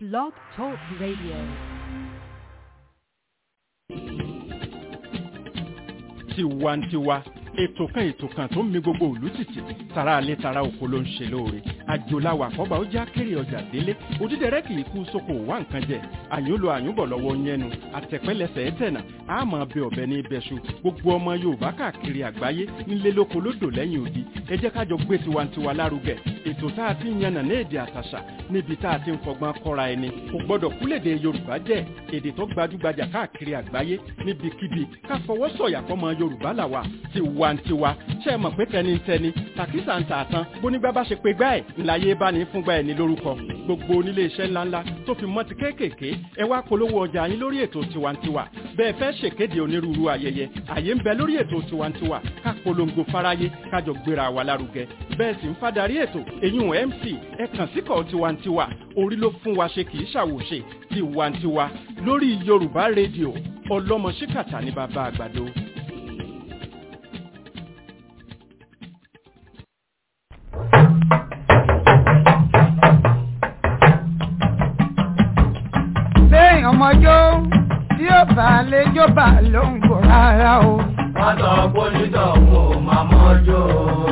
Blog Talk Radio. tiwantiwa ètò kan ètò kan tó ń mi gbogbo òlú tìtì tara alẹ́ tara oko ló ń ṣe lóore àjòláwà àkọ́bà ó já kéré ọjà délé òdídẹrẹ́ kì í kú sóko wá nǹkan jẹ àyúnlò àyúnbọ̀ lọ́wọ́ yẹnu àtẹ̀pẹ́lẹsẹ̀ ẹ̀tẹ̀nà àmọ́ bẹ ọ̀bẹ ní ibẹ̀ṣu gbogbo ọmọ yorùbá káàkiri àgbáyé nílé lóko lódò lẹ́yìn odi ẹ jẹ́ kájọ gbé tiwantiwa lárugẹ ètò tá a ti ń yànnà ní èdè àtàṣà níbi tá a ti ń fọgbọ́n kọ́ra ẹni kò gbọ́dọ̀ kúlèdè yorùbá jẹ́ èdè tó gbajúgbajà káàkiri àgbáyé níbikíbi ká fọwọ́ sọ̀yà fọmọ yorùbá làwà tiwantiwa ṣe é mọ̀ pé tẹnitẹni tàkísà ń tà tán bónígbà bá ṣe pé gbá ẹ̀ ńláyé bá ní fúngbà ẹ̀ ní lórúkọ gbogbo onílé iṣẹ́ ńláńlá tó fi mọ́ ti kéékèèké ẹ wá polówó ọjà yín lórí ètò tiwantiwa bẹ́ẹ̀ fẹ́ ṣèkéde onírúurú ayẹyẹ àyè ń bẹ lórí ètò tiwantiwa ká polongo fáráyé kájọ gbéra wa lárugẹ bẹ́ẹ̀ sì ń fadarí ètò èyún mc ẹ kàn síkọ̀ tiwantiwa orí ló fún wa ṣe kì í ṣàwòṣe tiwantiwa lórí yorùbá rédíò ọlọ́mọ ṣíkàtà ní bàbá àgbàdo. lẹ́yìn ọmọjọ́ tí ó bá lè jọba ló ń bọ̀ rárá o. wọ́n sọ pólítọ̀ kò máa mọ́jọ́.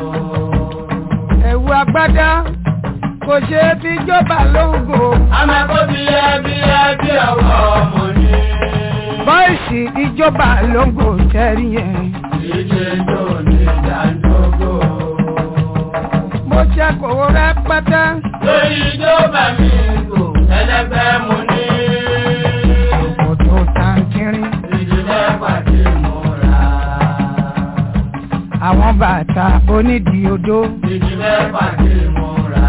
ẹ̀wù agbádá kò ṣe é fi jọba ló ń bọ̀. amẹ́kọ́ bí ẹbí ẹbí ọwọ́ ọmọ ni. bọ́ìsì ìjọba ló ń bọ̀ tẹ́rí yẹn. ìdíje tó ní ìdádógó. mo ṣe kòwó rẹpẹtẹ. lórí ìjọba mi kò ẹlẹ́gbẹ́ mu ní. òtò tàǹkìrín. ìdílé pàdé múra. àwọn bàtà onídìí odó. ìdílé pàdé múra.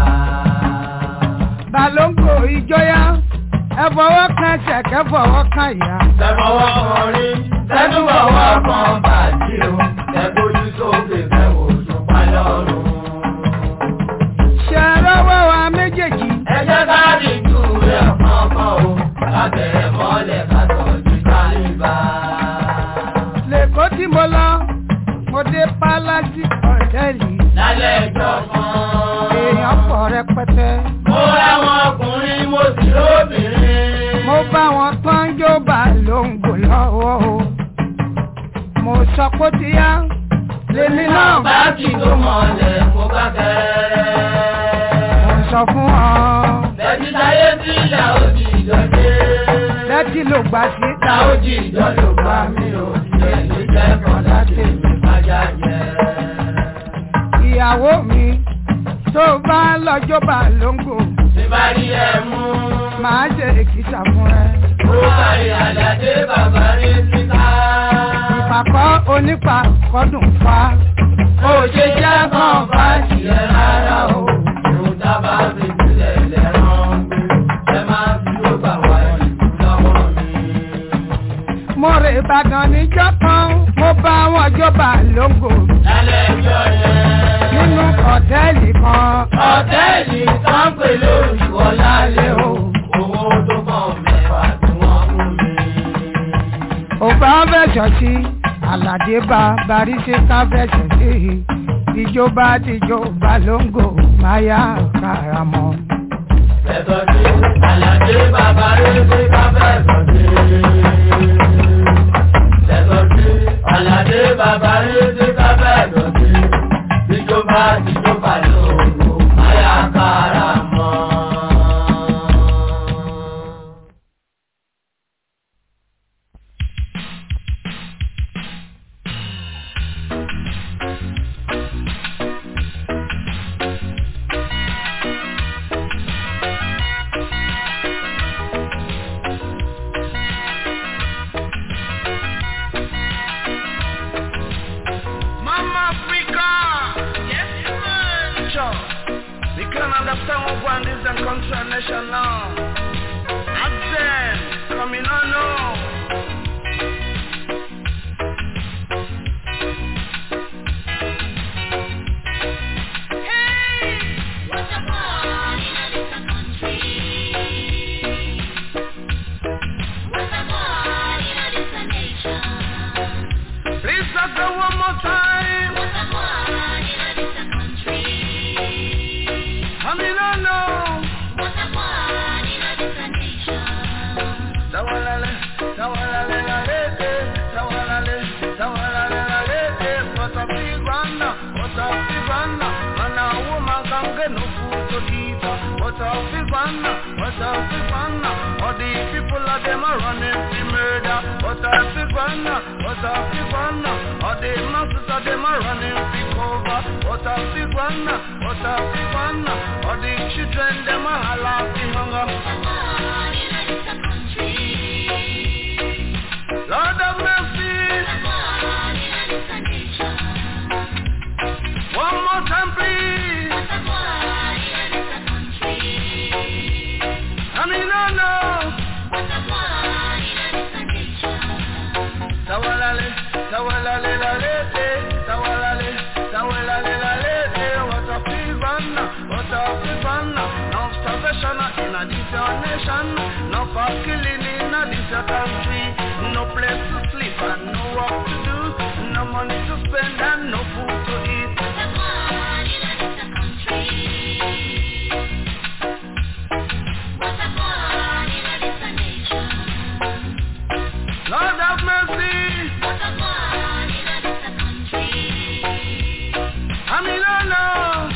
balóńgò ìjọyà ẹ fọwọ́ kan ṣẹ̀kẹ́ fọwọ́ kan ìyá. tẹ̀fọwọ́ kan rí tẹ́tùbọ̀wọ́ kan bàjí o tẹ̀gbójú sókè fẹ́wò ṣùpá lọ́rùn. ṣe rọwọ́ wa méjèèjì. ẹ jẹ́ ká dìjú rẹ̀ kọ̀ọ̀kan o lábẹ́rẹ́ mọ́lẹ̀ ká tọ́jú kálíbà. lẹ́kọ̀ọ́ tí mo lọ mo dé pálásì ọ̀tẹ́ẹ̀lì. lálẹ́ ìjọ kan. èèyàn pọ̀ rẹpẹtẹ. mo ráwọn ọkùnrin mo sì lóbìnrin. mo bá wọn tán yóò bá lóńgò lọ́wọ́ o. mo sọ pé ó ti yá lèmi náà bá kì tó mọ̀lẹ̀ mo bá kẹ́rẹ́. mo sọ fún ọ. Bẹ̀bí táyé tí ìyá òjì ìjọdé. lẹ́tí ló gbà sí. Ìyá òjì ìjọ ló bá mi ò ṣe ní jẹ́kọ̀ọ́ láti mi kájá jẹ. ìyàwó mi tó bá lọ́jọ́ bá lóńgò Tí bá rí ẹ mú. màá ṣe èkìtà fún ẹ. Ó kárí àdàdé bàbá rí síta. ìpàkọ́ onípa kọ́dùn fa. Ó ṣe jẹ́ kàn bá tiẹ̀ rárá o. Òun dábàá fi sílẹ̀ lẹ́rán gbé. Ẹ máa fi ló gbà wá ìlú lọ́wọ́ mi. mo rè ìbàdàn níjọ́ kan mo bá wọn jọba lóńgò Lálẹ́ ìjọ yẹn. nínú ọ̀tẹ́ẹ̀lì kan. Ọ̀tẹ́ẹ̀lì kan pè lórí Wọlálé o. Owó tó kàn mẹ́fà tí wọ́n fún mi. òbá fẹ̀sọ̀ sí àlàdé bá baríṣẹ́ ká fẹ̀sọ̀ sí ìjọba tìjọba lóńgò máyà karamọ́. Ẹ̀sọ̀ sí Àlàdé bàbá Rédé káfẹ́ ẹ̀sọ̀ sí. Ẹ̀sọ̀ sí Àlàdé bàbá Rédé káfẹ́ ẹ̀sọ̀ sí. Ìjọba ìjọba lòlò máyà kára mọ́. What a fun, what a fun. All the people of them are running the murder. What a fun, what a fun. All the masses of them are running the cover. What a fun, what a fun. All the children them are holla the hunger. Lord of mercy. One more time, please. I mean, no, no. Tawalale, tawalale, lale, eh. tawalale, tawalale, lale, eh. What a fever, what a fever. No starvation in a this your nation. No for killing in a this your country. No place to sleep and no work to do. No money to spend and no food to eat. Lord have mercy. I mean, no, no.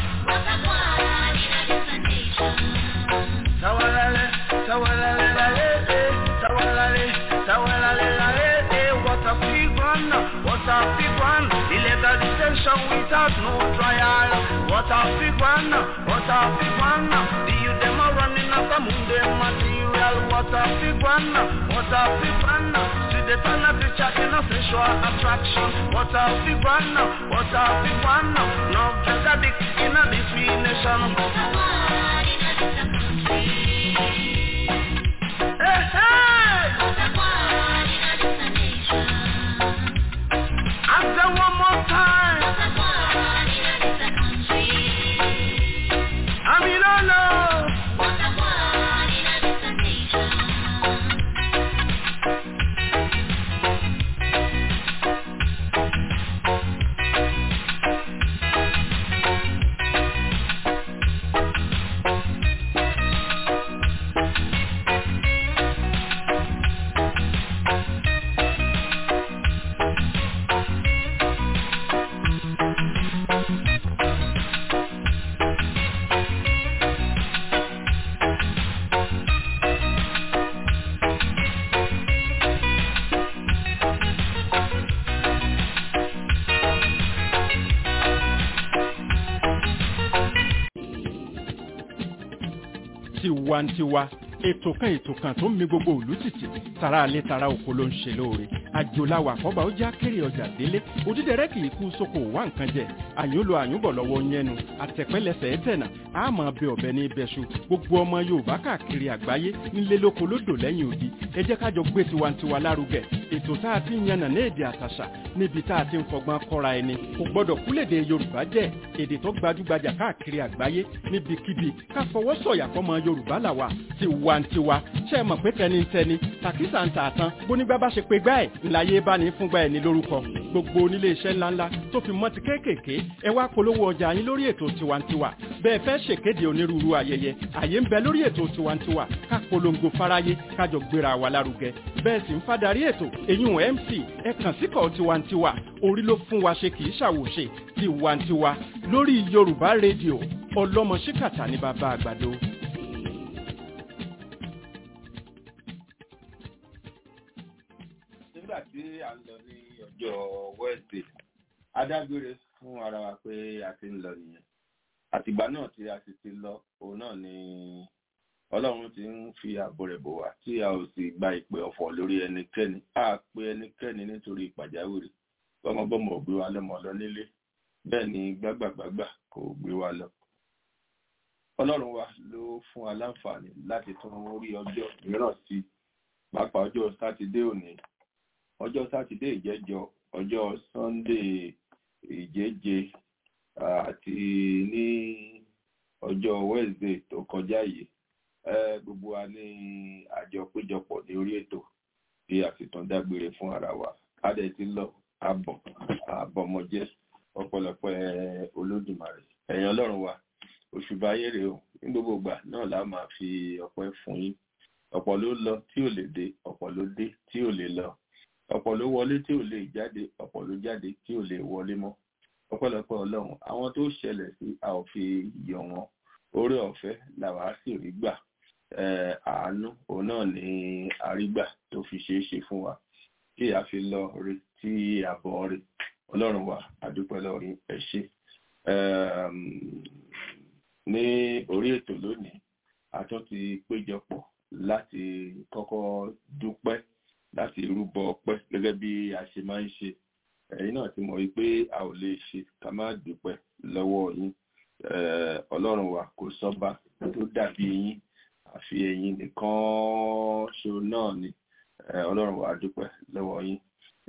Tawalale, tawalale, lale, eh. Tawalale, tawalale, lale, eh. What a big one, what a big one. Illegal detention without no trial. What a big one, what a big one. The youth them are running after Monday material. What a big one, what a big one. See the turn of the chat in a sexual attraction. What a big one, what a big one. No drug addict in a this we nation. Hey, hey! After one more time. I mean, no, no. tiwantiwa ètò kan ètò kan tó ń mi gbogbo òlú tìtì tara alẹ́ tara oko ló ń ṣe lóore àjòláwà àkọ́bà ó já kéré ọjà délé òdídẹrẹ́ kì í kú sóko wá nǹkan jẹ àyúnlò àyúnbọ̀ lọ́wọ́ yẹnu àtẹ̀pẹ́lẹsẹ̀ ẹ̀tẹ̀nà àmọ́ bẹ ọ̀bẹ ní ibẹ̀ṣu gbogbo ọmọ yorùbá káàkiri àgbáyé nílé lóko lódò lẹ́yìn odi ẹ jẹ́ kájọ gbé tiwantiwa lárugẹ ètò tá a ti ń yànnà ní èdè àtàṣà níbi tá a ti ń fọgbọ́n kọ́ra ẹni kò gbọ́dọ̀ kúlèdè yorùbá jẹ́ èdè tó gbajúgbajà káàkiri àgbáyé níbikíbi ká fọwọ́ sọ̀yà fọmọ yorùbá làwà tiwantiwa ṣe é mọ̀ pé tẹnitẹni tàkísà ń tààtàn bónígbà bá ṣe pé gbá ẹ̀ ńláyé bá ní fúngbà ẹ̀ ní lórúkọ gbogbo onílé iṣẹ́ ńláńlá tó fi mọ́ ti kéékèèké ẹ wá polówó ọjà yín lórí ètò tiwantiwa bẹ́ẹ̀ fẹ́ ṣèkéde onírúurú ayẹyẹ àyè ń bẹ lórí ètò tiwantiwa ká polongo fáráyé kájọ gbéra wa lárugẹ bẹ́ẹ̀ sì ń fadarí ètò eyín mc ẹ kàn síkọ̀ tiwantiwa orí ló fún wa ṣe kì í ṣàwòṣe tiwantiwa lórí yorùbá rédíò ọlọ́mọ ṣíkàtà ní bàbá àgbàdo. nígbà tí à ń lọ ní ọjọ́ wednesday adágbére fún ara wa pé a ti ń lọ nìyẹn àtìgbà náà tí a sì ti lọ òun náà ni ọlọ́run ti ń fi ààbò rẹ̀ bò wá tí a ò sì gba ìpè ọ̀fọ̀ lórí ẹnikẹ́ni a pe ẹnikẹ́ni nítorí pàjáwìrì bọ́mọbọ́mọ ò gbé wa lọ́mọ lọ nílé bẹ́ẹ̀ ni gbágbàgbágbà kò gbé wa lọ ọlọ́run wa ló fún wa láǹfààní láti tún orí ọjọ́ mìíràn sí pàápàá ọjọ́ sátidé òní ọjọ́ sátidé ìjẹ́jọ ọjọ́ sunday ìjẹ́jẹ àti ní ọjọ́ wednesday tó kọjá yìí gbogbo wa ní àjọ péjọpọ̀ ní orí ètò tí a sì tún dágbére fún ara wa a dẹ̀ ti lọ àbọ̀ àbọ̀mọjẹ́ ọ̀pọ̀lọpọ̀ olódùmarè ẹ̀yin ọlọ́run wa òṣùbà ayére o ní gbogbo ìgbà náà la máa fi ọpẹ́ fún yín ọ̀pọ̀ ló lọ tí ò lè dé ọ̀pọ̀ ló dé tí ò lè lọ ọ̀pọ̀ ló wọlé tí ò lè jáde ọ̀pọ̀ ló jáde tí ò lè wọlé mọ́ ọpẹ́lọpẹ́ ọlọ́run àwọn tó ṣẹlẹ̀ sí a ò fi yọ wọn oore ọ̀fẹ́ làwa sì rí gbà àánú òun náà ni àrígbà tó fi ṣeé ṣe fún wa tí a fi lọ rí tí àbọ̀ rí ọlọ́run wa àdúpẹ́ lọ́rin ẹ ṣé ní orí ètò lónìí a tún ti péjọpọ̀ láti kọ́kọ́ dúpẹ́ láti rúbọ ọpẹ́ gẹ́gẹ́ bí a ṣe máa ń ṣe ẹ̀yin náà ti mọ̀ wípé a ò lè ṣe ká má dúpẹ́ lọ́wọ́ yín ọlọ́run wa kò sọ́ba tó dàbí yín àfi ẹ̀yin nìkan ṣo náà ni ọlọ́run wa dúpẹ́ lọ́wọ́ yín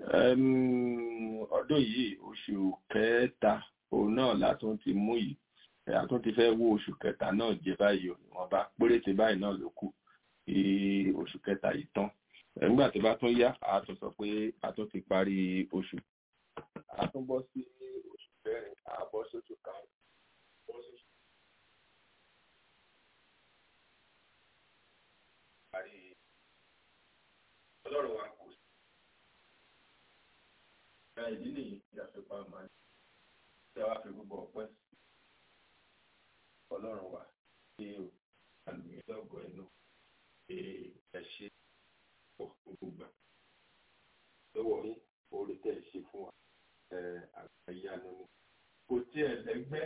ọdún yìí oṣù kẹta òun náà látún ti mú yìí àtún ti fẹ́ wó oṣù kẹta náà jẹ báyìí wọ́n bá péréte báyìí náà ló kù kí oṣù kẹta yìí tán nígbà tó bá tún yá a tún sọ pé a tún ti parí oṣù a tún bọ́ sí oṣù kẹrin a bọ́ sóṣù karùn-ún bọ́ sóṣù parí ọlọ́run wa kò sí. ìdí nìyí tí a fi pa màá tí a wá fi gbogbo ọpẹ́ ọlọ́run wa tí o àlùyé lọ́gọ̀ ẹnu ẹ ṣe pọ̀ gbogbo gbà lọ́wọ́ yín orí tẹ̀ ẹ ṣe fún wa àgbàyanu ni kò tiẹ̀ lẹ́gbẹ́.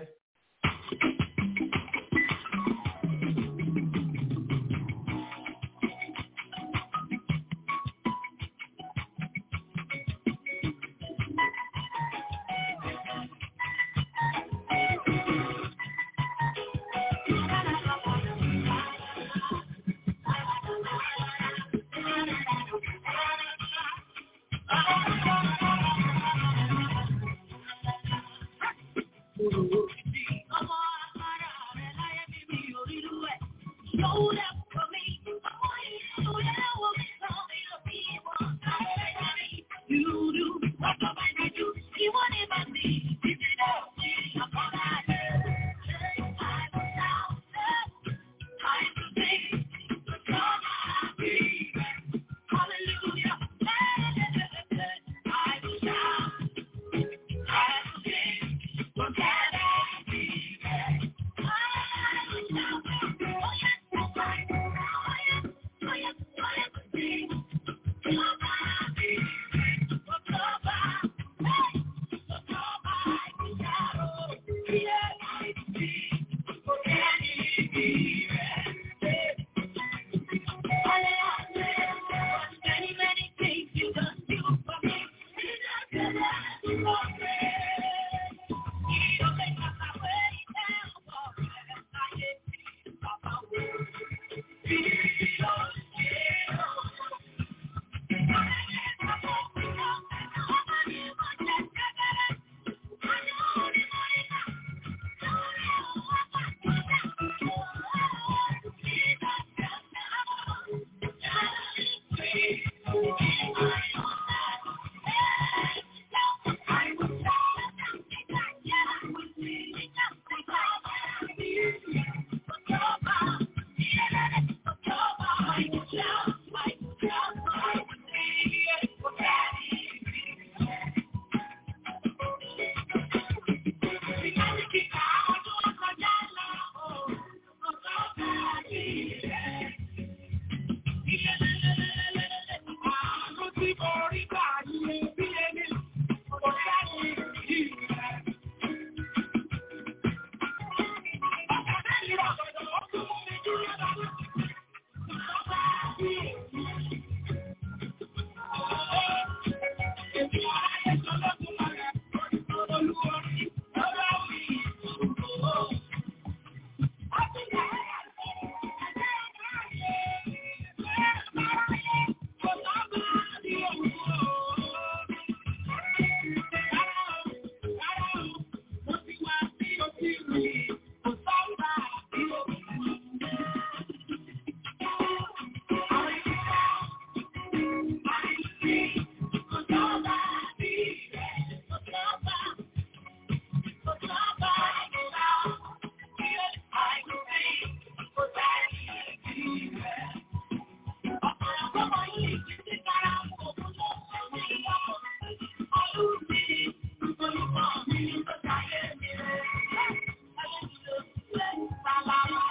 Bye.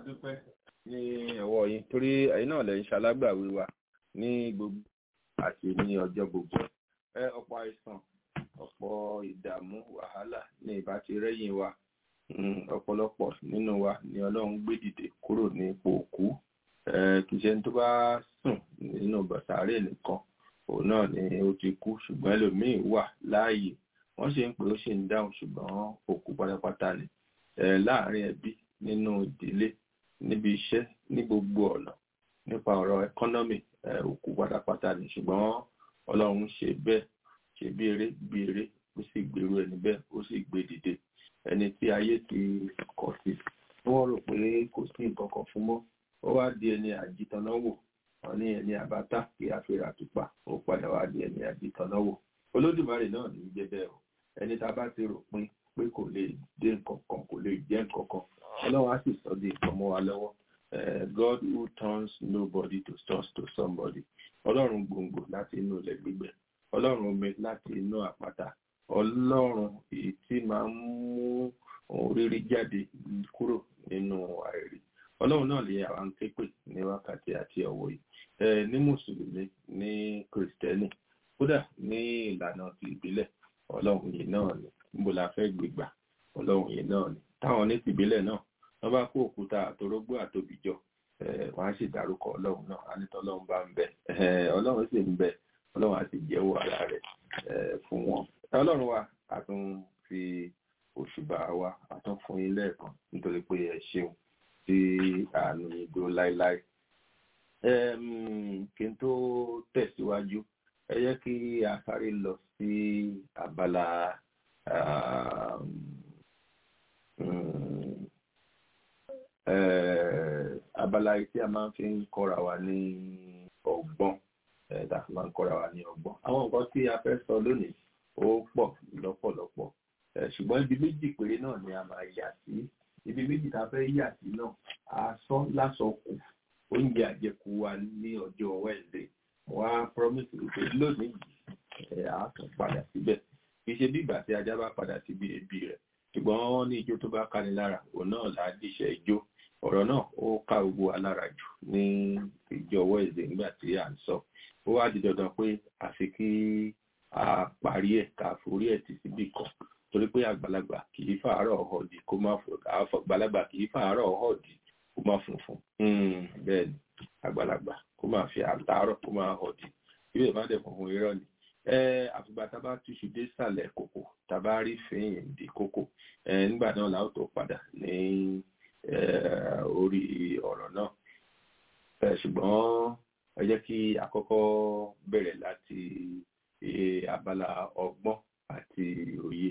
dúpẹ́ ní ọwọ́ yín torí ẹ̀yin náà lẹ́yìn ṣalágbàwí wa ní gbogbo àti ní ọjọ́ gbogbo ẹ ọ̀pọ̀ àìsàn ọ̀pọ̀ ìdààmú wàhálà ní ìbá ti rẹ́yìn wa ọ̀pọ̀lọpọ̀ nínú wa ni ọlọ́run gbé dìde kúrò ní ipò òkú kì í ṣe ní tó bá sùn nínú bàtàrẹ́ nìkan òun náà ni ó ti kú ṣùgbọ́n ẹlòmíín wà láàyè wọ́n ṣe ń pè ó ṣì ń dáhùn ṣùgbọ́n òkú pátápátá ni láàárín ẹbí nínú ìdílé níbi iṣẹ́ ní gbogbo ọ̀nà nípa ọ̀rọ̀ ẹkọ́nọ́mì òkú pátápátá ni ṣùgbọ́n ọlọ́run ṣe bẹ́ẹ̀ ṣe bí eré bí eré ó sì gbèrú ẹni bẹ́ẹ̀ ó sì gbé dìde ẹni tí ayé ti kọ̀ sí tí wọ́n rò pé kò sí nǹkan kan fún mọ́ ó wá di ẹni àjìtànáwò wọn ní ẹni àbátà kí a fẹ́ra tupa ó padà wá di ẹni àjìtànáwò olódùmarè náà ní í jẹ́ bẹ́ẹ̀ o ẹni tá a bá ti rò pin pé kò lè dé nǹkan kan kò lè jẹ́ nǹkan kan ọlọ́run á sì sọ di nǹkan mọ́ wa lọ́wọ́ God who turns nobody to source to somebody ọlọ́run gbòǹgbò láti inú ilẹ̀ gbígbẹ ọlọ́run omi láti inú àpáta ọlọ́run èyí tí máa ń mú ohun rírí jáde kúrò nínú àìrí ọlọ́run náà lè àwọn képe ní wákàtí àti ọ̀wọ̀ yìí ní mùsùlùmí ní kìrìsìtẹ́nì kódà ní ìlànà ti ìbílẹ̀ ọlọ́run yìí náà ni níbo la fẹ́ gbégbà ọlọ́run yìí náà ni táwọn ní tìbílẹ̀ náà wọ́n bá kó òkúta àtorógbó àtòbíjọ wọ́n á sì dárúkọ ọlọ́run náà á ní tọ́lọ́run bá ń bẹ ọlọ́run sì ń bẹ ọlọ́run á sì jẹ́wọ́ ara rẹ̀ fún wọn ọlọ́run wa a tún fi òṣùbà wa a tún fún yín lẹ́ẹ̀kan nítorí pé ẹ ṣeun tí àánú yín dúró láéláé kí n tó tẹ̀síwájú ẹ yẹ kí a sáré lọ sí abala abala tí a máa ń fi ń kọ́ra wa ní ọgbọ́n tá a fi máa ń kọ́ra wa ní ọgbọ́n àwọn nǹkan tí a fẹ́ sọ lónìí ó pọ̀ lọ́pọ̀lọpọ̀ ṣùgbọ́n ibi méjì péré náà ni a máa yà sí ibi méjì tá a fẹ́ yà sí náà a sọ lásọ kù oúnjẹ àjẹkù wa ní ọjọ́ Wednesday wá promise wípé lónìí yìí a tún padà síbẹ̀ kì í ṣe bí ìgbà tí ajá bá padà síbi ẹbí rẹ̀ ṣùgbọ́n wọ́n ní ijó tó bá káni lára òun náà là á díṣẹ́ ijó ọ̀rọ̀ náà ó ká gbogbo alára jù ní ìjọ Wednesday nígbà tí à ń sọ ó wá di dandan pé àfi kí a parí ẹ̀ ká forí ẹ̀ tì síbì kan torí pé àgbàlagbà kì í fàárọ̀ ọ̀họ̀dì kó má fò àgbàlagbà kì í fàárọ̀ ọ̀họ̀dì kó má funfun bẹ́ẹ̀ ni àgbàlagbà kó má fi àtàárọ̀ kó má họ̀dì ìwé má dẹ̀ funfun irọ́ ni àfìgbà tá a bá túṣu dé sàlẹ̀ kòkò tá a bá rí fẹ́yìn di kòkò nígbà náà la ó tó padà ní orí ọ̀rọ̀ náà ṣùgbọ́n ẹ jẹ́ kí àkọ́kọ́ bẹ̀rẹ̀ láti abala ọgbọ́n àti òye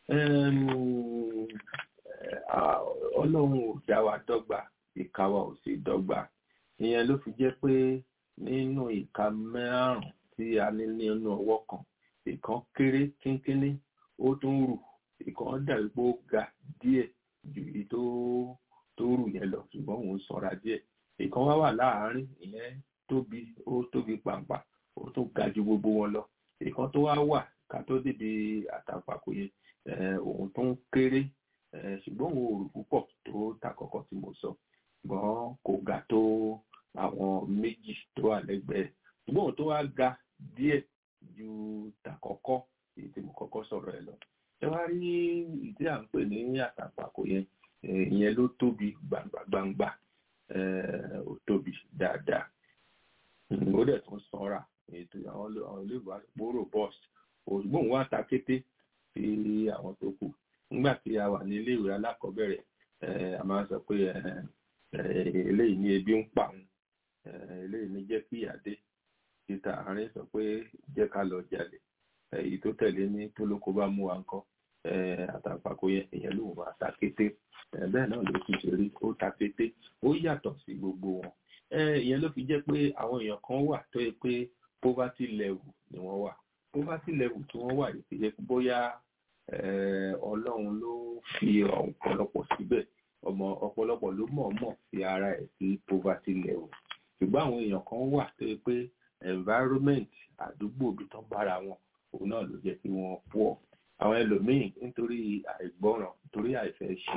ọlọ́run ò dá wa dọ́gba ìka wa ò sì dọ́gba ìyẹn ló fi jẹ́ pé nínú ìka márùn-ún tí a ní nínú ọwọ́ kan ìkan kéré kínkínní ó tún rù ìkan dàbí pé ó ga díẹ̀ ju èyí tó tó rù yẹn lọ ṣùgbọ́n òun sanra díẹ̀ ìkan wá wà láàárín ìyẹn tóbi ó tóbi pàǹpà ó tún ga ju gbogbo wọn lọ ìkan tó wá wà ká tó débi àtàǹpàkò yẹn òun tó ń kéré ṣùgbọ́n òun ò rù púpọ̀ tó tàkọ́kọ́ tí mo sọ ṣùgbọ́n kò ga tó àwọn méjì tó wà lẹ́gbẹ̀ẹ́ ṣùgbọ́n òun tó wá ga díẹ̀ ju tàkọ́kọ́ èyí tí mo kọ́kọ́ sọ̀rọ̀ ẹ̀ lọ. ẹ wá rí ìdí à ń pè ní àtàǹpàkò yẹn ìyẹn ló tóbi gbangba ó tóbi dáadáa ó dẹ̀ tún sanra ètò àwọn olóògbé àpòrò bọ́ọ̀sì òṣùgbọ́n wá ta kété sí àwọn tó kù nígbà tí a wà ní iléèwé alákọ̀ọ́bẹ̀rẹ̀ a máa sọ pé eléyìí ní ebi ń pa òun eléyìí ní jẹ́ kí ìyá dé títà àárín sọ pé jẹ́ ká lọ jalè èyí tó tẹ̀lé ní tólókó bá mú wa ńkọ́ àtàǹpàkò yẹn èèyàn ló máa ta kété bẹ́ẹ̀ náà ló ti ṣe rí ó ta kété ó yàtọ̀ sí gbogbo wọn ìyẹn ló fi jẹ́ pé àwọn èèyàn kan wà tó yẹ pé poverty level ni wọ́n wà poverty level tí wọ́n wà yìí ti jẹ́ bóyá ọlọ́run ló fi ọ̀pọ̀lọpọ̀ síbẹ̀ ọmọ ọ̀pọ̀lọpọ̀ ló mọ̀ọ́mọ̀ fi ara ẹ̀ sí poverty level ṣùgbọ́n àwọn èèyàn kan wà tó yẹ pé environment àdúgbò bí tán bára wọn òun náà ló jẹ́ kí wọ́n pọ̀ àwọn ẹlòmíín nítorí àìgbọràn nítorí àìfẹ́ ṣe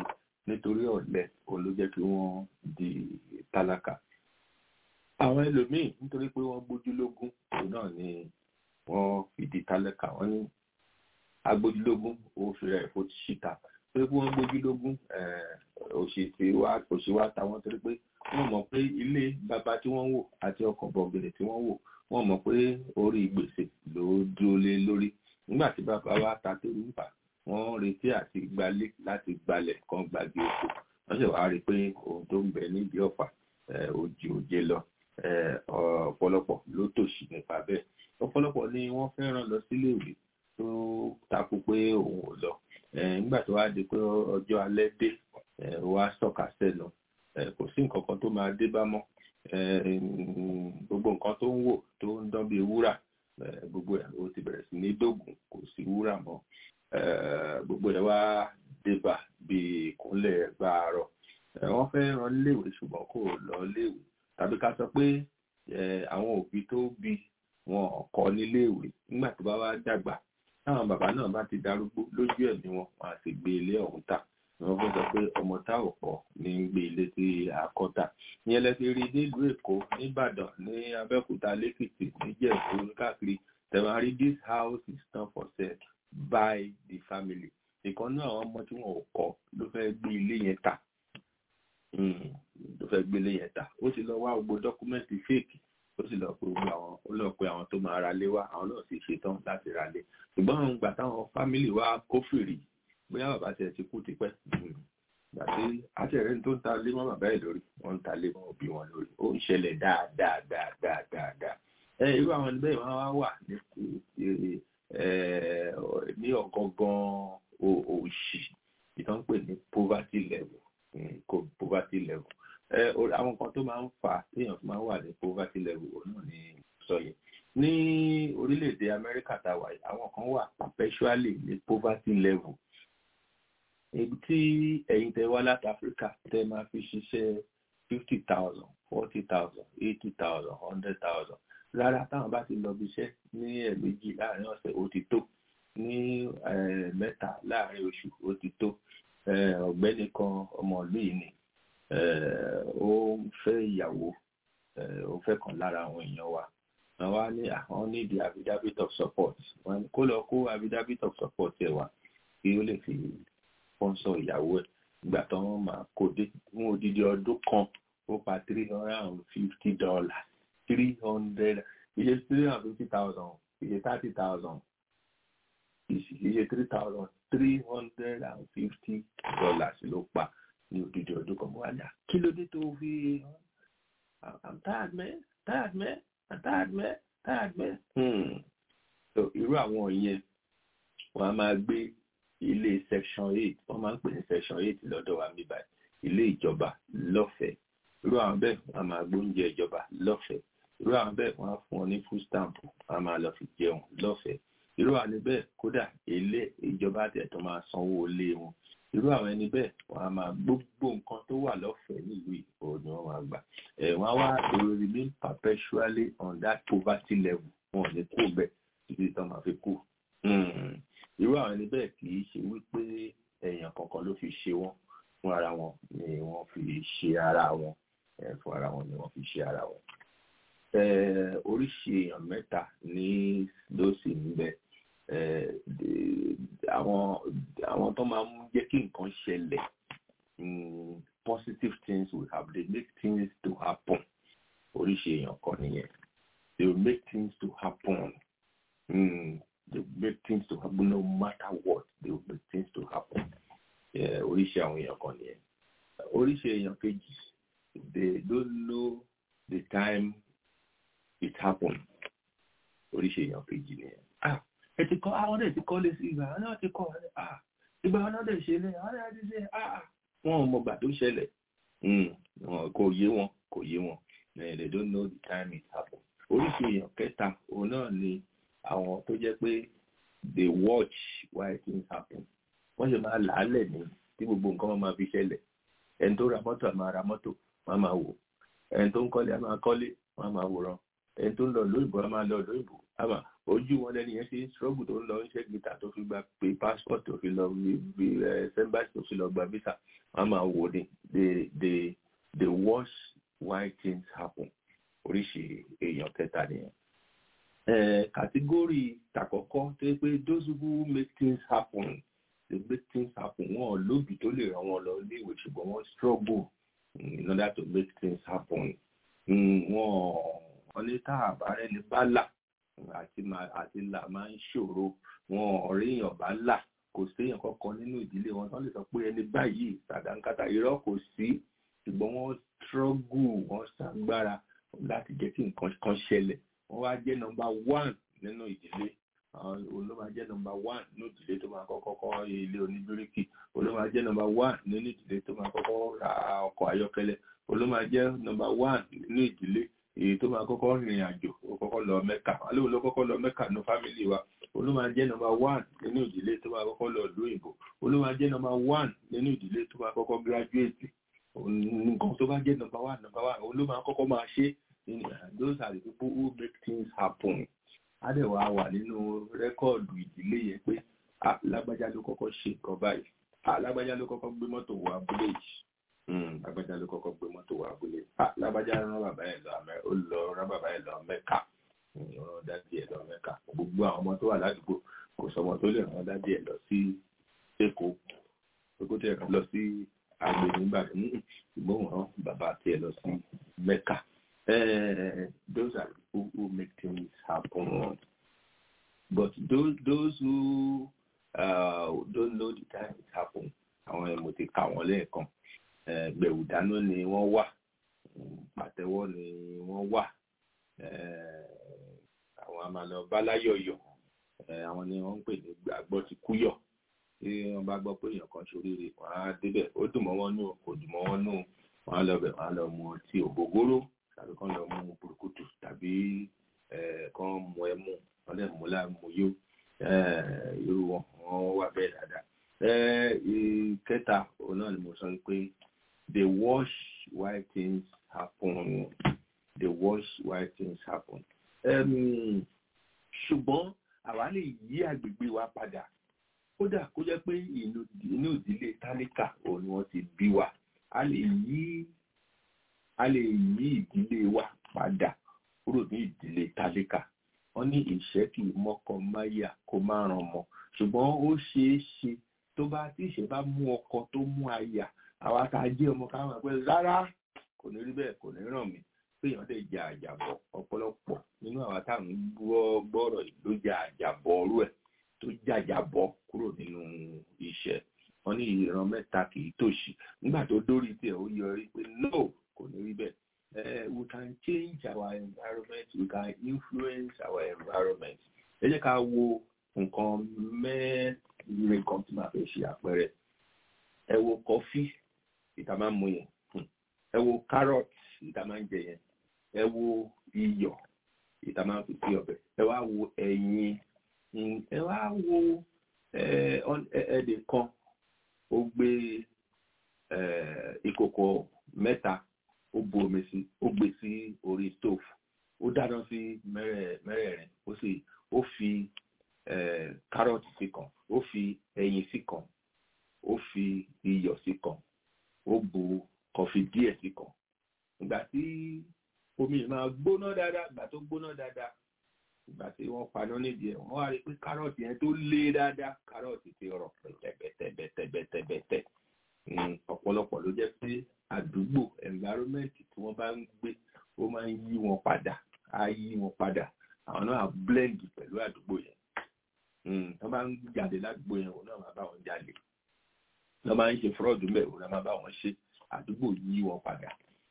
nítorí ọ̀lẹ òun ló jẹ́ kí wọ́n di tálákà àwọn ẹlòmíì nítorí pé wọ́n gbójúlógún òun náà ni wọ́n fi di tálákà wọ́n ní agbójúlógún ó fi rẹ̀ fó síta torí pé wọ́n gbójúlógún òṣì wá táwọn torí pé wọ́n mọ̀ pé ilé bàbá tí wọ́n wò àti ọkọ̀ bọ̀gẹ̀dẹ̀ tí wọ́n wò wọ́n mọ̀ pé orí gbèsè ló dúró lé lórí nígbà tí bàbá wa ta tó ń bà wọ́n retí àti gbalé láti gbalẹ̀ kan gbàgbé oko wọ́n sì wá rí i pé ohun tó ń bẹ nídìí ọ̀fà òjì òjé lọ ọ̀pọ̀lọpọ̀ ló tòṣì nípa bẹ́ẹ̀ ọ̀pọ̀lọpọ̀ ni wọ́n fẹ́ràn lọ síléèwé tó takú pé òun ò lọ nígbà tó wá di pé ọjọ́ alẹ́ dé wá sọ̀kà sẹ́nu kò sí nǹkan kan tó máa dé bá mọ́ gbogbo nǹkan tó ń wò tó ń dán bíi wúrà gbogbo ẹ̀ ó ti bẹ̀rẹ̀ sí ní dógùn kò sí wúrà mọ́ gbogbo ẹ̀ wá débà bíi ìkúnlẹ̀ gbàárọ̀ wọ́n fẹ́ rán léèwé ṣùgbọ́n kò lọ léèwé tàbí ká sọ pé àwọn òbí tó bí wọn kọ́ níléèwé nígbà tó bá wá dàgbà táwọn bàbá náà bá ti darúgbó lójú ẹ̀mí wọn wọn á sì gbé ilé ọ̀hún tà wọ́n fẹ́ sọ pé ọmọ tá ò pọ̀ ní gbé ilé tí a kọ́ tà ìyẹn lẹ ti rí nílùú èkó nìbàdàn ní abẹ́òkúta lẹ́kìtì níjẹ̀bú káàkiri tẹ̀wọ́n rí this house is not for sale by the family ìkan náà àwọn ọmọ tí wọn ò kọ́ ló fẹ́ gbé ilé yẹn tà ló fẹ́ gbé ilé yẹn tà ó sì lọ wá gbogbo dọ́kúmẹ́ǹtì fake ó sì lọ pé gbogbo àwọn ó lọ pé àwọn tó máa ra lé wá àwọn náà sì ṣetán láti ra lé ṣùgbọ́n àwọn ìgbà táwọn fámìlì wa kófìrí bóyá bàbá tiẹ̀ ti kú tipẹ́ gbàtí àtẹ̀rẹ́ tó ń ta lé mọ́ bàbá ẹ̀ lórí wọ́n ń ta lé mọ́ òbí wọn lórí ó ń ṣẹlẹ̀ dáadáa dáadáa dáadáa ẹ irú àwọn ẹni bẹ́ẹ̀ wọ́n wá wà ní ní ọ̀gángan òṣì ìtàn pè ní poverty level poverty level àwọn kan tó máa ń fà téèyàn fi máa ń wà ní poverty level òun náà ní sọ yẹn ní orílẹ̀-èdè Amẹ́ríkà tá a wà yìí àwọn kan wà perpetually ní poverty level ibi tí ẹ̀yin tẹ wá láti áfíríkà tẹ máa fi ṣiṣẹ́ fifty thousand forty thousand eighty thousand hundred thousand rárá táwọn bá ti lọ bí iṣẹ́ ní ẹ̀ẹ̀mejì láàrin ọ̀sẹ̀ ó ti tó ní mẹ́ta láàrin oṣù ó ti tó ọ̀gbẹ́ni kan ọmọ ìlú yìí ni ó ń fẹ́ ìyàwó ó fẹ́ kan lára àwọn èèyàn wa wọ́n wá ní àwọn need the affidavit of support kó lọ kó affidavit of support ẹ̀ wá kí ó lè fi sponsor ìyàwó ẹ̀ ìgbà tó wọ́n máa kó dé fún odidi ọdún kan ó pa three hundred and fifty dollars three hundred iye three hundred and fifty thousand iye thirty thousand iye three thousand three hundred and fifty dollars ló pa ní odidi ọdún kan mo wá ní à kí ló dé tó fi i'm tired man tired man i'm tired man tired man. Hmm. so irú àwọn yẹn wọn a máa gbé ilé section eight wọ́n máa ń pè ní section eight lọ́dọ̀ wa mi báyìí ilé ìjọba lọ́fẹ̀ẹ́ irú àwọn bẹ́ẹ̀ wọ́n á máa gbóúnjẹ ìjọba lọ́fẹ̀ẹ́ irú àwọn bẹ́ẹ̀ wọ́n á fún ọ ní food stamp wọ́n á máa lọ fi jẹun lọ́fẹ̀ẹ́ irú àwọn ẹni bẹ́ẹ̀ kódà ilé ìjọba àtẹ̀tọ́ máa sanwó ilé wọn irú àwọn ẹni bẹ́ẹ̀ wọ́n á máa gbogbo nǹkan tó wà lọ́fẹ̀ẹ́ nílùú ìbò ni wọ́n máa gbà ẹ̀ wọ́n á wá they will remain perpetually on that poverty level wọn ò ní kú bẹ́ẹ̀ títí tó máa fi kú irú àwọn ẹni bẹ́ẹ̀ kì í ṣe wípé èèyàn kankan ló fi ṣe wọ́n fún ara wọn ni wọ́n fi ṣe ara wọn fún ara wọn ni wọ́n fi ṣe ara wọn. oríṣi èèyàn mẹ́ta ní ló sì ń bẹ àwọn àwọn tó máa ń jẹ́ kí nǹkan ṣẹlẹ̀ positive things will happen they make things to happen oríṣi èèyàn kan nìyẹn they will make things to happen. Mm they will make things to happen no matter what they will make things to happen oríṣi àwọn èèyàn kan nìyẹn oríṣi èèyàn kejì they don't know the time it happen oríṣi èèyàn kejì nìyẹn ah ẹ ti kọ́ àwọn ọ̀dẹ̀ ti kọ́ lé sí ìgbà àwọn ti kọ́ ah ìgbà àwọn ọ̀dẹ̀ ṣe lé àwọn ọ̀dẹ̀ ti ṣe ah wọn ò mọ̀gbà tó ṣẹlẹ̀ kò yé wọn kò yé wọn they don't know the time it happen oríṣi èèyàn kẹta òun náà ni àwọn tó jẹ́ pé they watch why things happen wọ́n ṣe máa làálẹ̀ ní tí gbogbo nǹkan wọn máa fi ṣẹlẹ̀ ẹni tó ra mọ́tò á máa ra mọ́tò wọ́n á máa wò ẹni tó ń kọ́lé á máa kọ́lé wọ́n á máa wòran ẹni tó ń lọ lóyìnbó a máa lọ lóyìnbó àmà ojú wọn lẹni yẹn ṣe ń struggle tó ń lọ ń ṣe gíta tó fi gba pé passport tó fi lọ bí sẹ́ńbàṣì tó fi lọ gba visa wọn máa wò ní the the the watch why things happen oríṣi èèyàn kẹta nìyẹn. kàtígórì tàkọ́kọ́ tó yẹ pé those who make things happen they make things happen wọn lóbi tó lè ràn wọn lọ iléèwé ṣùgbọ́n wọ́n struggle in order to make things happen. wọn wọn ní tá àbárẹ́ ní bá là àti àti là máa ń ṣòro wọn ọ̀rẹ́ èèyàn bá là kò séèyàn kankan nínú ìdílé wọn tán lè sọ pé ẹni báyìí sàdánkátà irọ́ kò sí ṣùgbọ́n wọ́n struggle wọ́n ṣàgbára láti jẹ́ kí nǹkan kan ṣẹlẹ̀ wọ́n wá jẹ́ nọmba one nínú ìdílé òun ló máa jẹ́ nọmba one nínú ìdílé tó máa kọ́kọ́ kọ́ ilé oníbíríkì òun ló máa jẹ́ nọmba one nínú ìdílé tó máa kọ́kọ́ ra ọkọ̀ ayọ́kẹ́lẹ́ òun ló máa jẹ́ nọmba one nínú ìdílé èyí tó máa kọ́kọ́ rìnrìn àjò ó kọ́kọ́ lọ mẹ́kà alóhùn ló kọ́kọ́ lọ mẹ́kà ní fámìlì wa olú máa jẹ́ nọmba one nínú ìdílé tó máa kọ́kọ́ lọ ìlú òyìnbó olú máa jẹ́ nọmba one nínú ìdílé tó máa kọ́kọ́ gírájúètì nǹkan tó bá jẹ́ nọmba one nọmba one olú máa kọ́kọ́ máa ṣe those are the people who make things happen adẹ̀wà wà nínú rẹ́kọ̀dù ìdílé yẹn pé lágbájá ló kọ́kọ́ ṣe nǹkan báyìí lágbájá ló kọ́kọ́ gbé mọ́tò wọ abúlé yìí lágbájá ló kọ́kọ́ gbé mọ́tò wọ abúlé lágbájá rán bàbá ẹ̀ lọ ó lọ rán bàbá ẹ̀ lọ mẹ́kà rán dádì ẹ̀ lọ mẹ́kà gbogbo àwọn ọmọ tó wà ládùúgbò kò sọmọ tó lè rán dádì ẹ̀ lọ sí èkó èkó tó yẹ ká lọ sí àgbè nígbà tó ń ṣùgbọ́n wọn bàbá tiẹ̀ lọ sí mẹ́kà those are people who make things happen but those those who uh, don't know the time it happen àwọn ẹ̀ mo ti kà wọ́n lẹ́ẹ̀kan gbẹ̀wù dáná ni wọ́n wà pàtẹ́wọ́ ni wọ́n wà àwọn àmàlà báláyọ̀yọ̀ àwọn ni wọ́n ń pè ní gbàgbọ́ ti kúyọ̀ tí wọ́n bá gbọ́ pé èèyàn kan ṣoríire wọ́n á débẹ̀ ó dùn mọ́ wọn nù kò dùn mọ́ wọn nù wọ́n á lọ bẹ̀ wọ́n á lọ mu ọtí ògógóró tàbí kán lọ mu burúkutu tàbí kán mu ẹmu wọ́n lè mú láàmú yó irú wọn wọ́n wà bẹ́ẹ̀ dáadáa. ìkẹta òun náà ni mo sọ pé they watch why things happen they watch why things happen. ṣùgbọ́n àwa lè yí àgbègbè wa padà kódà kó jẹ́ pé inú ìdílé tálíkà òun ni wọ́n ti bí wa a lè yí a lè yí ìdílé wa padà kúrò ní ìdílé tálíkà wọ́n ní ìṣẹ́ kì í mọ́kọ máyà kó má ràn mọ́ ṣùgbọ́n ó ṣeé ṣe tó bá tí ìṣẹ́ bá mú ọkọ tó mú aya àwa tá a jẹ́ ọmọ káwọn pé rárá kò ní rí bẹ́ẹ̀ kò ní ràn mí péyàn lè jẹ àjàbọ̀ ọ̀pọ̀lọpọ̀ nínú àwa táwọn gbọ́ gbọ́rọ̀ yìí ló jẹ àjàbọ̀ ọrú ẹ̀ tó jàjàbọ̀ kúrò nínú iṣẹ́ wọ́n ní ìran mẹ́ta kì í tòṣì nígbà tó dórí tiẹ̀ ó yọrí pé no kò ní rí bẹ́ẹ̀ uh, we can change our environment we can influence our environment ẹ jẹ́ ká wo nǹkan mẹ́rin kan tí màá fẹ́ ṣe àpẹẹrẹ ẹ wo kọfí ìta máa ń mu yẹn ẹ wo carrot ìta máa ń jẹ yẹn ẹ wo iyọ̀ ìta máa ń fi sí ọbẹ̀ ẹ wá wo ẹyin ẹ wá wo ẹ̀ẹ́dẹ̀ kan ó gbé ìkòkò mẹ́ta ó bu omi sí ó gbé sí orí stove ó dáná sí mẹ́rẹ̀ẹ̀rin ó sì ó fi kárọ̀tì sí kan ó fi ẹyin sí kan ó fi iyọ̀ sí kan ó bu kọfí díẹ̀ sí kan ìgbà tí omi máa gbóná dáadáa ìgbà tó gbóná dáadáa ìgbà tí wọ́n paná nídìí ẹ̀ wọ́n wá rí pé kárọ̀tì yẹn tó lé dáadáa kárọ̀tì ti rọ̀ pẹ̀tẹ̀pẹ̀tẹ̀pẹ̀tẹ̀pẹ̀tẹ̀ ọ̀pọ̀lọpọ̀ ló jẹ́ pé àdúgbò environment tí wọ́n bá ń gbé ó máa ń yí wọn padà á yí wọn padà àwọn náà blend pẹ̀lú àdúgbò yẹn wọ́n bá ń jáde ládùúgbò yẹn òun náà máa bá wọn jáde wọ́n máa ń ṣe fraud mẹ́ òun náà máa bá wọn ṣe àdúgbò yí wọn padà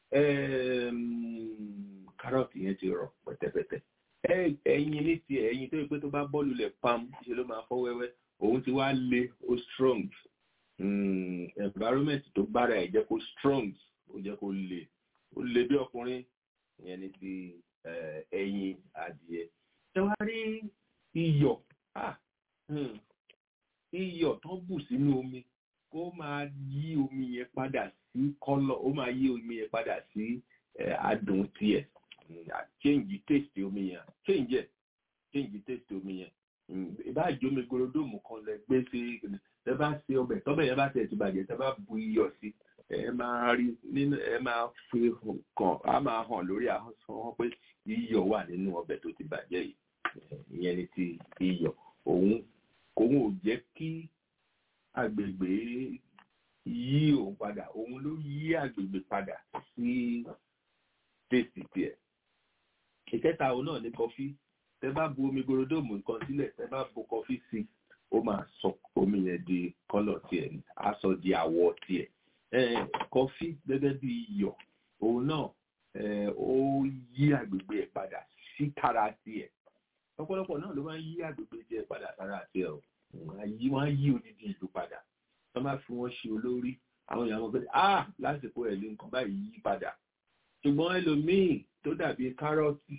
kárọ̀tì yẹn ti rọ̀ pẹ̀tẹ̀pẹ̀tẹ̀ ẹyin ní tiẹ̀ ẹyin tó yẹ pé tó bá bọ́ọ̀lù lẹ̀ pam ṣe ló máa fọ́ wẹ́wẹ́ òun ti wá le ó strong mm, environment tó bára ẹ̀ jẹ́ kó strong ó jẹ́ kó le ó le bí ọkùnrin ìyẹn ní ti ẹyin adìẹ. ẹ wá rí iyọ̀ ah, hmm, iyọ̀ tó bù sínú omi kó máa yí omi yẹn padà sí kọ́lọ̀ ó máa yí omi yẹn padà sí adùn tiẹ̀ change taste omi yẹn change ẹ̀ change taste omi yẹn ìbá jomi gorodomu kan lẹ gbé sí ẹ bá ṣe ọbẹ̀ tọ́bẹ̀ yẹn bá tẹ̀ ti bàjẹ́ tẹ́ bá bu iyọ̀ sí ẹ máa rí nínú ẹ máa fi kàn á máa hàn lórí ahọ́n pé iyọ̀ wà nínú ọbẹ̀ tó ti bàjẹ́ yìí ìyẹn ni ti iyọ̀ òun òun ò jẹ́ kí agbègbè yí òun padà òun ló yí agbègbè padà sí tèsì tiẹ̀ ìkẹta òun náà ní kọfí tẹ bá bu omi gorodomu nǹkan sílẹ̀ tẹ bá bu kọfí sí ó máa sọ omi yẹn di kọ́lọ̀ tiẹ̀ ní á sọ di àwọ̀ tiẹ̀ kọfí gẹ́gẹ́ bí iyọ̀ òun náà ó yí agbègbè ẹ̀ padà sí tara tiẹ̀ ọ̀pọ̀lọpọ̀ náà ló máa ń yí agbègbè tiẹ̀ padà sára tiẹ̀ o wọ́n á yí odidi ìlú padà wọ́n máa fi wọ́n ṣe olórí àwọn èèyàn wọn pé ah lásìkò ẹ̀ lé nǹkan báyìí yí padà ṣùgbọ́n ẹlòmíì tó dàbí kárọ̀tì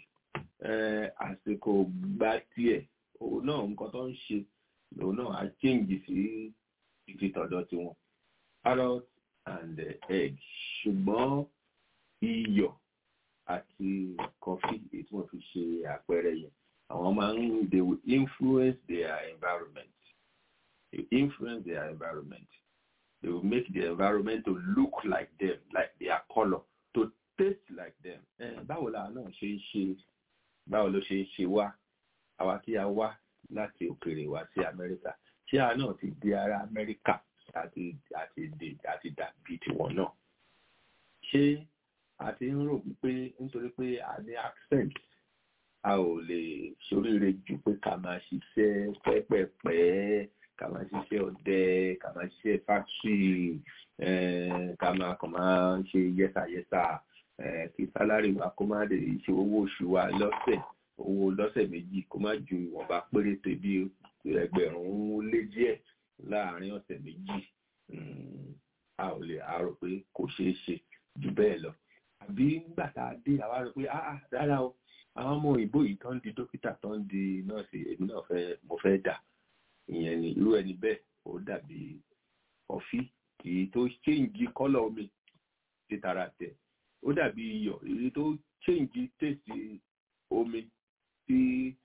àsìkò gba tiẹ̀ òun náà nǹkan tó ń ṣe òun náà á change sí ibi tọ̀dọ̀ tiwọn carrot and egg ṣùgbọ́n iyọ̀ àti coffee èyí tí wọ́n fi ṣe àpẹẹrẹ yẹn àwọn máa ń they will influence their environment they influence their environment they will make the environment to look like them like their colour to taste like them báwo la náà ṣe ń ṣe báwo ló ṣe ń ṣe wá àwa tí a wá láti òkèèrè wá sí amẹ́ríkà ṣé àwa náà ti di ara amẹ́ríkà àti àti dè àti dàbí tiwọn náà ṣé a ti ń rò wípé nítorí pé a ní accent a ò lè ṣoríire jù pé ká máa ṣiṣẹ́ pẹ́pẹ́pẹ́ ká máa ṣiṣẹ́ ọdẹ ká máa ṣiṣẹ́ factory ká máa kàn máa ṣe yẹ́sàyẹ́sà kí sálárì wa kó má lè ṣe owó oṣù wa lọ́sẹ̀ owó lọ́sẹ̀ méjì kó má ju ìwọ̀nba péréte bí ẹgbẹ̀rún lé díẹ̀ láàárín ọ̀sẹ̀ méjì a ò lè àrò pé kò ṣeé ṣe jù bẹ́ẹ̀ lọ àbí nígbà tá a dé àwa rò pé ah rárá o àwọn ọmọ òyìnbó yìí tó ń di dókítà tó ń di nọ́ọ̀sì èmi náà fẹ́ mo fẹ́ dà ìyẹn ni irú ẹni bẹ́ẹ̀ ó dàbí ọ̀fí kì í tó ṣéǹjì kọ́lọ̀ omi ti tara tẹ̀ ó dàbí iyọ̀ èyí tó ṣéǹjì tèsì omi sí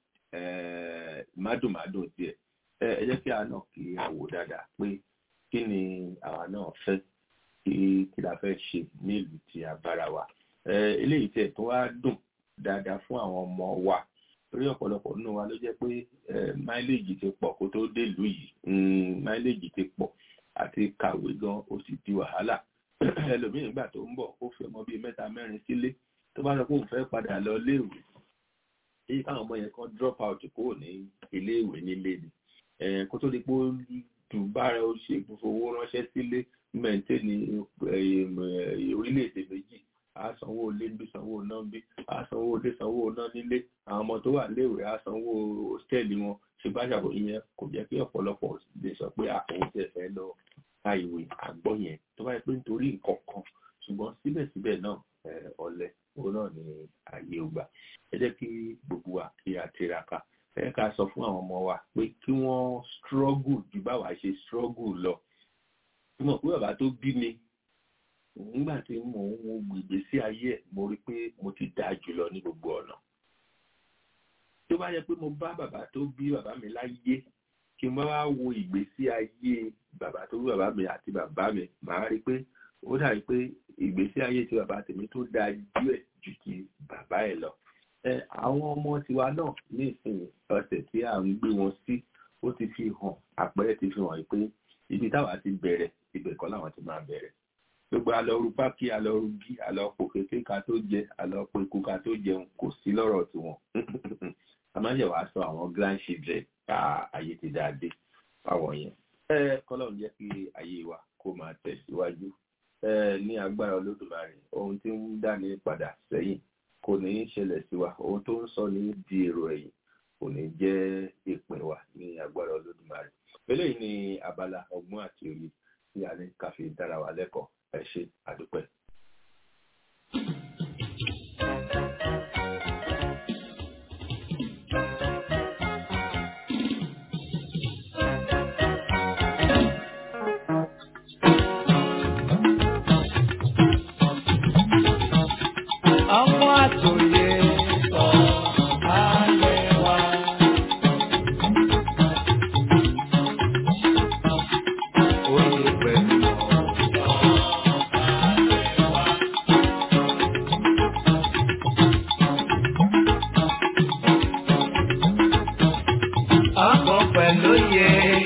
mádùnmádùn tiẹ̀ ẹ jẹ́ kí a náà kí a wò dáadáa pé kí ni àwa náà fẹ́ kí kí la fẹ́ ṣe nílùú tí a bára wa eléyìí tẹ̀ tó wá dùn dáadáa fún àwọn ọmọ wa torí ọ̀pọ̀lọpọ̀ nínú wa ló jẹ́ pé máìlèjì ti pọ̀ kó tó délùú yìí máìlèjì ti pọ̀ àti kàwé gan ó sì di wàhálà ẹlòmíì nígbà tó ń bọ̀ ó fi ọmọ bíi mẹ́ta mẹ́rin sílé tó bá sọ pé òun fẹ́ padà lọ léèwé èyí káwọn ọmọ yẹn kan drop out kúrò ní iléèwé nílé ni kó tó di pé ó dùn bára ó ṣe fowó ránṣẹ́ sílé mẹ́ńtẹ́ni orílẹ̀-èdè méjì a sanwó ilé ń bí sanwó iná ń bí a sanwó ilé sanwó iná nílé àwọn ọmọ tó wà léèwé a sanwó hòtẹ́ẹ̀lì wọn ṣùgbọ́n àṣàbò ìyẹn kò jẹ́ kí ọ̀pọ̀lọpọ̀ lè sọ pé àwọn tẹ̀ fẹ́ lọ ka ìwé àgbọ̀ yẹn tó bá yẹ pé nítorí nǹkan kan ṣùgbọ́n síbẹ̀síbẹ̀ náà ọ̀lẹ òun náà ni ààyè ògbà ẹ jẹ́ kí gbogbo wa kí a tiraka ẹ ká sọ fún àwọn ọmọ wa pé kí wọ́n struggle ju báwa ṣe struggle lọ mo pé bàbá tó bí mi nígbà tí mo ń wo ìgbésí ayé ẹ̀ mo rí pé mo ti dáa jùlọ ní gbogbo ọ̀nà tó bá yẹ pé mo bá bàbá tó bí bàbá mi láyé kí n bá wá wo ìgbésí ayé bàbá tó bí bàbá mi àti bàbá mi màá rí pé ó dàbí pé ìgbésí ayé ti bàbá tèmi tó dáa jù ẹ̀ ju ti bàbá ẹ̀ lọ ẹ àwọn ọmọ tiwa náà ní ìsìn ọ̀sẹ̀ tí à ń gbé wọn sí ó ti fi hàn àpẹẹrẹ ti fi hàn pé ibi táwa ti bẹ̀rẹ̀ ibẹ̀ kọ́ làwọn ti máa bẹ̀rẹ̀ gbogbo alọ́rú pákí alọ́rú gí alọ́pọ̀ kékeré ká tó jẹ alọ́pọ̀ ikú ká tó jẹun kò sí lọ́rọ̀ tiwọn àmájẹ wàá sọ àwọn grandchildren ká ayé ti dáadé fáwọn yẹn ẹ kọ́lọ́run jẹ́ kí ayé wa kó máa tẹ̀síwájú ẹ ní agbára olódùmarè ohun tí ń dáni padà sẹ́yìn kò ní í ṣẹlẹ̀ sí wa ohun tó ń sọ ní di èrò ẹ̀yìn kò ní jẹ́ ìpín wa ní agbára olódùmarè eléyìí ni abala ọgbọ́n àti òye tí a ní ká fi dára wa lẹ́kọ̀ọ́ ẹ ṣe àdúpẹ́. ọmọ àtòyè yé.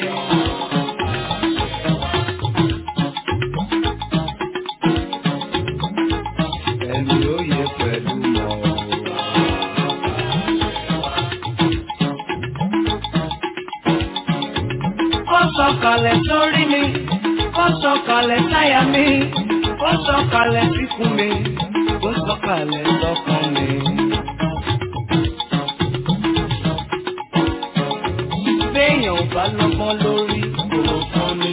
Ẹni ó yẹ pẹ̀lú mọ̀ ọ́. Ó sọ̀kalẹ̀ sórí mi, ó sọ̀kalẹ̀ sáyà mi, ó sọ̀kalẹ̀ síkùn mi, ó sọ̀kalẹ̀ sọ́kàn mi. Béèyàn ò bá lọ́gbọ́n lórí kò fún mi.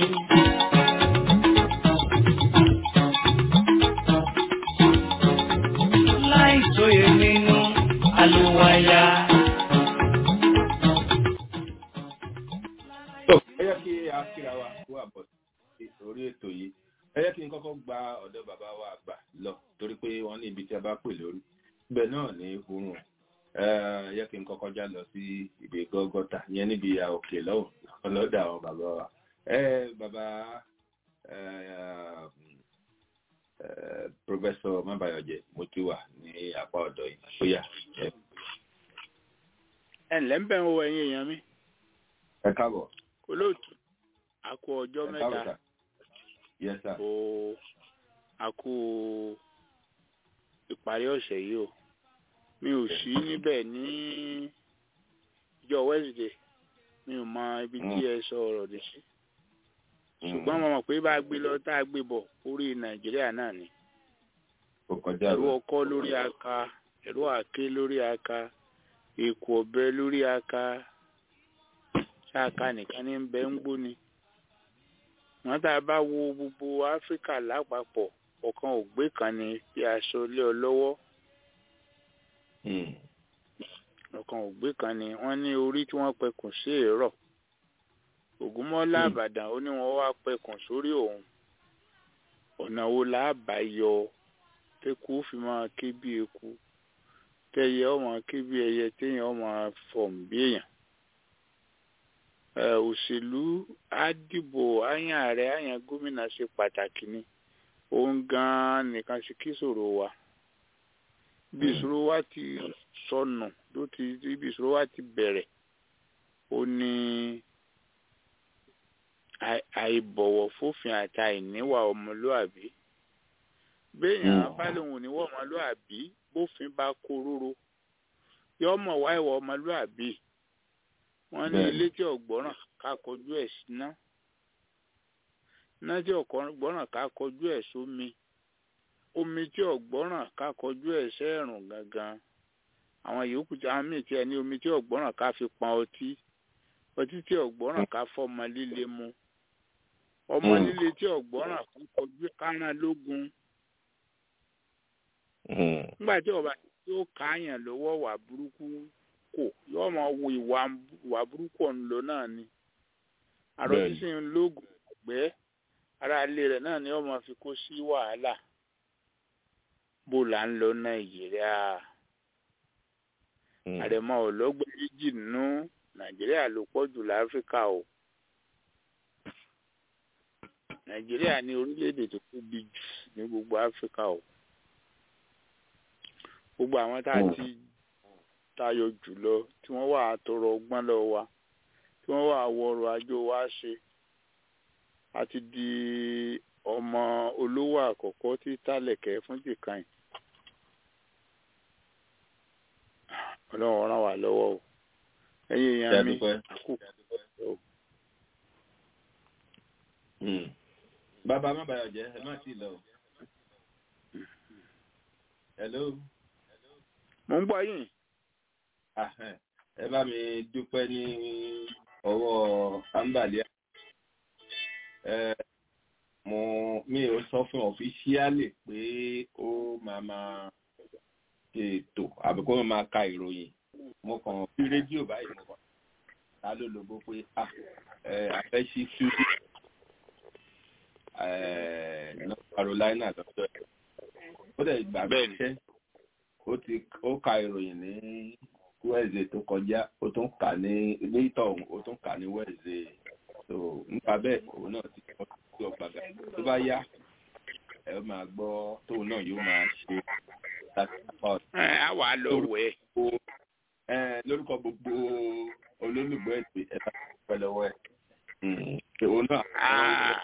Láì sóye nínú àlùwàyà. tó ẹ yẹ kí a kíra wa kó àbọ̀ sí orí ètò yìí ẹ yẹ kí n kọ́kọ́ gba ọ̀dọ̀ bàbá wa àgbà lọ torí pé wọ́n ní ibi tí a bá pè lórí ibẹ̀ náà ní oorun ẹ yẹ kí n kọ́kọ́ já lọ sí ibi gọ́gọ́tà yẹn níbi òkè lọ́wọ́ ọlọ́dà àwọn bàbá wa ẹ bàbá ẹ ẹ pọfẹsọ mabayọjẹ mo ti wà ní apá ọ̀dọ̀ yìí ó yá ẹ ẹ ǹlẹ́ ń bẹ̀ ń wo ẹ̀yin èèyàn mi ẹ káàbọ̀ olóòtú a kú ọjọ́ ẹ káàbọ̀ mẹ́ta sà yẹ sà o a kú ìparí ọ̀sẹ̀ yìí o mi ò sí níbẹ̀ ní ìjọ Wednesday mi ò mọ ibi tí ẹ sọ ọ̀rọ̀ dé sí ṣùgbọ́n mo mọ̀ pé bá a gbé lọ tá a gbé bọ̀ orí Nàìjíríà náà ni ó kọjá ẹ̀rú rẹ ọkọ́ lórí aka ẹ̀rú àké lórí aka èkó ọ̀bẹ lórí aka ṣáàka nìkan ní bẹ ń gbóni wọn tá a bá wo gbogbo áfíríkà lápapọ̀ ọ̀kan ògbé kan ni bí aṣọ lé ọ lọ́wọ́ Mm. ọ̀kan ògbé kan ni wọ́n ní orí tí wọ́n pẹkùn sí èrò ògúnmọ́lá Hmm. àbàdàn ó ní wọ́n wá pẹkùn sórí òun ọ̀nà wo là á bá yọ tẹ́kù fi máa ké bí eku tẹ́yẹ ọmọ ké bí ẹyẹ téèyàn ọmọ fọ̀m bí èèyàn ẹ òṣèlú á dìbò àyàn ààrẹ àyàn gómìnà ṣe pàtàkì ni òun gan-an nìkan ṣe kí ìṣòro wa bí Hmm. ìṣòro wa ti sọnù ló ti bí ìṣòro wa ti bẹ̀rẹ̀ ó ní àì- àìbọ̀wọ̀ fófin àti àìníwà ọmọlúàbí béèyàn Hmm. bá lóun ò níwà ọmọlúàbí bófin bá kó róró yóò mọ̀ wá ìwà ọmọlúàbí wọ́n ní Bẹ́ẹ̀ni. ilé tí ọ̀gbọ́ràn ká kọjú ẹ̀ síná iná tí ọ̀gbọ́ràn ká kọjú ẹ̀ sómi omi tí ọ̀gbọ́ràn ká kọjú ẹ̀ sẹ́ẹ̀rùn gangan àwọn yòókù tí àwọn míì tí ẹ ní omi tí ọ̀gbọ́ràn ká fi pọn ọtí ọtí tí ọ̀gbọ́ràn ká fọmọ líle mu ọmọ Mm. líle tí ọ̀gbọ́ràn ká kọjú kárán lógun Mm. nígbà tí ọba yóò káàyàn lọ́wọ́ wà burúkú kò yóò máa wo ìwà ìwà burúkú ọ̀hún lọ náà ni àrò Bẹ́ẹ̀ni. sísìn lóògùn ọ̀gbẹ́ ara ilé rẹ̀ náà ni wọ́n máa fi kó sí wàhálà bó là ń lọ nàìjíríà Mm. àrẹ̀mọ ọ̀lọ́gbẹ́ méjì nínú nàìjíríà ló pọ̀ jù láfíríkà o nàìjíríà ní orílẹ̀-èdè tó tóbi jù ní gbogbo áfíríkà o gbogbo àwọn tá a Mm. ti tayọ jùlọ tí wọ́n wà á tọrọ ọgbọ́n lọ́wọ́ wa tí wọ́n wà á wọ ọrọ̀ ajé wa ṣe a ti di ọmọ olówó àkọ́kọ́ tí tálẹ̀kẹ́ fún jìkan ọlọ́run ràn wá lọ́wọ́ o ẹ̀yin Ṣé a èèyàn mi dúpẹ́? àkókò o. Mm. bàbá má bàyọ̀ jẹ́ ẹ má tíì lọ. o. hello mo ń gbọ́ yín Ah, eh. ẹ bá mi dúpẹ́ ní ọwọ́ ambalia ẹ mo mi ò sọ fún ọ̀fíṣíálì pé ó máa máa ṣe ètò àbí kó máa ka ìròyìn mo kàn fi rédíò báyìí mo kàn ta ló lógo pé ah ẹ àfẹ́sí studio ẹ North Carolina lọ́dọ̀ ẹ̀ ó dẹ̀ gbà mí Bẹ́ẹ̀ni. ṣẹ́ ó ti ó ka ìròyìn ní wẹ́ẹ̀zẹ̀ tó kọjá ó tún kà ní ilé ìtọ̀ ọ̀hún ó tún kà ní wẹ́ẹ̀zẹ̀ so nípa bẹ́ẹ̀ òun náà ti kọ́ sí ọgbàgà tó bá yá ẹ máa gbọ́ tóun náà yóò máa ṣe láti apá ọ̀dọ̀ ẹ á wà á lọ wẹ̀ ẹ lórúkọ gbogbo olólùgbọ́ ètò ẹ̀ka pẹ́ lọ́wọ́ ẹ̀. òun náà Ah,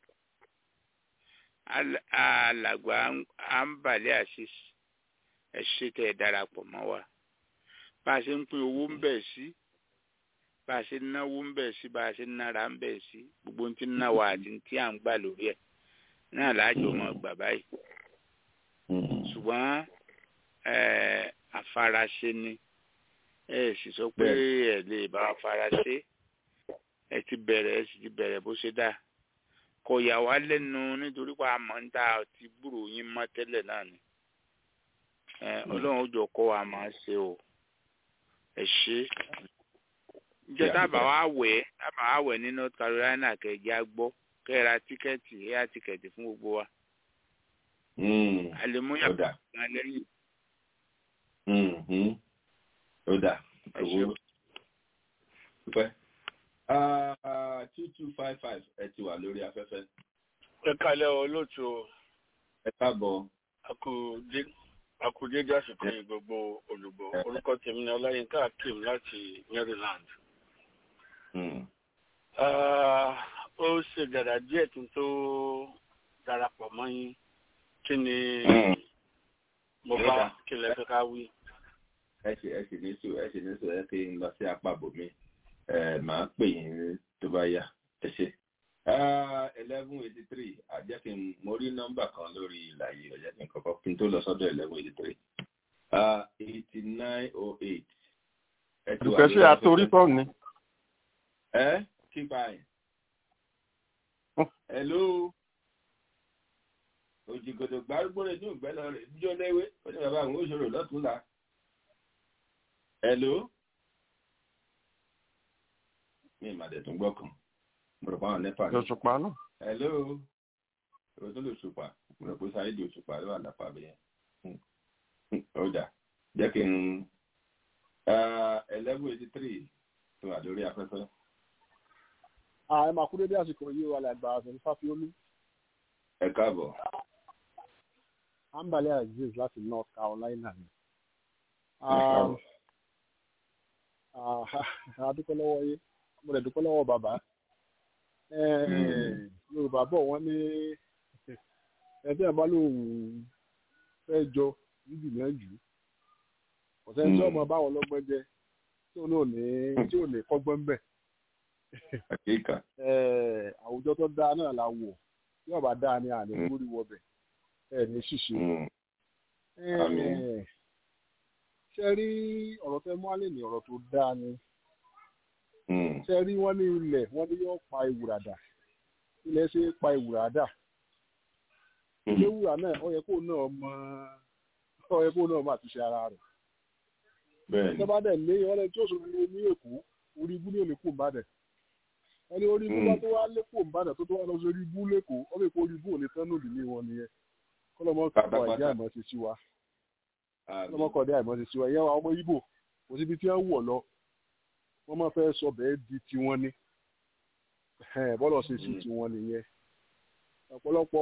al- alàgbà àǹbàlẹ̀ àṣìṣ ẹ ṣe tẹ́ ẹ darapọ̀ mọ́ wa bá a ṣe ń pín owó ń bẹ̀ sí bá a ṣe ń náwó ń bẹ̀ sí bá a ṣe ń nára ń bẹ̀ sí gbogbo ohun tí ń ná wa àti ohun tí à ń gbà lórí ẹ̀ náà láàjọ mọ̀ gbà báyìí ṣùgbọ́n eh, àfaraṣe ni ẹ sì sọ pé ẹ lè bá wa faraṣe ẹ ti bẹ̀rẹ̀ ẹ sì ti bẹ̀rẹ̀ bó ṣe dáa kò yà wá lẹ́nu nítorí pé a mọ̀ ń ta ti gbúrò yín mọ́ tẹ́lẹ̀ náà ni ẹ ọlọ́run ó jọ kọ́ wa máa ṣe o ẹ ṣe jẹ́ tábà wá wẹ̀ tábà wá wẹ̀ ní North Carolina kẹ̀jẹ́ á gbọ́ kẹ́ ẹ ra tíkẹ́ẹ̀tì ẹ ra tíkẹ́ẹ̀tì fún gbogbo wa àlèmúyà ó dà kan lẹ́yìn Mhm. ó dà ẹ ṣe owó dúpẹ́. two two five five ẹ ti wà lórí afẹ́fẹ́ ẹ kalẹ olóòtú o ẹ káàbọ̀ akudé àsìkò yìí gbogbo olùgbò orúkọ tèmi ni ọláyínká akeem láti maryland Mm. Ah, ó ṣe dàda díẹ̀ kí n tó darapọ̀ mọ́ yín kí ni Mm. mo Ó bá dà. kí lẹ fẹ́ ká wí. ẹ ṣe ẹ ṣe ní sùn ẹ ṣe ní sùn ẹ kí n lọ sí apá bòmí ẹ máa pè yín tó bá yá ẹ ṣe. eleven eighty three àjẹ́ kí n mo rí nọ́mbà kan lórí ìlà yìí ọ̀jẹ́ kí n kọ́kọ́ kí n tó lọ sọ́dọ̀ eleven eighty three eighty nine oh eight. dùkẹ́ sí àtòrí tọ́ ni. ẹ kípa ẹ̀. hello òjìgòdò gbárùgbó rẹ̀ ní ògbẹ́ lọ rẹ̀ níjọ́ léwé ó ní bàbá àwọn òṣèré lọ́túnla. hello mi ìmàdẹ̀ tún gbọ́ kan mo rò pé àwọn nẹ́pà ní. òṣùpá náà. hello o tó lè ṣùpà mo rò pé sáyédì òṣùpá ló wà lápá bẹ́ẹ̀ ó dà jẹ́ kí n eleven eighty three tó wà lórí afẹ́fẹ́. ààrẹ máa kú dédé àsìkò yìí wà lágbà àfẹnú fáfiolú ẹ káàbọ̀. ambale aziz láti north carolina ni. káàbọ̀. adúpẹ́ lọ́wọ́ yé mo lè dúpẹ́ lọ́wọ́ bàbá. Eh, yorùbá bọ̀ wọ́n ní ẹgbẹ́ àbá lòun fẹ́ jọ níbi ìyànjú ọ̀sẹ̀ tí ọmọ báwọn lọ́gbọ́n jẹ tí òun ò ní tí ò ní kọ́gbọ́n bẹ̀. àkíkà. Eh, àwùjọ tó dáa náà la wọ̀ tí ọba dáa ni àní Mm. múrí wọbẹ̀ ẹ ní ṣìṣe. Mm. Àmín. Eh, ṣe rí ọ̀rọ̀ tẹ́ mú alẹ́ ní ọ̀rọ̀ tó dáa ni Mm. ṣe rí wọ́n ní ilẹ̀ wọ́n ní yóò pa ìwúrà dà ilẹ̀ ṣe é pa ìwúrà dà ilé wúrà náà ó yẹ kó náà mọ ó yẹ kó náà mọ àtúnṣe ara rẹ̀ bẹ́ẹ̀ni. ìjọba dẹ̀ lé wọ́n lẹ́ni tí ó sọ̀rọ̀ ní èkó orí ibú ní òní kò ń bàdẹ̀ wọ́n ní orí ibú bá tó wá lé kò ń bàdẹ̀ tó tó wá lọ sí orí ibú lẹ́kọ̀ọ́ wọ́n lè kó orí ibú òní tán lòdì ní wọn nìyẹn kọ́lọ́mọ kọ́ Pátápátá. ìdí àìmọ́ ti sí wa Àmín. kọ́lọ́mọ kọ́ ìdí àìmọ́ ti sí wa ìyẹn àwọn ọmọ Ìgbò kò síbi tí wọ́n wọ̀ lọ wọ́n máa fẹ́ sọ bẹ́ẹ̀ di tiwọn ni Ẹ̀hẹ́n, bọ́lọ̀ ṣe sí Mm. tiwọn nìyẹn ọ̀pọ̀lọpọ̀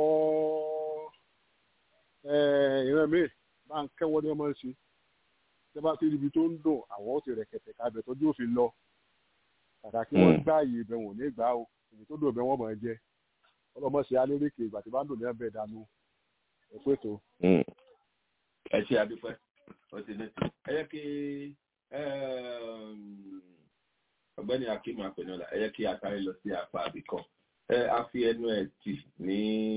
eh, ìran míì bá ń kẹ́wọ́ ní ọmọ ṣe tẹ́ bá ti ríbi tó ń dùn àwọn ó ti rẹ̀kẹ̀tẹ̀ kábẹ̀ tọ́jú òfin lọ kàkà kí wọ́n Mm. gbá ààyè ibẹ̀ wọ̀n ní ìgbà o èyí tó dùn ibẹ̀ wọ́n máa jẹ ọlọ́mọ ṣe alérèké ìgbà tí bá ń dùn ní ẹbẹ̀ dànù ẹ̀kú ètò. Mm. ẹ ṣe àdúpẹ́ ó ti ní. ẹ yẹ kí um, ọ̀gbẹ́ni akim apẹ̀nọ́lá ẹ yẹ kí a sáré lọ sí apá àbíkọ́ ẹ a fi ẹnu ẹ̀ tì ní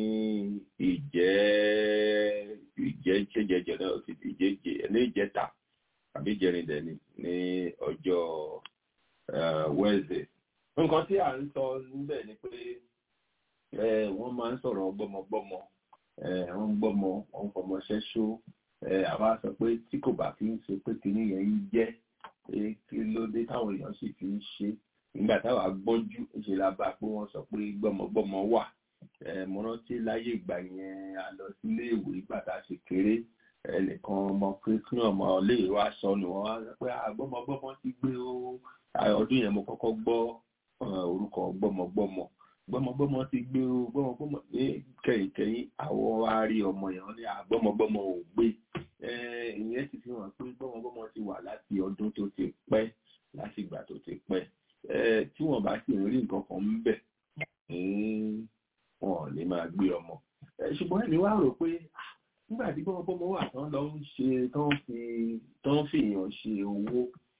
ìjẹ́ ìjẹ́ ìjẹ́jẹjẹ náà ó ti di ìjẹ́jẹ ní ìjẹta àbí ìjẹrìndẹ̀ ni ní ọjọ́ eh, Wednesday nǹkan tí à ń sọ níbẹ̀ ni pé eh, wọ́n máa ń sọ̀rọ̀ gbọ́mọgbọ́mọ eh, wọ́n ń gbọ́mọ wọ́n ń fọmọ ṣẹ́ṣó eh, àwa sọ pé tí kò bá fi ń ṣe pé kinní yẹn ń jẹ́ eh, kí ló dé táwọn èèyàn sì fi ń ṣe nígbà táwa gbọ́njú ṣe la bá pé wọ́n sọ pé gbọ́mọgbọ́mọ wà eh, mo rántí láyé ìgbà yẹn a lọ sílé ìwé ìgbà tá a ṣe kéré ẹnìkan ọmọ kírísítì ọmọ iléèwé wa sọnù wọn wá sọ pé àgbọ́mọgbọ́mọ ti gbé o Ah, ọdún yẹn mo kọ́kọ́ gbọ́ eh, orúkọ gbọ́mọgbọ́mọ gbọ́mọgbọ́mọ ti gbé o gbọ́mọgbọ́mọ ní kẹ̀yìnkẹ̀yìn àwọn wa rí ọmọ yẹn wọ́n ní àgbọ́mọgbọ́mọ ò gbé Eh, ìyẹn sì fi hàn pé gbọ́mọgbọ́mọ ti wà láti ọdún tó ti pẹ́ láti ìgbà tó ti pẹ́ tí wọ́n bá sì ń rí nǹkan kan ń bẹ̀ wọn ò ní máa gbé ọmọ ṣùgbọ́n ẹni wá rò pé nígbà tí gbọ́mọgbọ́mọ wà tán lọ ń ṣe tán fi tán fi èèyàn ṣe owó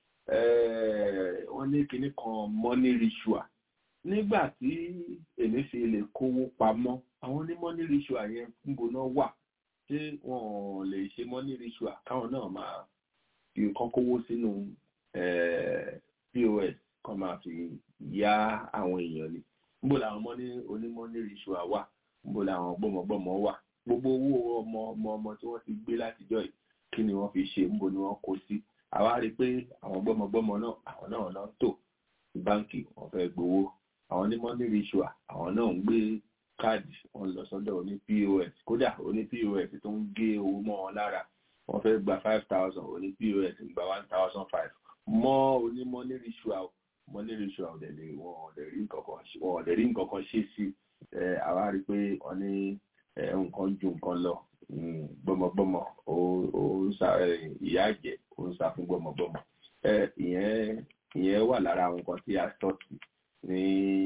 wọ́n ní kinní kan money ritual nígbà tí èmi fi lè kówó pamọ́ àwọn ní money ritual yẹn níbo náà wà ṣé wọn ò lè ṣe money ritual káwọn náà máa fi kán kówó sínú pos kan máa fi yá àwọn èèyàn ni níbo làwọn money oní money ritual wà níbo làwọn gbọ́mọgbọ́mọ wà gbogbo owó ọmọ ọmọ ọmọ tí wọ́n ti gbé látijọ́ yìí kí ni wọ́n fi ṣe níbo ni wọ́n kó sí àwa rí i pé àwọn gbọ́mọgbọ́mọ náà àwọn náà náà tò sí báǹkì wọ́n fẹ́ gbowó àwọn ní money ritual àwọn náà ń gbé káàdì wọn lọ sọ́dọ̀ oní pos kódà oní pos tó ń gé owó mọ́ wọn lára wọ́n fẹ́ gba five thousand oní pos ń gba one thousand five mọ́ oní money ritual money ritual ọ̀dẹ̀ lè wọ́n ọ̀dẹ̀ rí nǹkan kan wọ́n ọ̀dẹ̀ rí nǹkan kan ṣe sí àwa rí i pé wọ́n ní nǹkan ju nǹkan lọ gbọmọgbọmọ ó ń sa ìyá àjẹ ó ń sá fún gbọmọgbọmọ ìyẹn ìyẹn wà lára àwọn nǹkan tí a tọ́kì ní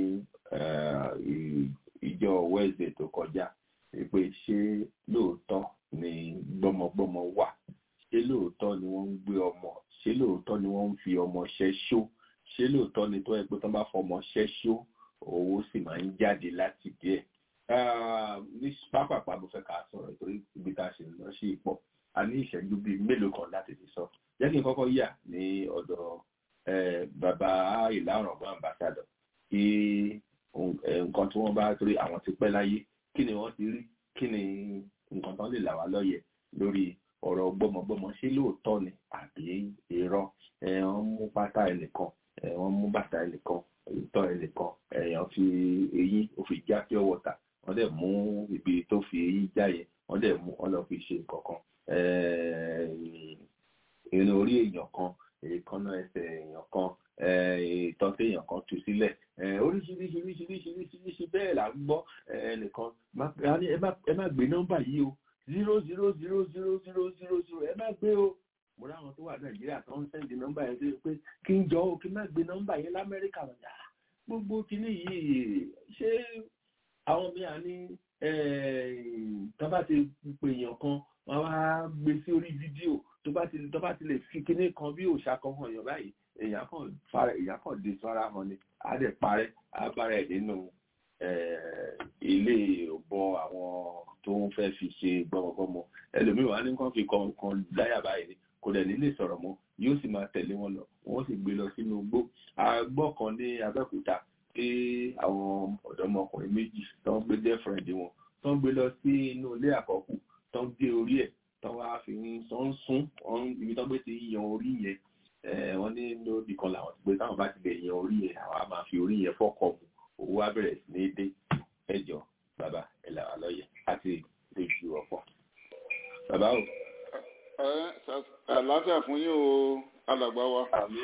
ìjọ Wednesday tó kọjá pé ṣé lóòótọ́ ni gbọmọgbọmọ wà ṣé lóòótọ́ ni wọ́n ń gbé ọmọ ṣé lóòótọ́ ni wọ́n ń fi ọmọ ṣẹ́ṣó ṣé lóòótọ́ ni tó yẹ pé tó bá fọmọ ṣẹ́ṣó owó sì máa ń jáde láti díẹ̀ ní pápápá mo fẹ́ ká sọ̀rọ̀ torí ibi tá a ṣe lọ sí ipò a ní ìṣẹ́jú bíi mélòó kan láti fi sọ jẹ́ kí n kọ́kọ́ yà ní ọ̀dọ̀ bàbá ìlànà ọ̀gbọ́n ambassador kí nǹkan tí wọ́n bá torí àwọn ti pẹ́ láyé kí ni wọ́n ti rí kí ni nǹkan tán lè là wá lọ́yẹ̀ lórí ọ̀rọ̀ gbọ́mọgbọ́mọ ṣé lóòótọ́ ni àbí irọ́ wọ́n mú pátá ẹnìkan wọ́n mú bàtà ẹnìkan ìtọ́ ẹnìkan èèyàn fi eyín ó fi já pure water wọ́n dẹ̀ mú ibi tó fi eyín já yẹn wọ́n dẹ̀ mú wọ́n lọ fi ṣe nǹkan kan irun orí èèyàn kan èèkánná ẹsẹ̀ èèyàn kan ìtọ́sí èèyàn kan tú sílẹ̀ oríṣiríṣi oríṣiríṣi oríṣiríṣi bẹ́ẹ̀ là ń gbọ́ ẹnìkan ẹ má gbé nọ́mbà yìí o zero zero zero zero zero zero zero ẹ má gbé o mo ráwọn tó wà nàìjíríà tó ń sẹ́ndì nọ́mbà yẹn sí pé kí n jọ o kí n má gbé nọ́mbà yẹn lamẹ́ríkà wọn yà gbogbo kínní yìí ṣé àwọn mìíràn ní tó bá ti pèèyàn kan wọn wá gbé sí orí fídíò tó bá ti tó bá ti lè fi kinní kan bí òòṣà kan hàn yàn báyìí èèyàn kan fara èèyàn kan dé sọ́ra hàn ni á dẹ̀ parẹ́ á bára ẹ̀ nínú ilé ọ̀bọ àwọn tó ń fẹ́ fi ṣe gbọmọgbọmọ ẹlòmíràn á ní kàn fi kan láyà báyìí kò dẹ̀ nílé sọ̀rọ̀ mọ́ yóò sì máa tẹ̀lé wọn lọ wọ́n sì gbé lọ sínú igbó agbọ́ kan ní Abẹ́òkúta pé àwọn ọ̀dọ́mọkùnrin méjì tó ń gbé girlfriend wọn tó ń gbé lọ sí inú ilé àkọ́kù tó ń gé orí ẹ̀ tó wá fi ń tó ń sún ibi tó gbé ti yan orí yẹn wọ́n ní lórí kan làwọn ti gbé táwọn bá ti lè yan orí yẹn àwọn á máa fi orí yẹn fọ́kọ̀ mu owó á bẹ̀rẹ̀ sí ní dé ẹjọ́ bàbá ẹ̀ làwà lọ́yẹ̀ àti lójú ọ̀pọ̀ bàbá o àlàáfíà fún yín o alàgbà wa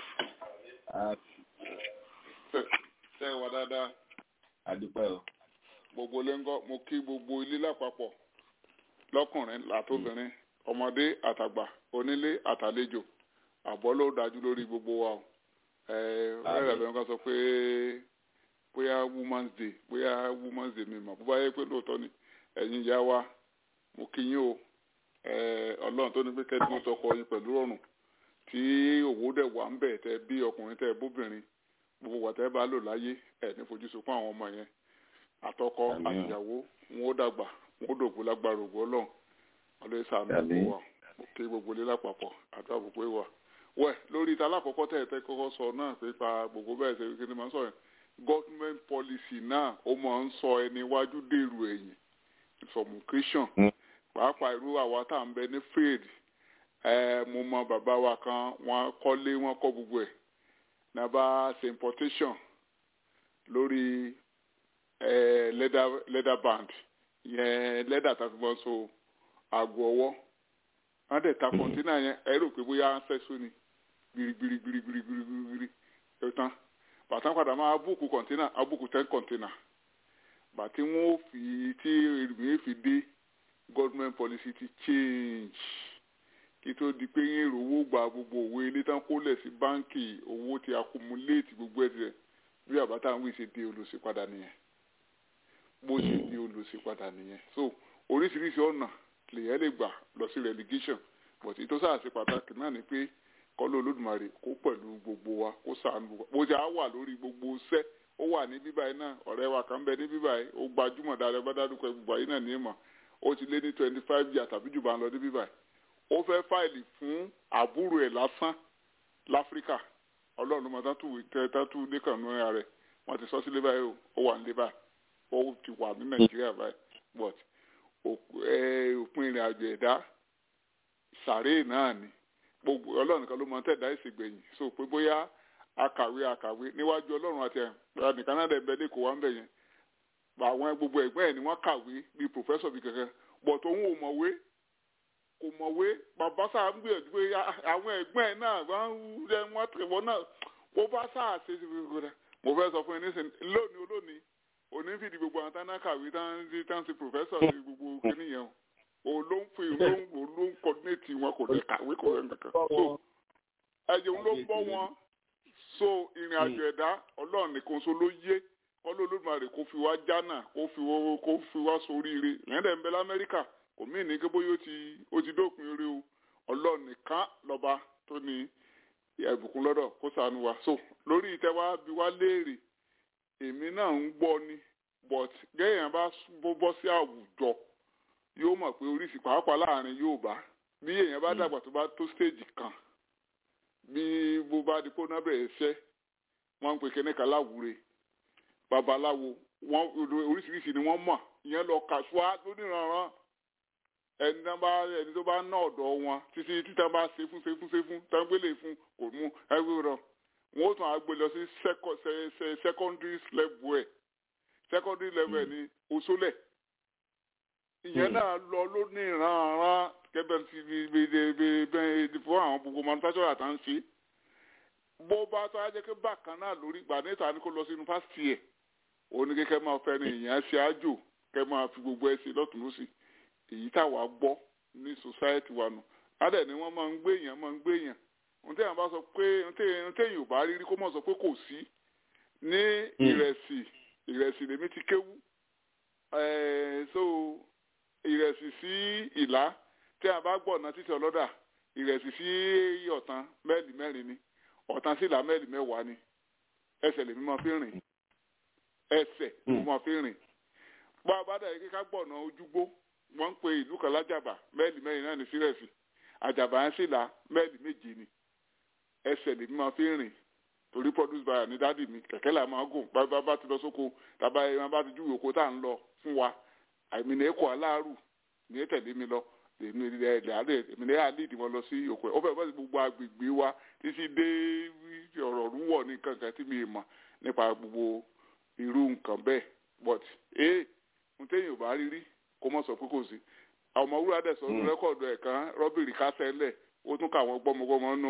ṣe wà dáadáa adúpẹ́ o gbogbo ilé ńkọ́ mo kí gbogbo ilé lápapọ̀ lọ́kùnrin látòbìnrin ọmọdé àtàgbà onílé àtàlejò àbọ̀ ló dájú lórí gbogbo wa o rẹ́rẹ́ lọ́nà kan sọ pé bóyá woman's day bóyá woman's day mi mọ̀ bó bá yẹ pé lóòótọ́ ni ẹ̀yin ìyá wa mo kí yín o ọlọ́run tó ní pé kẹ́tí mo tọkọ yín pẹ̀lú ọ̀run tí òwò dẹ̀ wà ń bẹ̀ tẹ́ bí ọkùnrin tẹ́ bóbìnrin gbogbo wàtẹ́ bá lò láyé ẹ̀ ní fojú sunkún àwọn ọmọ yẹn àtọkọ àtìyàwó wọn ó dàgbà wọn ó dògbò lágbára ògbó ọlọ́run ọlọ́run sàánú gbogbo wa mo kí gbogbo ilé lápapọ̀ àti àbùkù ìwà wẹ̀ lórí ìta alákọ̀ọ́kọ́ tẹ̀ tẹ́ kọ́kọ́ sọ náà pé pa gbogbo bẹ́ẹ̀ ṣe kí ni máa ń sọ yẹn government policy náà ó máa ń sọ ẹni iwájú dèrò ẹ̀yìn information pàápàá irú àwa tá à ń bẹ ní faid ẹ mo mọ bàbá wa kan wọ́n kọ́lé wọ́n kọ́ gbogbo ẹ̀ náà bá ṣe importation lórí ẹ leather leather band yẹn leather tàbí wọ́n so àgọ́ ọwọ́ wọ́n dẹ̀ ta kọ̀ǹtínà yẹn ẹ rò pé bóyá ń sẹ́sọ ni gbirigbirigbirigbirigbiri ẹ tán bàtà padà máa búùkù kọ̀ǹtínà abúùkù ten kọ̀ǹtínà bàtí wọ́n fi tí èrìmí fi dé government policy ti change kí tó di pé yín èrò owó gba gbogbo òwe ilé tán kólẹ̀ sí báńkì owó ti accumulate gbogbo ẹ̀ tirẹ̀ bí àbátá ń wí ṣe di olùsí padà nìyẹn bó ṣe di olùsí padà nìyẹn so oríṣiríṣi ọ̀nà lèyẹn lè gbà lọ sí relegation but ìtọ́sà àti pàtàkì náà ni pé kọ́lọ́ olódùmarè kó pẹ̀lú gbogbo wa kó sànù wa bó ṣe á wà lórí gbogbo iṣẹ́ ó wà ní bíbá yìí náà ọ̀rẹ́ wa kan bẹ ní bíbá yìí ó gbajúmọ̀ dáadáa bá dárúkọ gbogbo ayé náà ní ìmọ̀ ó ti lé ní twenty five years tàbí jù bá ń lọ ní bíbá yìí ó fẹ́ fáìlì fún àbúrò ẹ̀ lásán láfíríkà ọlọ́run ló mọ tátù tátù dékànnú ẹ̀ rẹ̀ wọ́n ti sọ sílé báyìí ó wà nílé báyìí ó ti wà ní nàìjíríà báyìí but òpin ìrìn àjò ẹ̀dá sàréè náà ni gbogbo ọlọ́run kan ló mọ tẹ̀dá ìsìgbẹ̀yìn so pé bóyá akàwé akàwé níwájú ọlọ́run àti ẹ̀ nìkan náà dẹ̀ bẹ́ẹ̀ lẹ́kọ̀ọ́ wá ń bẹ̀ yẹn àwọn gbogbo ẹ̀gbọ́n ẹ̀ ni wọ́n kàwé bíi pòfẹ́sọ̀ bíi kankan but òun ò mọ̀wé kò mọ̀wé bàbá sáà ń gbìyànjú pé àwọn ẹ̀gbọ́n ẹ̀ náà wọ́n rẹ wọ́n tẹ̀wọ́ náà ó bá sáà ṣe é ṣe gbogbo rẹ̀ mo fẹ́ sọ fún yín nísìnyí lónìí olónìí òní fìdí gbogbo àwọn tán náà kàwé tán tán ti pòfẹ́sọ̀ ti gbogbo kíníyẹn o ló ń fi ló ń ló ń coordinate wọn kò lè kàwé kò lè kankan so ẹ̀jẹ̀ ló ń bọ́ wọn so ìrìn àjò ẹ̀dá ọlọ́run nìkan so ló yé ọlọ́ọ̀lùmọ̀rẹ́ kó fi wá jánà kó fi wá kó fi wá soríire ìyẹn dẹ̀ ń bẹ lamẹ́ríkà kò mí ní kí bóyá ó ti ó ti dópin orí o ọlọ́run nìkan lọ́ba tó ní ẹ̀bùkún lọ́dọ̀ kó ṣàánú wa so lórí ìtẹ́wá bí wá léèrè èmi náà ń gbọ́ ni but gẹ́yìn bá bọ́ sí àwùjọ yóò mọ̀ pé oríṣi pàápàá láàrin Yorùbá bí èèyàn bá dàgbà tó bá tó stage kan bí bó bá di kó náà bẹ̀rẹ̀ ṣẹ́ wọ́n ń pè kíní kan láwùre babaláwo wọ́n oríṣiríṣi ni wọ́n mọ̀ ìyẹn lọ kàṣúà lóníranran ẹni tó bá ẹni tó bá ná ọ̀dọ̀ wọn títí títà bá ṣe fún ṣe fún ṣe fún tágbélé fún kò mú ẹgbẹ́ rọ wọn ó tún àgbè lọ sí secondary level ẹ̀ secondary level ẹ̀ ní oṣólẹ̀ ìyẹn náà lọ lóníranran kẹbẹ ti bẹ fún àwọn gbogbo manufacturer àtà ń ṣe bó bá tó á jẹ́ pé bákan náà lórí ìgbà níta ni kó lọ sí yunifásitì ẹ̀ òun ni kékeré máa fẹ́ ni ìyẹn ṣe àjò kẹ́ máa fi gbogbo ẹ̀ ṣe lọ́tún lọ́sì èyí táwa gbọ́ ní society wa nù adẹ̀ ni wọ́n máa ń gbé èèyàn máa ń gbé èèyàn ohun téèyàn bá sọ pé ohun téèyàn ò bá rí rí kó mọ̀ sọ pé kò sí ní ìrẹsì ìrẹsì lèmi ti kéwú so ìrẹsì sí ìlà tí a bá gbọ́ ọ̀nà títí ọlọ́dà ìrẹsì sí ọ̀tán mẹ́ẹ̀lì mẹ́rin ni ọ̀tán sí ìlà mẹ́ẹ̀lì mẹ́wàá ni ẹsẹ̀ lèmi máa fi rìn ẹsẹ̀ lèmi máa fi rìn bá a bá dà yìí kíká gbọ́ ọ̀nà ojúgbó wọ́n ń pe ìlú kan lájàbà mẹ́ẹ̀lì mẹ́rin náà ní sírẹ̀sì àjàbà yẹn sì là mẹ́ẹ̀lì méje ni ẹsẹ̀ lèmi máa fi rìn torí produce buyer ní dádì mi kẹ̀kẹ́ là máa gùn bá bá ti lọ sóko tàbá ẹ bá ti júwèé oko tá à ń lọ fún wa àmì ní ẹ̀kọ́ aláàrù ní tẹ̀lé mi lọ èmi ní àlídìí wọn lọ sí oko ẹ̀ ó fẹ́ fẹ́ gbogbo agbègbè wa títí dé ọ̀rọ̀ rúwọ̀ ní kankan tí mi mọ̀ nípa gbogbo irú nǹkan bẹ́ẹ̀ but ee n téèyàn ò bá rí rí kó mọ̀ sọ pé kò sí ọmọ wúrà dẹ̀ sọ rẹ́kọ̀dù ẹ̀ kan rọ́bìrì kásẹ̀lẹ̀ ó tún kà wọ́n gbọ́mọgbọ́mọ nù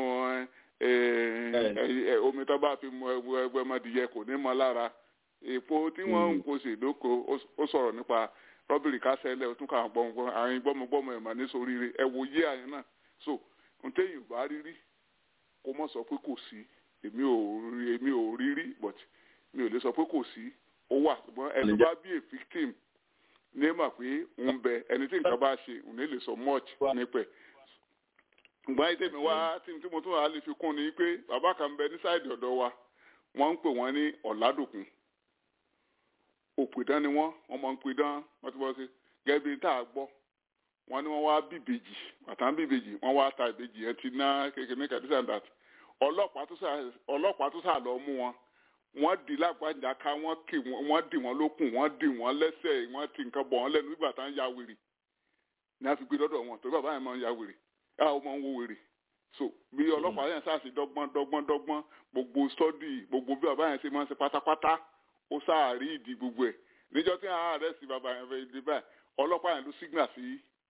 omi tó bá fi mu ẹgbẹ́ ọmọdìyẹ kò ní mọ lára èpo tí wọ́n ń kó sí ìdókò ó sọ̀rọ̀ nípa rọ́bìrì kásẹ̀lẹ̀ ó tún kà wọ́n gbọ́mọgbọ́mọ àwọn gbọ́mọgbọ́mọ ẹ̀ mà ní soríire ẹ wo yé àyẹn náà so n téèyàn ò bá rí rí kó mọ̀ sọ pé kò sí èmi ò èmi ò rí rí but mi ò lè sọ pé kò sí ó wà ṣùgbọ́n ẹni bá bí a victim ní mà pé ń bẹ ẹni tí nǹkan bá ṣe òun lè sọ much nípẹ ṣùgbọ́n ayé tèmi wá tí mo tún wà lè fi kún ni pé bàbá kan bẹ ní sáìdì ọ̀dọ̀ wa wọ́n ń pè wọ́n ní ọ̀làdòkun òpìdán ni wọ́n wọ́n máa ń pidán wọ́n ti bọ́ sí gẹ́gẹ́ bí tá a gbọ́ wọ́n ní wọ́n wá bíbejì àtàn bíbejì wọ́n wá ta ìbejì yẹn ti ná kékeré ní kàdísà dat ọlọ́pàá tó sà lọ mú wọn wọ́n di lágbàjá ká wọ́n kì wọ́n dì wọ́n lókùn wọ́n dì wọ́n lẹ́sẹ̀ wọ́n ti nǹkan bọ̀ wọ́n lẹ́nu nígbà tá ń ya wèrè ní a fi gbé lọ́dọ̀ wọn torí bàbá yẹn máa ń ya wèrè yàrá ó máa ń wo wèrè so bí ọlọ́pàá yẹn sáà sí dọ́gbọ́n dọ́gbọ́n dọ́gbọ́n gbogbo stọ́dì gbogbo bí bàbá yẹn ṣe máa ń ṣe pátápátá ó sáà rí ìdí gbogbo ẹ̀ níjọ́ tí àwọn ààrẹ sí bàbá yẹn fẹ́ di báyìí ọlọ́pàá yẹn ló sígbà sí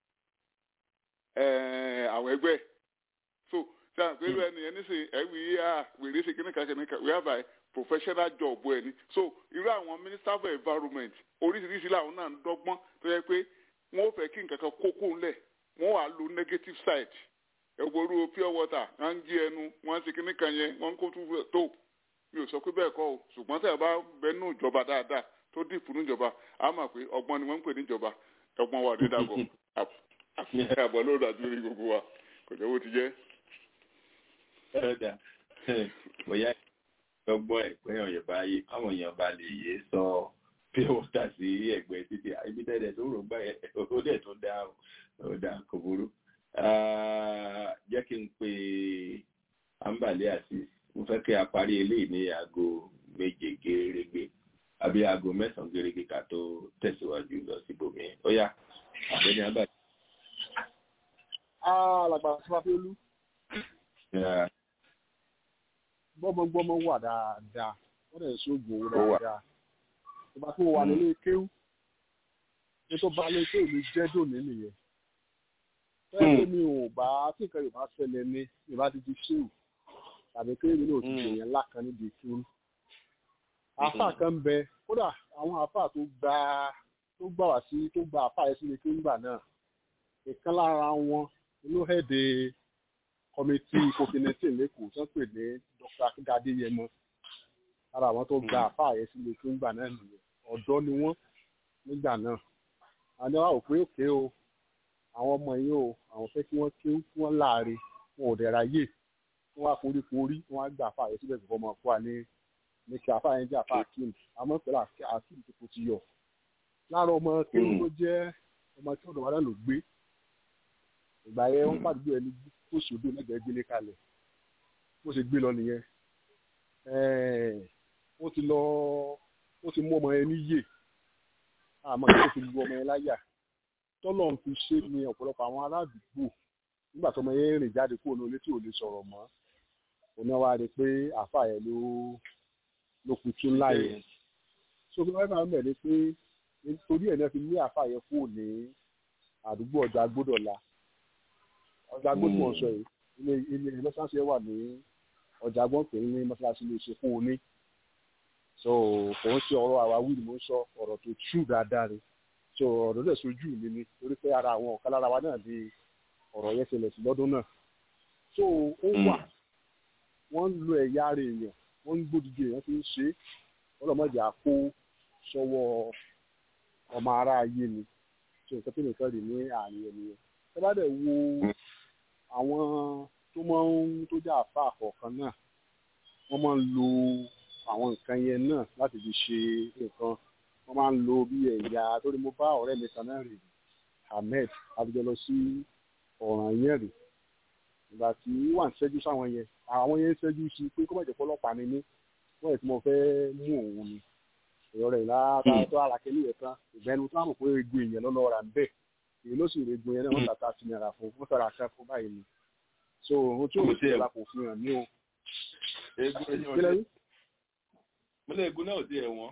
àwọn ẹgbẹ́ so sáà pé ẹni yẹn nísìnyí ẹ̀wì wèrè ṣe kíníkà kíníkà wíwá báyìí professional job ẹ ni so irú àwọn minister for environment oríṣiríṣi làwọn náà ń dọ́gbọ́n tó yẹ pé wọ́n ò fẹ́ kí nǹkan kan kókó ńlẹ̀ wọ́n wàá lo negative side ẹgbòrú pure water wọ́n ń jí ẹnu wọ́n ń ṣe kíní kan yẹn wọ́n ń kó tún tó mi ò sọ pé bẹ́ẹ̀ kọ́ o ṣùgbọ́n tẹ̀ bá bẹ́nu ìjọba dáadáa tó dìpọ̀ níjọba á mọ̀ pé ọgbọ́n ni wọ́n ń pè níjọba ọgbọ́n wà ní dàgọ̀ àfihàn àbọ̀ ló dájú lórí gbogbo wa kò jẹ́ bó ti jẹ́. ẹ̀ẹ́dà bóyá ọgbọ́n ẹ̀pẹ́ ọ̀yẹ̀ báyìí àwọn èèyàn bá lè yé sọ pure water sí ẹ̀gbẹ́ títí ibi tẹ́lẹ̀ tó rò gbá ó dẹ̀ tó dá ó dá kò burú. jẹ́ kí n pe ambale àti mo fẹ́ kí a parí eléyìí ní aago méje gẹ́rẹ́gbẹ́ àbí aago mẹ́sàn-án gẹ́rẹ́gbẹ́ ká tó tẹ̀síwájú lọ síbòmí ó yá àbẹ́ni abàdé. alàgbà sọfàfẹ́lú gbọ́mọgbọ́mọ wà dáadáa wọ́n dẹ̀ sóògùn owó dáadáa ìgbà tó wà nílé kéwú ní tó bá lé kéwú mi jẹ́ dòní nìyẹn fẹ́ẹ́ mi ò bá tí nǹkan yorùbá ṣẹlẹ̀ ní yorùbá ti di ṣéwù tàbí kéwú mi náà ti dèèyàn ńlá kan níbi kéwú àáfàá kan ń bẹ kódà àwọn àáfàá tó gba tó gbà wá sí tó gba àáfàá yẹn sílé kéwú gbà náà ìkan lára wọn olóhẹ́dẹ̀ kọmitì covid-19 lẹ́kọ̀ọ́ tó ń pè ní dr akíndádé yẹmọ ara àwọn tó gba àfáà yẹn sílé tó ń gbà náà nìyẹn ọ̀dọ́ ni wọ́n nígbà náà àní wàá wò pé òkè o àwọn ọmọ yìí o àwọn fẹ́ kí wọ́n kí wọ́n láàre wọn ò dẹ̀ ráyè wọ́n wá forí forí wọ́n á gba àfáà yẹn síbẹ̀ fún ọmọ fún wa ní ní kí àfáà yẹn jẹ́ àfáà akim àmọ́ pẹ̀lú akim tó kò ti yọ lára ọmọ kéwù tó jẹ́ ọmọ tí ọ̀dọ̀ wa náà ló gbé ìgbà yẹn wọ́n pàdé ẹni kó sódò lẹ́gbẹ̀ẹ́ gbélé kalẹ̀ bó ṣe gbé lọ nìyẹn ó ti lọ ó ti mú ọmọ yẹn níyè àmọ́ tó fi lu ọmọ yẹn láyà tọ́lọ̀ ń fi ṣe ní ọ̀pọ̀lọpọ̀ àwọn aládùúgbò nígbà tó ọmọ yẹn rìn jáde kúrò ní tí ò lè sọ̀rọ̀ mọ́ òun náà wá rí i pé àáfà yẹn ló ló kú tún láyè so bí wọ́n bá ń bẹ̀ ni pé nítorí ẹ̀ náà fi ní àáfà yẹn kúrò ní àdúgbò ọjà gbódọ̀la ọjà gbódò ọ̀sọ̀ yìí ilé ilé mọ́sáàsì wà ní ọjà gbọ́npẹ̀ ní mọ́sáàsì lè ṣe fún oní so kò ń ṣe ọ̀rọ̀ àwáwí ni mo ń sọ ọ̀rọ̀ tó tú dáadáa ni so ọ̀rọ̀ lè sojú mi ni torí pé ara àwọn ọ̀kan lára wa náà di ọ̀rọ̀ yẹn ṣẹlẹ̀ sí lọ́dún náà so ó wà wọ́n ń lo ẹ̀yà ara èèyàn wọ́n ń gbódìdí èèyàn fi ń ṣe ọlọ́mọdé àpò sọ́wọ́ ọmọ ara ayé ni so nǹkan tó nìkan rì ní àárín ènìyàn ẹ bá dẹ̀ wo àwọn tó máa ń tó jẹ́ àfa àkọ̀ọ̀kan náà wọ́n máa ń lo àwọn nǹkan yẹn náà láti fi ṣe nǹkan wọ́n máa ń lo bí ẹ̀yà torí mo bá ọ̀rẹ́ mi kan náà rè ahmed abijọ́ lọ sí ọ̀ràn yẹn rè ìgbà tí wà ń ṣẹ́jú sáwọn yẹn àwọn yẹn ń ṣẹ́jú sí pé kó má jẹ́ fọlọ́pàá ni mí wọ́n yẹ kí mo fẹ́ mú òun ni èrò rẹ̀ lára tó ara kẹ́lí yẹn tán ìgbẹ́nu tó àmọ̀ pé egbò èèyàn lọ́lọ́ ra ń bẹ̀ èyí ló sì rẹ̀ egbò yẹn náà wọ́n tàta sí náírà fún wọ́n fẹ́ra kẹ́ fún báyìí ni so ohun tí òun ti rà kò fi hàn ní o. mo lè gun náà sí ẹ̀wọ̀n.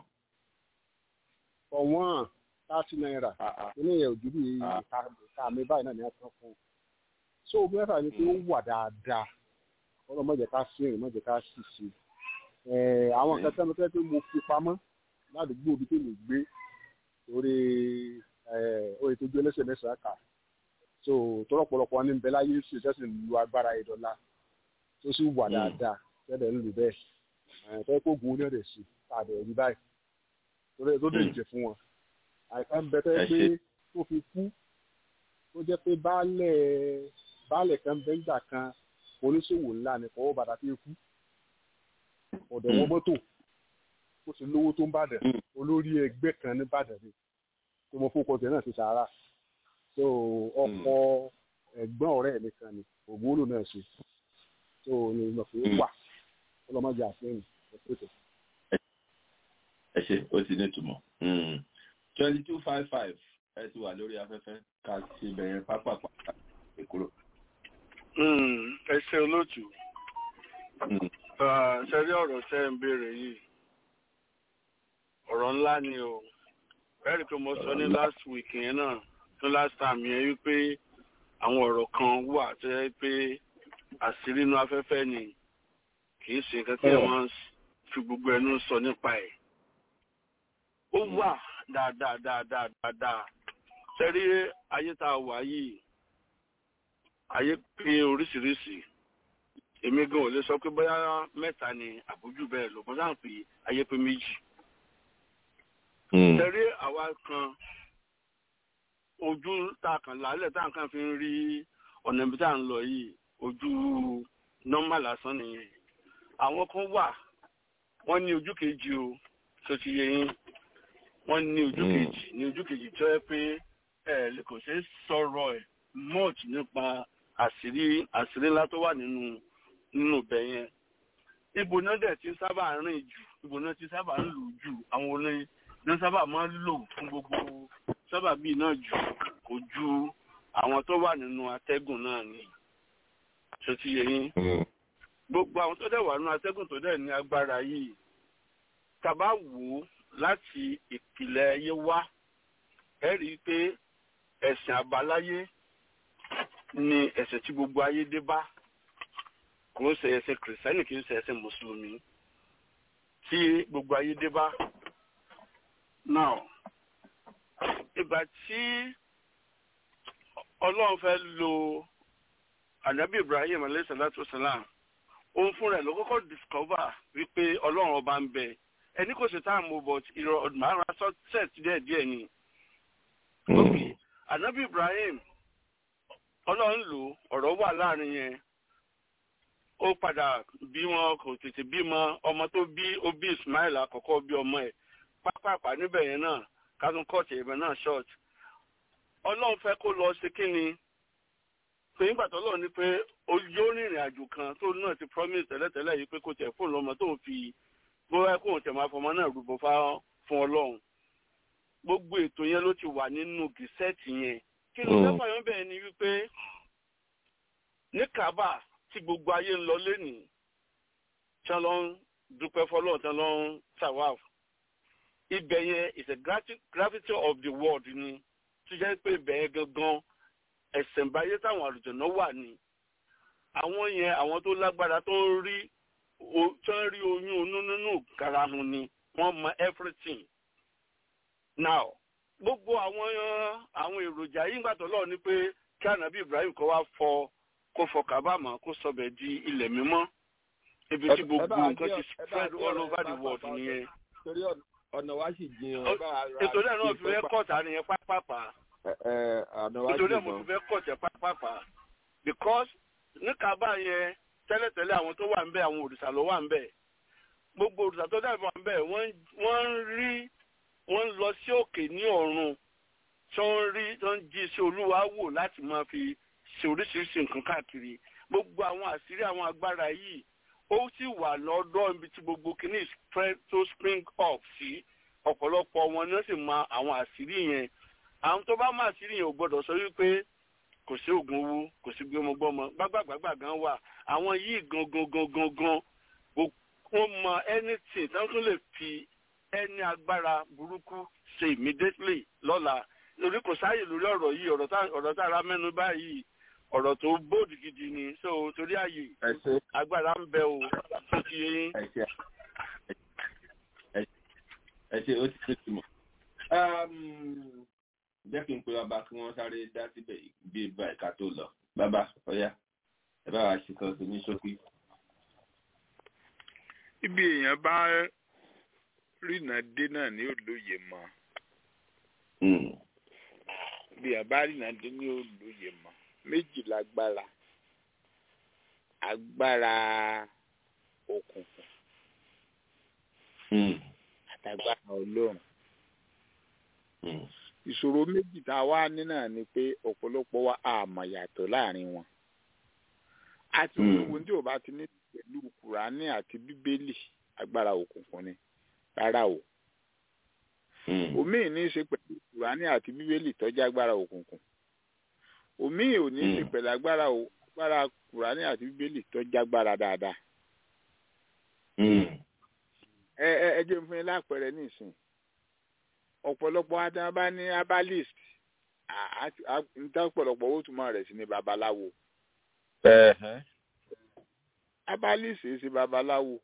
ọ̀wọ́n thirty naira ilé yẹn ò dúró ìka mi báyìí náà ní ẹ̀sán fún un. so bí wọ́n fà ní pé ó wà dáadáa ọlọ́run mọ̀jẹ̀ ká sí ìrìn mọ̀jẹ̀ ká sì sí. àwọn nǹkan tẹ́lẹ̀ tẹ́lẹ̀ pé mo fi pamọ́ ládùúgbò ibi tó lè gbé torí oye tó gbé lẹ́sẹ̀ mẹ́sàn-án kà so tọ́lọ́pọ̀lọpọ̀ ní bẹ́ẹ̀ láyé sì sẹ́sìn lu agbára ìdọ́là tó sì wà dáadáa tẹ́lẹ̀ ń lù bẹ́ẹ̀ tẹ́ kó gun oní ọ̀dẹ̀ sí tàbí ẹ̀rí báyìí torí tó lè jẹ fún wọn àìsàn ń bẹ tẹ́ pé tó fi kú tó jẹ́ pé baálẹ̀ baálẹ̀ kan bẹ́ńgbà kan oníṣòwò ńlá ni kọ́wọ́ bàtà fi kú ọ̀dọ̀ wọn mọ́tò ó ti lówó tó ń bàdàn olórí ẹgbẹ́ kan ní bàdàn ni tó mọ fún kọtẹ náà ti sàárà so ọkọ ẹ̀gbọ́n ọ̀rẹ́ mi kan ni ògbólò náà ṣe so ní ìmọ̀ pé ó wà ọlọ́mọdé àfihàn ẹ̀pẹ̀tẹ̀. ẹ ṣe ó ti ní ìtumọ̀ twenty two five five ẹ ti wà lórí afẹ́fẹ́ ká ti bẹ̀rẹ̀ pápápá ìkúrò. ẹ ṣe olóòtú ṣe rí ọ̀rọ̀ tẹ́ ń béèrè yìí ọ̀rọ̀ ńlá ni o bẹ́ẹ̀ni pé mo sọ ní last week yẹn náà ní last time yẹn wípé àwọn ọ̀rọ̀ kan wà tó yẹ pé àṣírí inú afẹ́fẹ́ ni kì í ṣe nǹkan tí wọ́n fi gbogbo ẹnu sọ nípa ẹ̀. ó wà dáadáa dáadáa dáadáa sẹ́rí ayé tá a wà yìí ayé pé oríṣiríṣi èmi gan ò lè sọ pé bóyá mẹ́ta ni àbójú bẹ́ẹ̀ lọ bọ́n sáà pé ayé pé méjì. tẹ̀rí àwa kan ojú tá a kàn lálẹ́ tá a kàn fi ń rí ọ̀nà ibi tá a ń lọ yìí ojú nọ́mbà lásán nìyẹn. àwọn kan wà wọ́n ní ojú kejì o tó ti yẹ yín wọ́n ní ojú kejì ní ojú kejì tó yẹ pé ẹ kò ṣeé sọ̀rọ̀ ẹ̀ much nípa àṣírí àṣírí ńlá tó wà nínú nínú ibẹ̀ yẹn ibo náà dẹ̀ ti sábà rìn jù ibo náà ti sábà ń lò jù àwọn olóyin náà sábà máa ń lò fún gbogbo sábà bíi náà jù kò ju àwọn tó wà nínú atẹ́gùn náà ni tó ti yẹ yín gbogbo àwọn tó dẹ̀ wà nínú atẹ́gùn tó dẹ̀ ní agbára yìí tàbá wò ó láti ìpìlẹ̀ ayé wá ẹ rí i pé ẹ̀sìn àbáláyé ni ẹ̀sìn tí gbogbo ayé dé bá kò ń ṣe ẹ̀sìn kìrìsìtẹ́nì kì í ṣe ẹ̀sìn mùsùlùmí tí gbogbo ayé dé bá. now ìgbà tí ọlọ́run fẹ́ lo anabi ibrahim alayhi salatu wasalam òun fún rẹ̀ ló kọ́kọ́ discover wípé ọlọ́run ọba ń bẹ ẹni kò ṣe tá à ń mú but ìrọ̀ ọ̀dùnmọ́ ara set díẹ̀ díẹ̀ ni. ok anabi ibrahim ọlọ́run lò ọ̀rọ̀ wà láàrin yẹn ó padà bí wọn kò tètè bímọ ọmọ tó bí ó bí ismail àkọ́kọ́ bí ọmọ ẹ̀ pápápá níbẹ̀ yẹn náà kátún kọ́ọ̀tì ìbẹ̀ náà short ọlọ́run fẹ́ kó lọ ṣe kí ni pé nígbà tó lọ́ọ̀ ni pé ó yóò rìnrìn àjò kan tó náà ti promise tẹ́lẹ̀tẹ́lẹ̀ yìí pé kó tẹ̀ fóònù lọ́mọ tó ń fi bóyá kóun tẹ̀ máa fọmọ náà rúbọ fún ọlọ́run gbogbo ètò yẹn ló ti wà nínú gìsẹ́ẹ̀tì yẹn kí ló fẹ́ fàyọ́ bẹ́ẹ̀ ni wípé ní Kaaba tí gbogbo ayé ń lọ lénìí tí wọ́n lọ ń dúpẹ́ fọlọ́ tí wọ́n lọ ń tawaf ibẹ̀ yẹn is a gravity of the world ni tó jẹ́ pé ibẹ̀ yẹn gangan ẹ̀sẹ̀ǹbáyé táwọn àlùjọ̀nà wà ní àwọn yẹn àwọn tó lágbára tó ń rí tó ń rí oyún onú nínú karahun ni wọ́n mọ everything now gbogbo àwọn àwọn èròjà yìí ńgbà tó lọ́ọ̀ ni pé kí ànábì Ibrahim kó wá fọ kó fọ kábàámọ̀ kó sọbẹ̀ di ilẹ̀ mímọ́ ibi tí gbogbo nǹkan ti spread all over the world nìyẹn. torí ọ̀nà wa sì jiyàn. ètò náà náà fi fẹ́ kọ̀tà nìyẹn pápápá. ọ̀nà wa ètò náà jiyàn. mo fi fẹ́ kọ̀tà pápápá because ní kábà yẹn tẹ́lẹ̀tẹ́lẹ̀ àwọn tó wà ń bẹ̀ àwọn òrìṣà ló wà ń bẹ̀ gbogbo òrìṣà tó dàbí wà ń bẹ̀ wọ́n ń rí wọ́n ń lọ sí òkè ní ọ̀run tó ń rí tó ń jí sí olúwa wò láti máa fi ṣe oríṣiríṣi nǹkan káàkiri gbogbo àwọn àṣírí àwọn agbára yìí ó sì wà lọ́dọ̀ ibi tí gbogbo kìíní tó spring up sí ọ̀pọ̀lọpọ̀ wọn ni wọ́n sì mọ àwọn àṣírí yẹn àwọn tó bá mọ àṣírí yẹn ò gbọ́dọ̀ sọ wípé kò sí oògùn owó kò sí gbọmọgbọmọ gbàgbàgbàgbà gan wà àwọn yìí gangan gangan gan wọ́n mọ anything tí wọ́n tún lè fi ẹni agbára burúkú ṣe immediately lọ́la lórí kò sáàyè lórí ọ̀rọ̀ yìí ọ̀rọ̀ tá a ra mẹ́nu báyìí ọ̀rọ̀ tó bóòdù gidi ni so torí àyè agbára ń bẹ o tó ti yé yín. ẹ ṣe ó ti tó ti mọ̀. jẹ́ kí n pe bàbá kí wọ́n sáré dá síbẹ̀ bí ibà ìka tó lọ bàbá ọ̀yá ẹ bá wa ṣètò sí ní ṣókí. ibi èèyàn bá rìnà dé náà ní olóye mọ bí àbá rìnà dé ní olóye mọ méjì lágbára agbára òkùnkùn àtàgbára ọlọ́run ìṣòro méjì tá a wá ní náà ni pé ọ̀pọ̀lọpọ̀ wa àmọ̀ yàtọ̀ láàrin wọn àti gbogbo tí ò bá ti ní pẹ̀lú kùránì àti bíbélì agbára òkùnkùn ni rárá o òmíì ní í ṣe pẹ̀lú kùránì àti bíbélì tọ́jú agbára òkùnkùn òmíì ò ní í ṣe pẹ̀lú agbára agbára kùránì àti bíbélì tọ́jú agbára dáadáa. ẹ ẹ ẹ jẹ́ fún yín lápẹẹrẹ nísìn ọ̀pọ̀lọpọ̀ adán bá ní herbalist níta ọ̀pọ̀lọpọ̀ owó túmọ̀ rẹ̀ sí ní babaláwo. herbalist ṣe babaláwo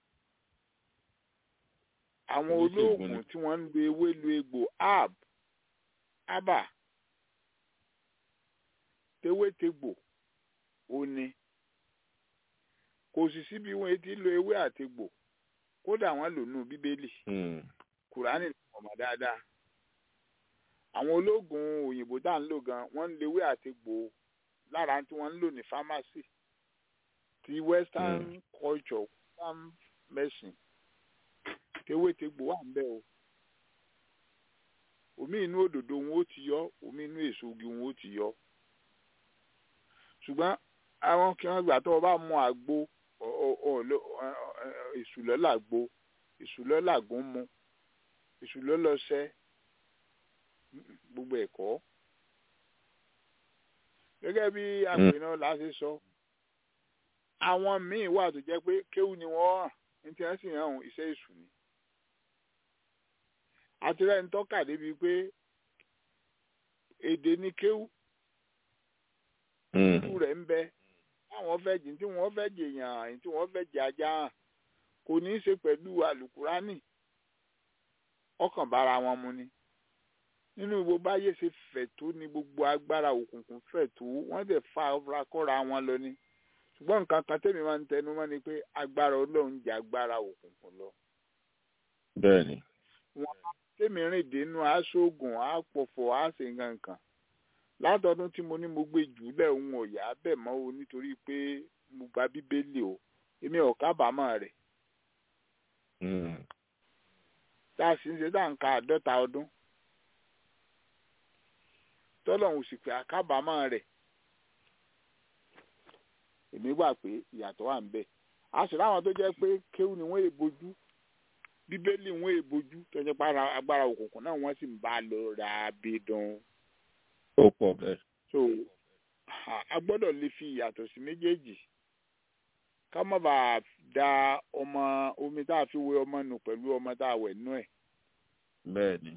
àwọn olóògùn tí wọ́n ń lo ewé lo egbò herb herbal tewétegbò ó ní kò sì síbi wọn ti lo ewé àtegbò kódà wọn lò nù bíbélì kùránì ọmọ dáadáa àwọn ológun òyìnbó tá à ń lò gan wọ́n ń lo ewé àtegbò lára tí wọ́n ń lò ní fámásì ti western culture western medicine tewétegbò wà ń bẹ o omi inú òdòdó wọn ó ti yọ omi inú èso igi wọn ó ti yọ ṣùgbọ́n àwọn kí wọ́n gbà tó o bá mu àgbo èṣùlọ́ làgbo èṣùlọ́ làgùn mu èṣùlọ́ lọ́sẹ̀ gbogbo ẹ̀kọ́ gẹ́gẹ́ bí àpènà láti sọ àwọn míì wà tó jẹ́ pé kéwù ni wọ́n hàn ní tí wọ́n sì hàn iṣẹ́ èṣù ni àtìrẹ́ ń tọ́ka débi pé èdè ní kéwù ìlú rẹ̀ ń bẹ àwọn fẹ́ jìn tí wọ́n fẹ́ jẹ èèyàn tí wọ́n fẹ́ jẹ ajá hàn kò ní í ṣe pẹ̀lú àlùkùránì ọkàn bára wọn mu ni nínú gbogbo ayé ṣe fẹ̀ tó ní gbogbo agbára òkùnkùn fẹ̀ tó wọ́n dẹ̀ fa ọ̀rọ̀ kọ́ra wọn lọ ni ṣùgbọ́n nǹkan kan tẹ́mi máa ń tẹnu mọ́ ni pé agbára ọlọ́run jẹ́ agbára òkùnkùn lọ. bẹ́ẹ̀ni. wọn tẹ́mi rìn dénú aṣọ́gun àpọ̀fọ̀ àṣẹ nǹkan látọdún tí mo ní mo gbé jùlẹ̀ òun ọ̀yà bẹ̀ mọ́ o nítorí pé mo gba bíbélì o èmi ò kábàámọ̀ rẹ̀. tá a sì ń ṣe tá à ń ka àádọ́ta ọdún tọ́lọ́hún sì pé àkábàámọ̀ rẹ̀ èmi gbà pé ìyàtọ̀ wà ń bẹ̀ a sì láwọn tó jẹ́ pé kéwù ni wọ́n èbojú bíbélì wọ́n èbojú tó jẹ́ pé agbára òkùnkùn náà wọ́n sì ń bá a lọ ra abidun. ó pọ̀ bẹ́ẹ̀. so a gbọ́dọ̀ lè fi ìyàtọ̀ sí méjèèjì ká má bàa da ọmọ omi tá a fi wé ọmọ nù pẹ̀lú ọmọ tá a wẹ̀ nú ẹ̀. bẹ́ẹ̀ni.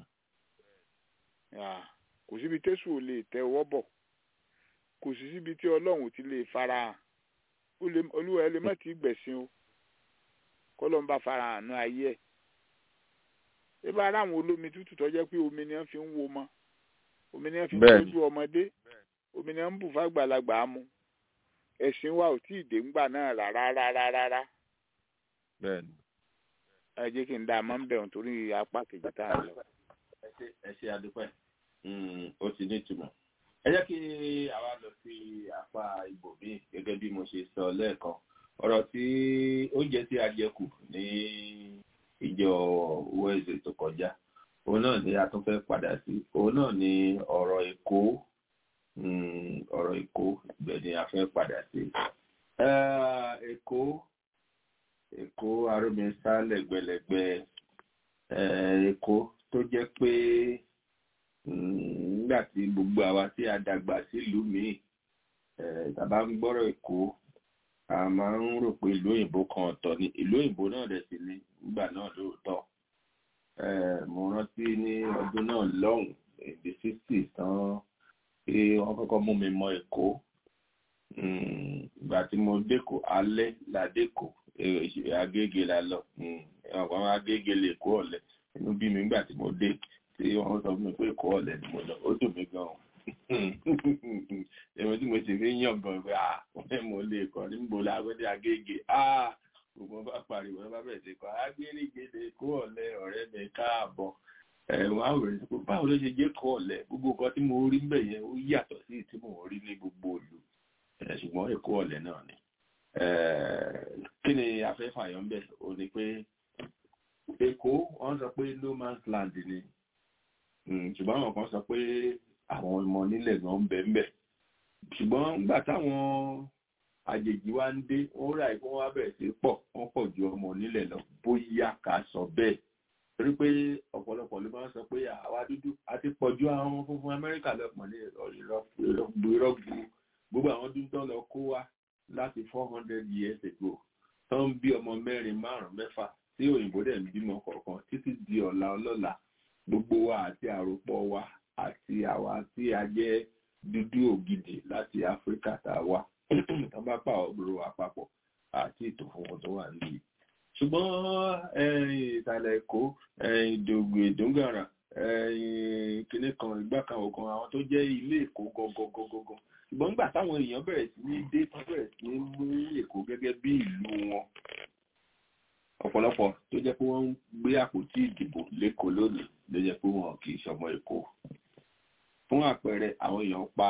kò síbi tẹ́sù ò lè tẹ ọwọ́ bọ̀ kò sí síbi tí ọlọ́run ti lè farahàn olúwa ẹ lè má ti gbẹ̀sìn o kọ́lọ́ ń bá farahàn ní ayé ẹ̀ ẹ bá ara àwọn olómi tútù tó jẹ́ pé omi ni wọ́n fi ń wo ọmọ omi ni wọ́n fi ń tọ́jú ọmọdé omi ni wọ́n ń bù fàgbàlagbà mu ẹ̀sìn wa ò tí ì dé ńgbà náà rárá rárá rárá bẹ́ẹ̀ni. ẹ jẹ́ kí n dá a máa ń bẹ̀rù torí apá kejì tá a lọ. ẹ ṣe àdúpẹ́ ó ti ní ìtumọ̀ ẹ jẹ́ kí àwa lọ sí apá ibòmíì gẹ́gẹ́ bí mo ṣe sọ lẹ́ẹ̀kan ọ̀rọ̀ tí oúnjẹ tí a jẹ kù ní ìjọ wẹ́ẹ̀sì tó kọjá òun náà ni a tún fẹ́ padà sí òun náà ni ọ̀rọ̀ èkó ọ̀rọ̀ èkó ibẹ̀ ni a fẹ́ padà sí. èkó èkó arómisá lẹ́gbẹ̀lẹ́gbẹ̀ èkó tó jẹ́ pé nígbà tí gbogbo àwa tí a dàgbà sílùú míì tàbá ń gbọ́rọ̀ èkó a máa ń rò pé ìlú òyìnbó kan ọ̀tọ̀ ni ìlú òyìnbó náà dẹ̀ sí ní nígbà náà lóòótọ́ mo rántí ní ọdún náà lọ́hùn èdè sixty tán pé wọ́n kọ́kọ́ mú mi mọ èkó ìgbà tí mo dẹ́kọ̀ alẹ́ la dẹ́kọ̀ agége la lọ àwọn agége lè kó ọ̀lẹ́ inú bí mi nígbà tí mo dé tí wọ́n sọ fún mi pé èkó ọ̀lẹ́ ni mo lọ ó dùn mí gan-an èmi tí mo sì fi yàn gan pé ah wọ́n mo lè kọ́ níbo la gbọ́dọ̀ agége ah gbogbo bá pariwo ẹ bá bẹ̀rẹ̀ sí kọ́ agbẹ́rìgbèdè kó ọ̀lẹ́ ọ̀rẹ́ mi káàbọ̀ ẹ̀wọ̀n àwòrán sí pé báwo ló ṣe jẹ́ kó ọ̀lẹ́ gbogbo nǹkan tí mo rí mbẹ̀ yẹn ó yàtọ̀ sí tí mo rí ní gbogbo ìlú ṣùgbọ́n èkó ọ̀lẹ́ náà ni kí ni afẹ́fàyọ̀ ń bẹ̀ ò ní pé èkó wọ́n sọ pé no man's land ni ṣùgbọ́n àwọn kan sọ pé àwọn ọmọ nílẹ̀ gan ń bẹ ń bẹ ṣùgbọ́n nígbà táwọn àjèjì wa ń dé wọ́n rà kí wọ́n wá bẹ̀rẹ̀ sí pọ̀ wọ́n pọ̀ ju ọmọ nílẹ̀ lọ bóyá ká sọ bẹ́ẹ̀ torí pé ọ̀pọ̀lọpọ̀ ló máa ń sọ pé àwa dúdú àti pọ̀ ju àwọn funfun Amẹ́ríkà lọ́pọ̀ ní ìrọ́gbù gbogbo àwọn dúdú tó lọ kó wá láti four hundred years ago tó ń bí ọmọ mẹ́rin márùn-ún mẹ́fà tí òyìnbó dẹ̀ ń bímọ kọ̀ọ̀kan títí di ọ̀la ọlọ́la gbogbo wa àti àròpọ̀ wa àti àwa tí a jẹ́ dúdú ògidì láti áfíríkà tá a wà tó bá pa ọ̀rọ̀ àpapọ̀ àti ètò funfun tó wà níbi. ṣùgbọ́n ìsàlẹ̀ èkó ìdògbò ìdóngàrà kìnní kan ìgbà kan òkan àwọn tó jẹ́ ilé èkó gangan ṣùgbọ́n nígbà táwọn èèyàn bẹ̀rẹ̀ sí ní dé tán bẹ̀rẹ̀ sí ní mú èkó gẹ́gẹ́ bí ìlú wọn ọ̀pọ̀lọpọ̀ tó jẹ́ pé wọ́n ń gbé àpótí ìdìbò lẹ́kọ̀ọ́ lónìí ló jẹ́ pé wọn kì í ṣọmọ èkó fún àpẹẹrẹ àwọn èèyàn pa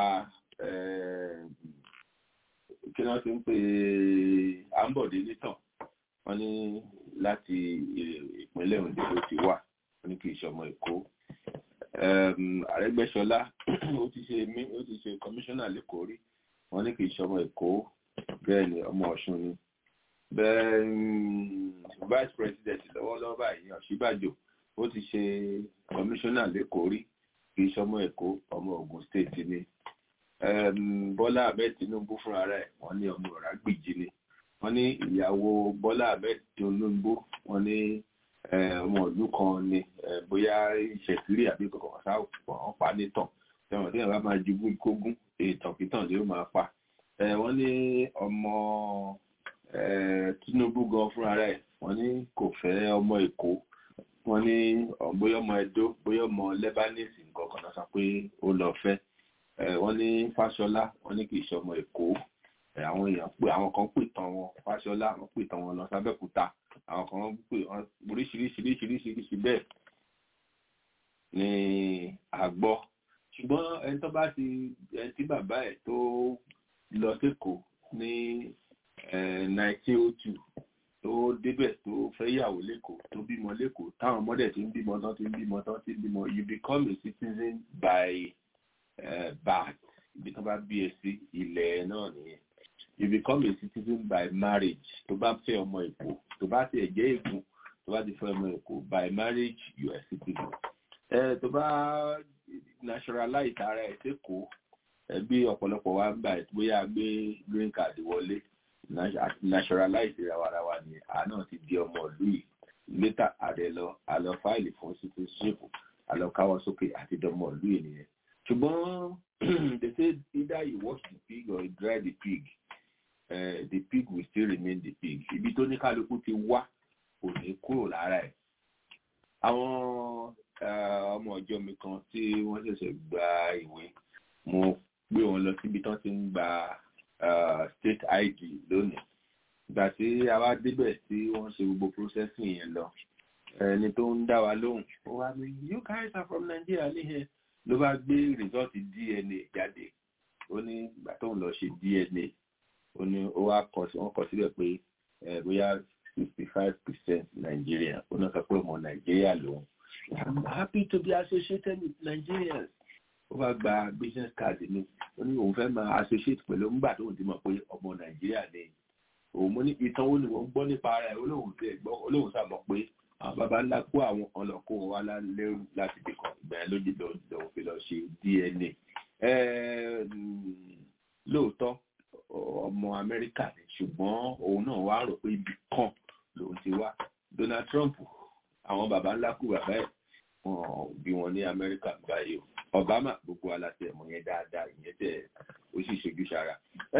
kí wọ́n ti ń pè àǹbọ̀dé nítàn wọ́n ní láti ìpínlẹ̀ Oǹdó ló ti wà wọ́n ní kì í ṣọmọ èkó Àrẹ́gbẹ́ṣọlá ó ti ṣe mí ó ti ṣe kọmíṣánná lẹ́kọ̀ọ́ rí wọ́n ní kì í ṣọmọ èkó bẹ́ẹ̀ ni ọmọ Ọ̀ṣun ni bẹ́ẹ̀ vice president lọ́wọ́lọ́wọ́ báyìí Ọ̀ṣínbàjò ó ti ṣe kọmíṣánná lẹ́kọ̀ọ́ rí kì í ṣọmọ èkó ọmọ Ògùn state ni Bọ́lá Ahmed Tinubu fúnra rẹ̀ wọ́n ní ọmọ Ọ̀ràgbìjì ni wọ́n ní ìyàwó Bọ́lá Ahmed Tinubu wọ́n ní ọmọ ìlú kan ni bóyá ìṣẹ̀kiri àbí kọ̀ọ̀kan sáà wọ́n pa nítàn tẹ̀wọ̀n tí wọ́n máa jogún ikógún ìtànkítàn ni ó máa pa wọ́n ní ọmọ Tinubu gan fúnra rẹ̀ wọ́n ní kò fẹ́ ọmọ Èkó wọ́n ní bóyá ọmọ Ẹdó bóyá ọmọ Lebanese nǹkan kan náà sọ pé ó lọ fẹ́ wọ́n ní Fáṣọlá wọ́n ní kì í ṣe ọmọ Èkó àwọn èèyàn pé àwọn kan pè tán wọn Fáṣọlá wọ́n pè tán wọn lọ sábẹ́kúta àwọn kan pè wọn oríṣiríṣiríṣiríṣi bẹ́ẹ̀ ni àgbọ́ ṣùgbọ́n ẹni tó bá ti ẹni tí bàbá ẹ̀ tó lọ sẹ́kọ̀ọ́ ní nineteen oh two tó débẹ̀ tó fẹ́ yàwó lẹ́kọ̀ọ́ tó bímọ lẹ́kọ̀ọ́ táwọn ọmọdé ti ń bímọ tán ti ń bímọ tán ti ń bímọ you become a citizen by uh, birth ibi tó bá bí ẹ sí ilẹ̀ náà nìyẹn you become a citizen by marriage tó bá fẹ́ ọmọ èkó tó bá tiẹ̀ jẹ́ èkó tó bá ti fẹ́ ọmọ èkó by marriage you are citizen ẹ tó bá naturalize ara ẹ̀ sẹ́kọ̀ọ́ ẹ bí ọ̀pọ̀lọpọ̀ wa ń gbà bóyá gbé green card wọlé naturalize rawarawa ni àná ti di ọmọ ìlú yìí later àdẹ lọ àlọ fáìlì fún citizenship àlọ káwọ́ sókè àti dọmọ ìlú yìí nìyẹn ṣùgbọ́n they say either you wash the pig or you dry the pig uh, the pig will still remain the pig ibi tó ní kálukú ti wá kò ní kúrò lára ẹ̀ àwọn ọmọ ọjọ́ mi kan tí wọ́n ṣẹ̀ṣẹ̀ gba ìwé mo gbé wọn lọ síbi tán ti ń gba state id lónìí ìgbà tí a wá débẹ̀ tí wọ́n ṣe gbogbo processing yẹn lọ ẹni tó ń dá wa lóhùn ó wá ní you guys are from Nigeria níhẹ ló bá gbé result DNA jáde ó ní ìgbà tó ń lọ ṣe DNA ó ní ó wá kọ wọ́n kọ síbẹ̀ pé bóyá sixty five percent Nigeria ó náà sọ pé ọmọ Nigeria lòun I'm happy to be associated with Nigerians ó bá gba business card mi ó ní òun fẹ́ máa associate pẹ̀lú nígbà tó ń ti mọ̀ pé ọmọ nàìjíríà ni òun mo ní ìtàn wo ni wọ́n gbọ́ nípa rẹ̀ olóhùn tẹ̀ gbọ́ olóhùn sàmọ̀ pé àwọn baba ńlá kó àwọn kan lọ kó wọn wá lẹ́rù láti fi kàn ìgbà yẹn lójú lòun fi lọ ṣe DNA lóòótọ́ ọmọ amẹ́ríkà ni ṣùgbọ́n òun náà wá rò pé ibì kan lòun ti wá Donald Trump àwọn baba ńlá kú bàbá ẹ̀ wọn bí wọn ní amẹ́ríkà báyìí o obama gbogbo aláṣẹ ẹ̀mọ́ yẹn dáadáa ìyẹn tẹ̀ ó sì ṣojú sára.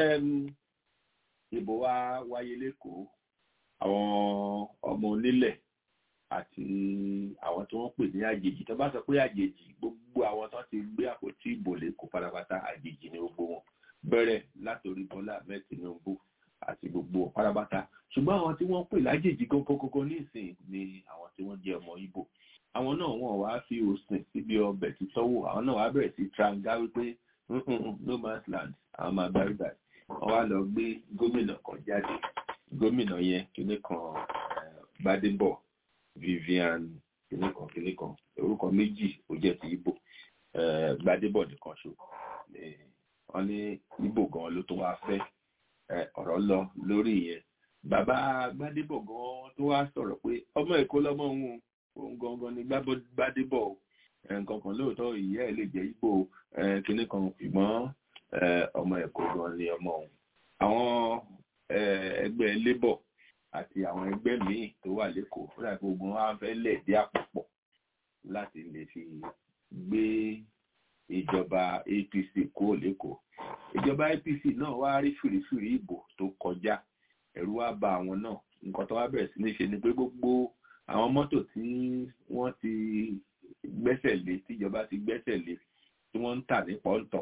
ìbò wa wáyé lẹ́kọ̀ọ́ àwọn ọmọ onílẹ̀ àti àwọn tí wọ́n pè ní àjèjì tó bá sọ pé àjèjì gbogbo àwọn tó ti gbé àpótí ìbò lẹ́kọ̀ọ́ pátápátá àjèjì ni gbogbo wọn bẹ̀rẹ̀ látòrí bọ́lá ahmed tinubu àti gbogbo pátápátá ṣùgbọ́n àwọn tí wọ́n pè lájèjì gógógógó nísìnyí ni àwọn tí wọ́n jẹ́ ọmọ ibo àwọn náà wọn wá fi òsìn síbi ọbẹ̀ tí tọ́wọ́ àwọn náà wá bẹ̀rẹ̀ sí tranga wípé no man's land àwọn máa bá rí báyìí wọ́n wá lọ gbé gómìnà kan jáde gómìnà yẹn kíní kan Gbádébọ̀ Vivian kíní kan kíní kan orúkọ méjì ó jẹ́ ti Ìgbò Gbádébọ̀ nìkan ṣo wọ́n ní Ìgbò gan ló tó wá fẹ́ ọ̀rọ̀ lọ lórí yẹn bàbá Gbádébọ̀ gan tó wá sọ̀rọ̀ pé ọmọ Èkó lọ́mọ òun òun gangan ni Gbádébọ̀ nǹkan kan lóòótọ́ ìyá ẹ̀ lè jẹ́ Ìgbò kíní kan ṣùgbọ́n ọmọ Èkó gan ni ọmọ òun àwọn ẹgbẹ́ labour àti àwọn ẹgbẹ́ míì tó wà lẹ́kọ̀ọ́ fúnra gbogbo wọn á fẹ́ lẹ̀ dí àpapọ̀ láti lè fi gbé ìjọba APC kúrò lẹ́kọ̀ọ́ ìjọba APC náà wá rí fìrífìrí ìbò tó kọjá ẹ̀rù wá bà àwọn náà nǹkan tó wá bẹ̀rẹ̀ sí ní ṣe ni pé gbogbo àwọn mọ́tò tí wọ́n ti gbẹ́sẹ̀ lé tíjọba ti gbẹ́sẹ̀ lé tí wọ́n ń tà ní pọ́ńtọ̀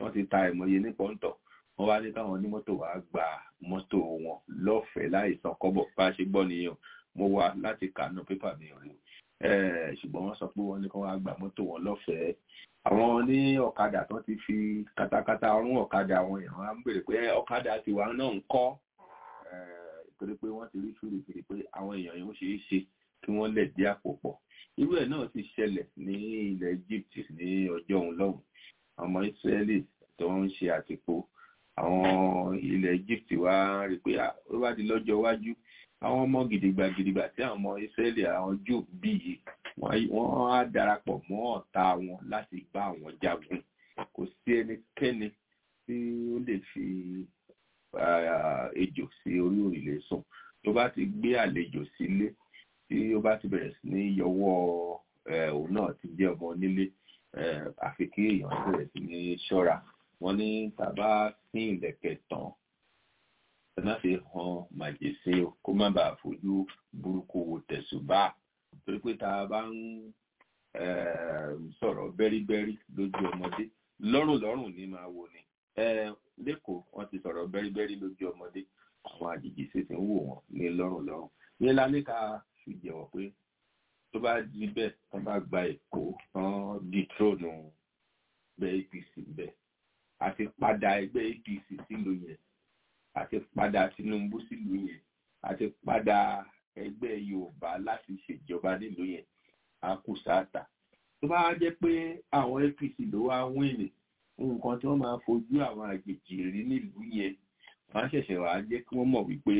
wọ́n ti ta ìmọ̀ye ní pọ́ńtọ̀ wọ́n wá ní káwọn onímọ́tò wá gba mọ́tò wọn lọ́fẹ̀ẹ́ láì san kọ́bọ̀ bá a ṣe gbọ́ nìyẹn mo wá láti kànú pépà mi rí ṣùgbọ́n wọ́n sọ pé wọ́n ní kí wọ́n gba mọ́tò wọn lọ́fẹ̀ẹ́ àwọn ní ọ̀kadà tó ti fi katakata rún ọ̀kadà wọn yẹn wọ́n á ń béèrè pé ọ̀kadà tiwa náà ń kọ́ torí pé wọ́n ti rí fìrìfìrì pé àwọn èèyàn yìí ó ṣeé ṣe kí wọ́n lẹ̀ dí àpò pọ̀ irú ẹ̀ náà ti ṣẹlẹ̀ ní ilẹ̀ Egypt ní ọjọ́ òun lọ́hùn ọmọ Israeli tó ń ṣe àtìpó àwọn ilẹ̀ Egypt wá rí pé ó bá di lọ́jọ́ iwájú àwọn ọmọ gidigba gidigba tí àwọn ọmọ Israeli àwọn Júù bí yìí wọ́n á darapọ̀ mọ́ ọ̀tá wọn láti bá àwọn jagun kò sí ẹnikẹ́ni tí ó lè fi ejò sí orí òrìlé sùn tó bá ti gbé àlejò sílé tí ó bá ti bẹ̀rẹ̀ sí ní yọwọ́ òun náà ti jẹ́ ọmọ onílé àfi kí èèyàn bẹ̀rẹ̀ sí ní ṣọ́ra wọ́n ní tàbá sí ìlẹ̀kẹ̀ tán ẹ má fi hàn màjèsí o kó má bàa fojú burúkú wo tẹ̀sùbá torí pé tá a bá ń sọ̀rọ̀ bẹ́ríbẹ́rí lójú ọmọdé lọ́rùn lọ́rùn ní máa wò ni lẹ́kọ̀ọ́ wọ́n ti sọ̀rọ̀ bẹ́ríbẹ́rí lójú ọmọdé àwọn àjèjì sì ti ń wò wọ́n ní lọ́rùn lọ́rùn ní lálẹ́ka fi jẹ́wọ́ pé tó bá di bẹ́ẹ̀ wọ́n bá gba èkó tán dìtrónù ẹgbẹ́ APC bẹ́ẹ̀ àti padà ẹgbẹ́ APC sílùú yẹn àti padà Tinubu sílùú yẹn àti padà ẹgbẹ́ Yorùbá láti ṣèjọba nílùú yẹn á kù sáàtà tó bá jẹ́ pé àwọn APC ló wá wíìnì nǹkan tí wọ́n máa fojú àwọn àjèjì rí nílùú yẹn wọ́n á ṣẹ̀ṣẹ̀ wá jẹ́ kí wọ́n mọ̀ wípé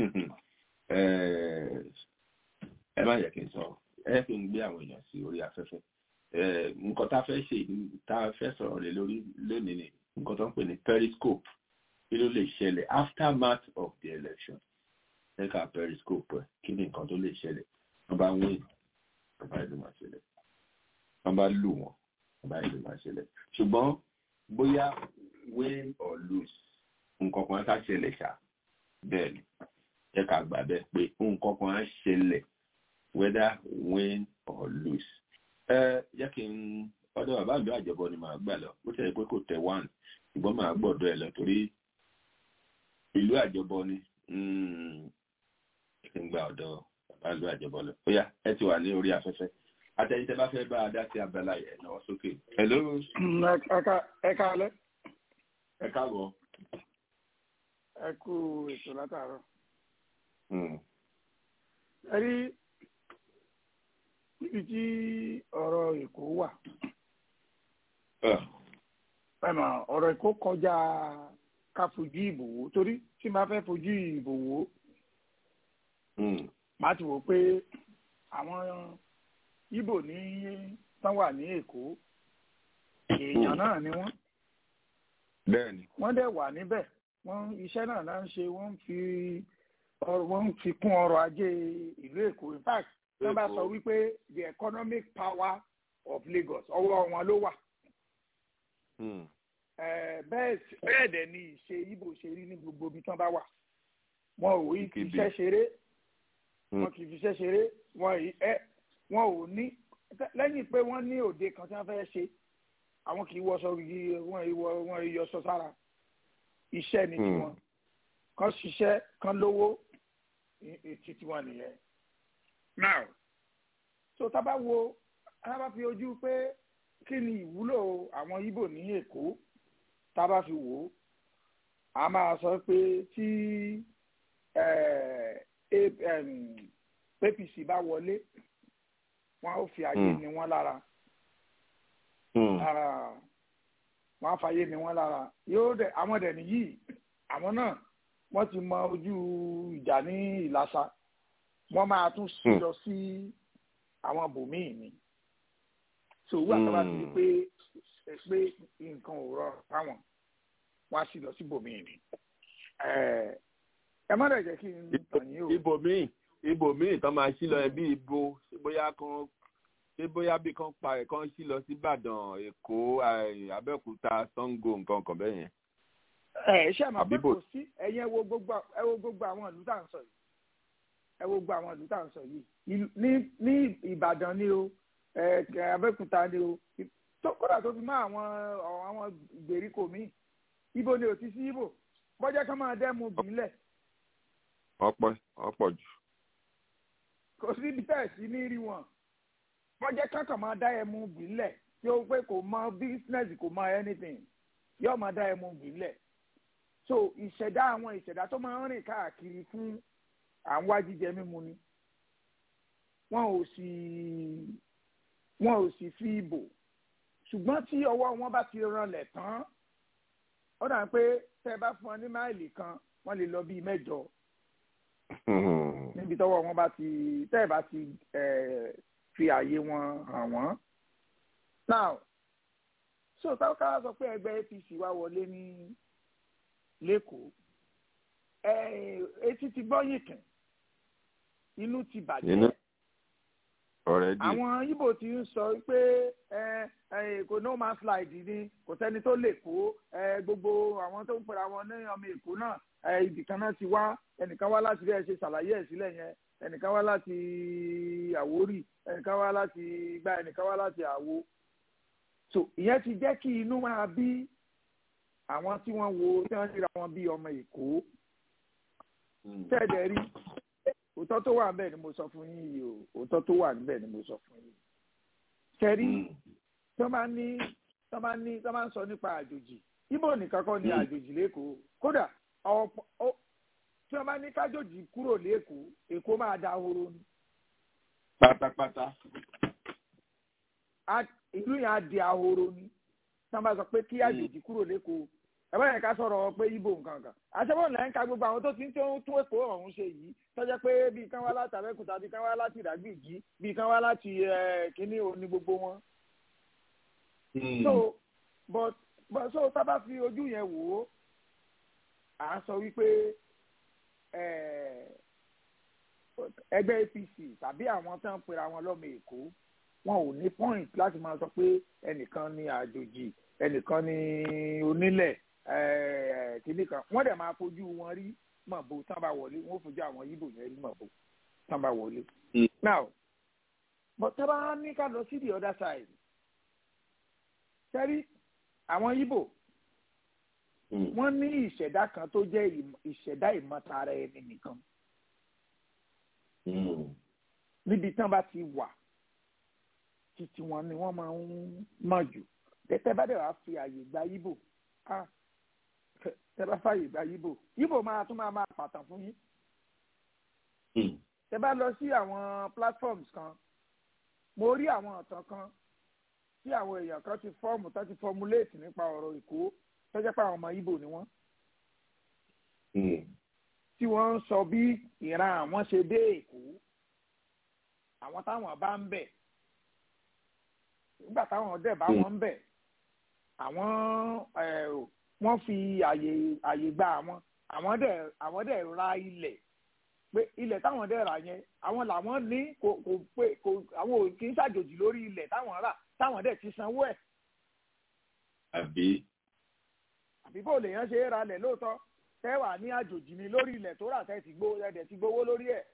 ẹ má yẹ kí n sọ ẹ fi ń gbé àwọn èèyàn sí orí afẹ́fẹ́ nǹkan tá a fẹ́ ṣe tá a fẹ́ sọ̀rọ̀ lé lórí lónìí ni nǹkan tó ń pè ní periscope kí ló lè ṣẹlẹ̀ aftermath of the election ẹ̀ka periscope ẹ̀ kí ni nǹkan tó lè ṣẹlẹ̀ wọ́n bá wíìn wọ́n bá ìlú máa ṣẹlẹ̀ wọ́n bá lù wọ́n wọ́n bá ìlú máa ṣẹlẹ̀ ṣùgbọ́n bóyá win or lose nǹkan kan ká ṣẹlẹ̀ ṣá bẹ́ẹ̀ ni ẹ̀ka gbà bẹ́ẹ̀ pé nǹkan kan á ṣẹlẹ̀ whether win or lose. ẹ jẹ́ kí n ọ̀dọ̀ bàbá ìlú àjọbọ ni màá gbà lọ bó ṣe pé kò tẹ̀ one ṣùgbọ́n màá gbọ́dọ̀ ẹ lọ torí ìlú àjọbọ ni kí n gba ọ̀dọ̀ bàbá ìlú àjọbọ lọ. ó yá ẹ ti wà ní orí afẹ́fẹ́ àtẹ̀yìntẹ́ bá fẹ́ bá a dá sí abala yẹn náà sókè. hello. ẹ káalẹ́. ẹ káàbọ̀. ẹ kú ètò látàárọ̀. ẹ rí níbi tí ọ̀rọ̀ èkó wà. ẹ̀mọ̀ ọ̀rọ̀ èkó kọjá ká fojú ìbò wò torí tí máa fẹ́ fojú ìbò wò máa ti wò pé àwọn Ìbò ní tán wà ní Èkó èèyàn náà ni wọ́n. bẹ́ẹ̀ni. wọ́n dẹ̀ wà níbẹ̀ wọ́n iṣẹ́ náà náà ń ṣe wọ́n ń fi wọ́n ń fi kún ọrọ̀ ajé ìlú Èkó in fact wọ́n bá sọ wípé the economic power of Lagos ọwọ́ wọn ló wà. bẹ́ẹ̀ dẹ̀ ni ìṣe Ìbò ṣe rí ní gbogbo ibi tán bá wà wọn ò rí iṣẹ́ ṣeré wọn kì í fi iṣẹ́ ṣeré wọn ì wọn ò ní lẹ́yìn pé wọ́n ní òde kan tí wọ́n fẹ́ ṣe àwọn kì í wọṣọ wọn ìwọ wọn ìyọṣọ sára iṣẹ́ ni tiwọn kan ṣiṣẹ́ kan lówó ètí tiwọn nìyẹn. now so tá a bá wo tá a bá fi ojú pé kí ni ìwúlò àwọn Ìbò ní Èkó tá a bá fi wò ó a máa sọ pé tí APC bá wọlé wọn ó fi ayé ni wọn lára wọn á fàyè ni wọn lára yóò dẹ àwọn dẹ nìyí àwọn náà wọn ti mọ ojú ìjà ní ìlàsà wọn máa tún sí lọ sí àwọn bòmíì ni so owó àtàwọn ti di pé pé nǹkan ò rọrùn fáwọn wọn á sì lọ sí bòmíì ni ẹ má dẹ̀ jẹ́ kí n tàn yín o. ibòmíì ibòmíì tán máa ṣí lọ ẹbí ibo bóyá kan ṣé bóyá bí kan pa ẹ̀ kan ṣí lọ sí Ìbàdàn Èkó Abẹ́òkúta Ṣàngó nǹkan kan bẹ́ẹ̀ yẹn. ẹ ṣe àmọ́ pé kò sí ẹ̀yin ẹ wo gbogbo ẹ wo gbogbo àwọn ìlú tá à ń sọ yìí ẹ wo gbogbo àwọn ìlú tá à ń sọ yìí ní ní Ìbàdàn ni o Abẹ́òkúta ni o tó kódà tó fi mọ́ àwọn àwọn ìgbèríko míì ibo ni ò ti sí ibo bọ́jẹ́ kan máa dẹ́mu bìílẹ̀ ọ̀pọ̀ ọ̀pọ̀ jù. kò sí ibi tẹ̀ sí ní rí wọn bọ́jẹ́ kankan máa dá ẹmu bìílẹ̀ tí ó pé kò mọ business kò mọ anything yóò máa dá ẹmu bìílẹ̀ so ìṣẹ̀dá àwọn ìṣẹ̀dá tó máa ń rìn káàkiri fún àwọn wá jíjẹ mímu ni wọn ò sì wọn ò sì fi ibò ṣùgbọ́n tí ọwọ́ wọn bá ti ranlẹ̀ tán ó dà pé tẹ́ ẹ bá fún ọ ní máìlì kan wọ́n lè lọ bíi mẹ́jọ níbi tọ́wọ́ wọn bá ti tẹ́ ẹ bá ti fi àyè wọn hàn wọ́n. now so táwọn ká sọ pé ẹgbẹ́ APC wá wọlé ní lẹ́kọ̀ọ́ etí ti gbọ́ yìnkìn inú ti bàjẹ́ already. àwọn Ìgbò ti ń sọ pé kò no man slide ni kò sẹ́ni tó lè kó gbogbo àwọn tó ń pera wọn ní ọmọ Èkó náà ibìkan náà ti wá ẹnìkan wá láti rí ẹ ṣe ṣàlàyé ẹ sílẹ̀ yẹn ẹnìkan wá láti Àwórì ẹnìkan wá láti gbá ẹnìkan wá láti Àwo so ìyẹn ti jẹ́ kí inú máa bí àwọn tí wọ́n wo tí wọ́n ríra wọn bí ọmọ Èkó tẹ́ẹ̀dẹ̀ rí òótọ́ tó wà níbẹ̀ ni mo sọ fún yín yìí o òótọ́ tó wà níbẹ̀ ni mo sọ fún yín. kẹrí tí wọ́n bá ní tí wọ́n bá ní tí wọ́n bá ń sọ nípa àjòjì ibo nìkan kọ́ ni àjòjì lẹ́kọ̀ọ́ kódà tí wọ́n bá ní kájòjì kúrò lẹ́kọ̀ọ́ èkó máa da horo ni. pátápátá. ìlú yẹn á di ahoro ni tí wọ́n bá sọ pé kí àjòjì kúrò lẹ́kọ̀ọ́ ẹ bá yẹn ká sọ̀rọ̀ pé ibo nǹkan kan àṣẹ́wọ̀n lẹ́yìn ká gbogbo àwọn tó ti ń tó tún èkó ọ̀hún ṣe yìí tọ́jẹ́ pé bíi kán wá láti abẹ́kúta bíi kán wá láti ìdágbìjì bíi kán wá láti kínní òní gbogbo wọn. so but but so tá bá fi ojú yẹn wò ó à ń sọ wípé ẹgbẹ́ APC tàbí àwọn tó ń pera wọn lọ́mọ èkó wọn ò ní point láti máa sọ pé ẹnìkan ní àjòjì ẹnìkan ní onílẹ̀ kìnnì kan wọ́n dẹ̀ máa fojú wọn rí mọ̀bó tán bá wọlé wọ́n fojú àwọn yíbò yẹn rí mọ̀bó tán bá wọlé. now but tá bá ní ká lọ sí the other side sẹ́rí àwọn yíbò wọ́n ní ìṣẹ̀dá kan tó jẹ́ ìṣẹ̀dá ìmọ̀tara ẹni nìkan níbi tán bá ti wà títí wọn ni wọ́n máa ń mọ̀ jù tẹ́tẹ́ bá dẹ̀ wá fi àyè gba yíbò ah tẹ bá fàyè gba yíbò yíbò máa tún máa máa pàtàn fún yín. tẹ bá lọ sí àwọn platforms kan mo rí àwọn ọ̀tàn kan tí àwọn èèyàn kan ti fọ́ọ̀mù tó ti formulate nípa ọ̀rọ̀ èkó tó jẹ́ pé àwọn ọmọ yíbò ni wọ́n. tí wọ́n ń sọ bí ìran àwọn ṣe dé èkó àwọn táwọn bá ń bẹ̀ nígbà táwọn dẹ̀ bá wọn ń bẹ̀ àwọn wọ́n fi àyè àyè gba àwọn àwọn dẹ̀ àwọn dẹ̀ ra ilẹ̀ pé ilẹ̀ táwọn dẹ̀ rà yẹn àwọn làwọn ní kò kò pé kò àwọn ò kì í ṣàjòjì lórí ilẹ̀ táwọn rà táwọn dẹ̀ ti sanwó ẹ̀. àbí. àbí bó lèèyàn ṣe é ralẹ̀ lóòótọ́ tẹ́ wà ní àjòjì ni lórí ilẹ̀ tó rà tẹ́ ti gbó ẹ̀dẹ̀ ti gbowó lórí ẹ̀.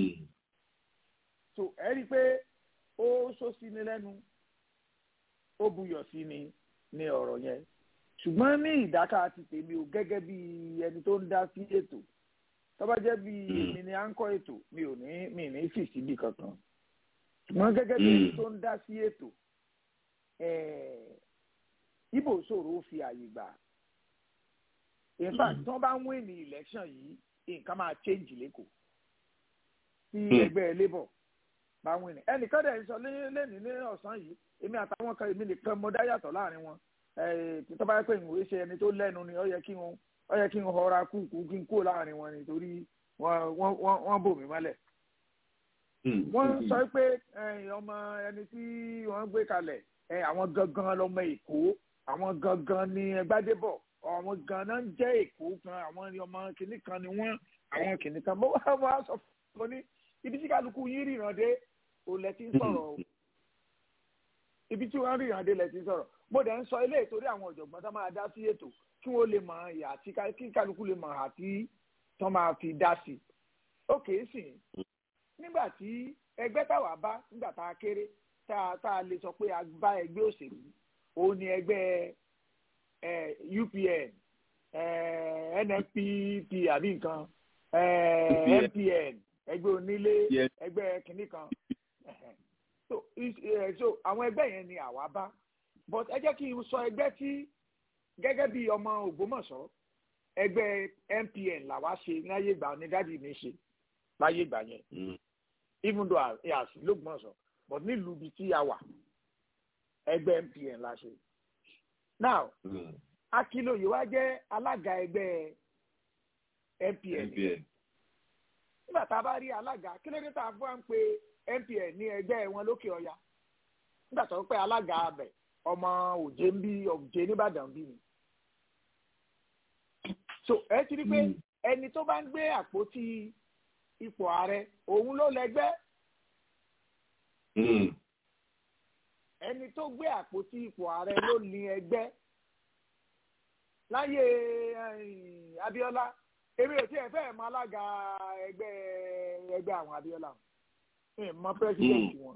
so ẹ rí i pé ó sọ sí ni lẹ́nu ó buyọ̀ sí ni ní ọ̀rọ̀ yẹn ṣùgbọ́n ní ìdáká ti tèmi ò gẹ́gẹ́ bí ẹni tó ń dá sí ètò tọ́ba jẹ́ bí èmi ni à ń kọ́ ètò mi ò ní mi ní fì síbi kankan ṣùgbọ́n gẹ́gẹ́ bí ẹni tó ń dá sí ètò ibo ṣòro ó fi àyè gbà in fact tí wọ́n bá ń win ní election yìí nǹkan máa change lẹ́kọ̀ọ́ tí ẹgbẹ́ labour bá win ní ẹnìkan dẹ̀ ń sọ lẹ́nìí ní ọ̀sán yìí èmi àtàwọn kan èmi nìkan mo dá yàtọ̀ láàrin wọn tó bá yẹ pé ìwé ṣe ẹni tó lẹ́nu ni ó yẹ kí wọn ó yẹ kí n họra kúkú kí n kó láàrin wọn nítorí wọ́n bò mí mọ́lẹ̀. wọ́n sọ pé ọmọ ẹni tí wọ́n gbé kalẹ̀ àwọn gangan lọmọ èkó àwọn gangan ni gbádébọ̀ àwọn ganan ń jẹ́ èkó kan àwọn ọmọ kìnnì kan ni wọ́n àwọn kìnnì kan mo wá wá sọ fún mi ní ibi tí kálukú yín ríran dé olè tí ń sọ̀rọ̀ o ibi tí wọ́n ríran dé lẹ̀ tí ń sọ̀rọ̀ mo dẹ̀ ń sọ ilé ìtorí àwọn ọ̀jọ̀gbọ́n tó máa dá sí ètò kí wọ́n lè mọ ìyà àti kí kálukú lè mọ àti tó máa fi dá sí. ó kèé sìn nígbà tí ẹgbẹ́ táwa bá nígbà tá a kéré tá a lè sọ pé a bá ẹgbẹ́ òṣèlú òun ni ẹgbẹ́ UPN NNPP àbí nǹkan MPN ẹgbẹ́ onílé ẹgbẹ́ kìnnì kan so so àwọn ẹgbẹ́ yẹn ni àwa bá but ẹ jẹ́ kí n sọ ẹgbẹ́ tí gẹ́gẹ́ bí ọmọ Ògbómọ̀ṣọ́ ẹgbẹ́ MPN làwa ṣe láyé ìgbà ní dádì mi ṣe láyé ìgbà yẹn even though a sì lÓgbómọ̀ṣọ́ but nílùú ibi tí a wà ẹgbẹ́ MPN la ṣe now Akínlóye wa jẹ́ alága ẹgbẹ́ MPN nígbà tá a bá rí alága kí ló dé tá a fún wa ń pe MPN ní ẹgbẹ́ wọn lókè ọya nígbà tó ń pẹ́ alága abẹ ọmọ òjé ń bí òjé nìbàdàn bí ni so ẹ ti rí pé ẹni tó bá ń gbé àpótí ipò ààrẹ òun ló lẹ́gbẹ́ ẹni tó gbé àpótí ipò ààrẹ ló ní ẹgbẹ́ láyé Abíọ́lá èmi ò tiẹ̀ fẹ́ẹ̀ mọ alága ẹgbẹ́ ẹgbẹ́ àwọn Abíọ́lá ẹ̀ mọ pírẹsidẹ́ǹtì wọn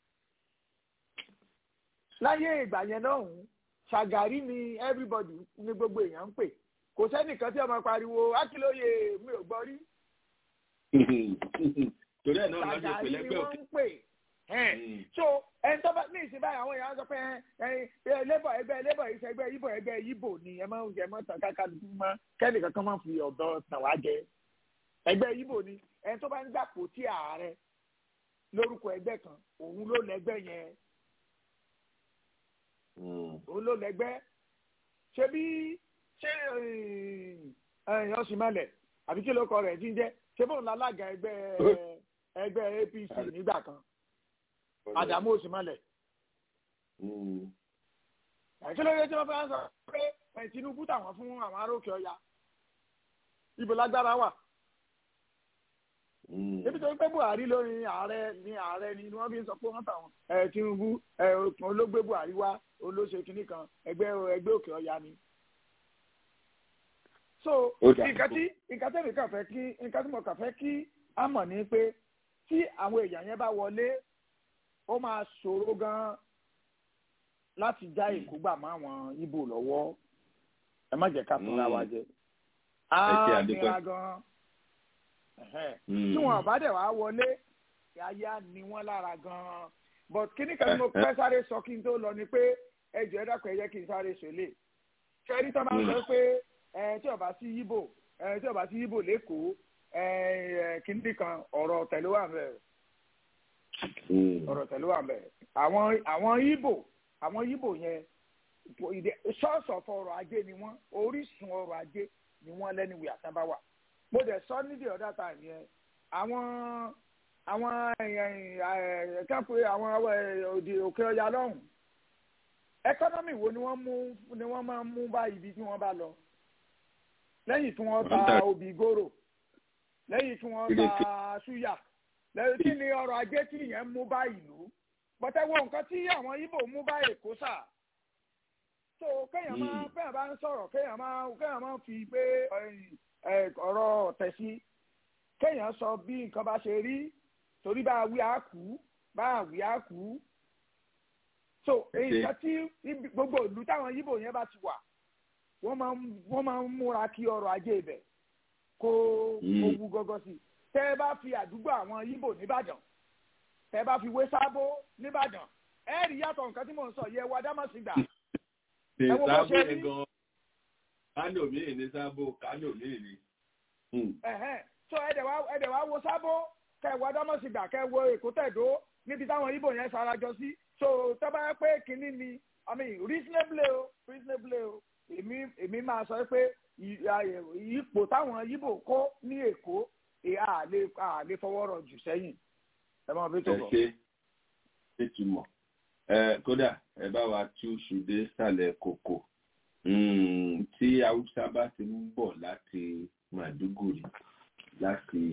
láyé ìgbà yẹn náà ń Ṣàgàrí ni everybody ní gbogbo èèyàn ń pè kò sẹ́nìkan tí ọmọ pariwo Akínlóye mi ò gbọ́ rí torí ẹ̀ náà lọ́jọ́ pé Ṣàgàrí ni lẹ́gbẹ́ wọ́n òkè. ń pè so ẹni tó bá ní ìsìn báyìí àwọn èèyàn sọ pé ẹ lébọ̀ ẹgbẹ́ lébọ̀ yìí ẹgbẹ́ yíbò ẹgbẹ́ yíbò ni ẹ máa ń jẹ mọ́ tàn káka dúdú mọ́ kẹ́ni kankan máa ń fi ọ̀dọ́ tàn wá jẹ ẹgbẹ́ yíbò ni ẹni tó bá ń gbàpò tí ààrẹ lórúkọ ẹgbẹ́ kan òun ló lẹ́gbẹ́ yẹn òun ló lẹ́gbẹ́ ṣé bí ṣé ọ̀sìnmọ́lẹ̀ àbí kí ló kọ rẹ̀ ti ń jẹ́ ṣé bóun lálága ẹgbẹ́ ẹgbẹ́ APC nígbà kan Àdàmú Òsìmọ́lẹ̀ kí ló dé tí wọ́n fẹ́ sọ pé ẹ̀, Tinubu tàwọn fún àwọn aróòkè ọya ibo lágbára wà ebi tó ń pẹ́ Buhari lórí ààrẹ ní ààrẹ ni wọ́n fi ń sọ pé wọ́n tàwọn ẹ̀, Tinubu ẹ̀, olóògbé Buhari wá olóṣè kínní kan ẹgbẹ́ ẹgbẹ́ òkè ọya ni so Ó dà nǹkan tí nǹkan tẹ̀mí kàn fẹ́ kí nǹkan tí mo kàn fẹ́ kí á mọ̀ ní pé tí àwọn èèyàn yẹn bá wọlé ó máa ṣòro gan láti já èkó gbà mọ́ àwọn Ìgbò lọ́wọ́ ẹ má jẹ́ ká fúnra wa jẹ Ẹ ṣé, á a dúpẹ́. nira gan Ẹ̀hẹ́n. tí wọn bá dẹ̀ wá wọlé yáyá ni wọ́n lára gan but kíní kan tí mo fẹ́ sáré sọ kí n tó lọ ni pé ẹ jọ̀ọ́ ẹ dákun ẹ jẹ́ kí n sáré ṣẹlẹ̀ ṣẹ́rí tó máa ń sọ pé ẹ tí ó bá sí yíbò ẹ tí ó bá sí yíbò lẹ́kọ̀ọ́ ẹ ẹ kíní kan ọ̀rọ̀ tẹ̀lé wà bẹ́ẹ̀ ọ̀rọ̀ tẹ̀lé wà bẹ́ẹ̀ àwọn àwọn yíbò àwọn yíbò yẹn source of ọrọ̀ ajé ni wọ́n orísun ọrọ̀ ajé ni wọ́n lẹ́nu ìwé àtàbáwà mo dẹ̀ sọ ní the other time yẹn àwọn àwọn kápẹ́ àwọn òdì òkè ọya lọ́hùn ẹkọ́nọ́mì wo ni wọ́n mú ni wọ́n máa ń mú bá ibi tí wọ́n bá lọ lẹ́yìn tí wọ́n ta obì gòrò lẹ́yìn tí wọ́n ta ṣúyà lẹ́yìn tí ni ọrọ̀ ajé tí yẹn mú bá ìlú pọ̀tẹ́wọ́ nǹkan tí àwọn Ìgbò mú bá Èkó sà so kéèyàn máa kéèyàn bá ń sọ̀rọ̀ kéèyàn máa kéèyàn máa fi pé ọ̀rọ̀ ọ̀tẹ̀ sí kéèyàn sọ bí nǹkan bá ṣe rí torí bá a wí á kú bá a wí á kú so nǹkan tí gbogbo ìlú táwọn Ìgbò yẹn bá ti wà wọ́n máa ń wọ́n máa ń múra kí ọrọ̀ ajé ibẹ̀ kó kó wú gọ́gọ́ sí i tẹ́ ẹ bá fi àdúgbò àwọn Ìgbò nìbàdàn tẹ́ ẹ bá fi wé sábó nìbàdàn ẹ rí yàtọ̀ nǹkan tí mò ń sọ yẹ wá dámọ̀sí gbà ẹ wo bó ṣe rí kánò míì ní sábò kánò míì ní. so ẹ̀dẹ̀ wá ẹ̀dẹ̀ wá wo sábó kẹ́ ẹ wá dámọ̀sí gbà kẹ́ ẹ wo èkó tẹ̀dó níbi táwọn Ìgbò yẹn sarajọ sí so tọ́ bá yẹ pé kínní ni i mean reasonably o reasonably o èmi èmi máa sọ pé ipò táwọn Ìgbò kó ní Èkó a lè a lè fọwọ́ rọ̀ jù sẹ́yìn ẹ máa fi tó bọ̀. ẹ ṣe é túmọ̀ ẹ kódà ẹ bá wa tú ṣùdé sàlẹ̀ kòkò tí haúsá bá ti ń bọ̀ láti Màdúgùrì láti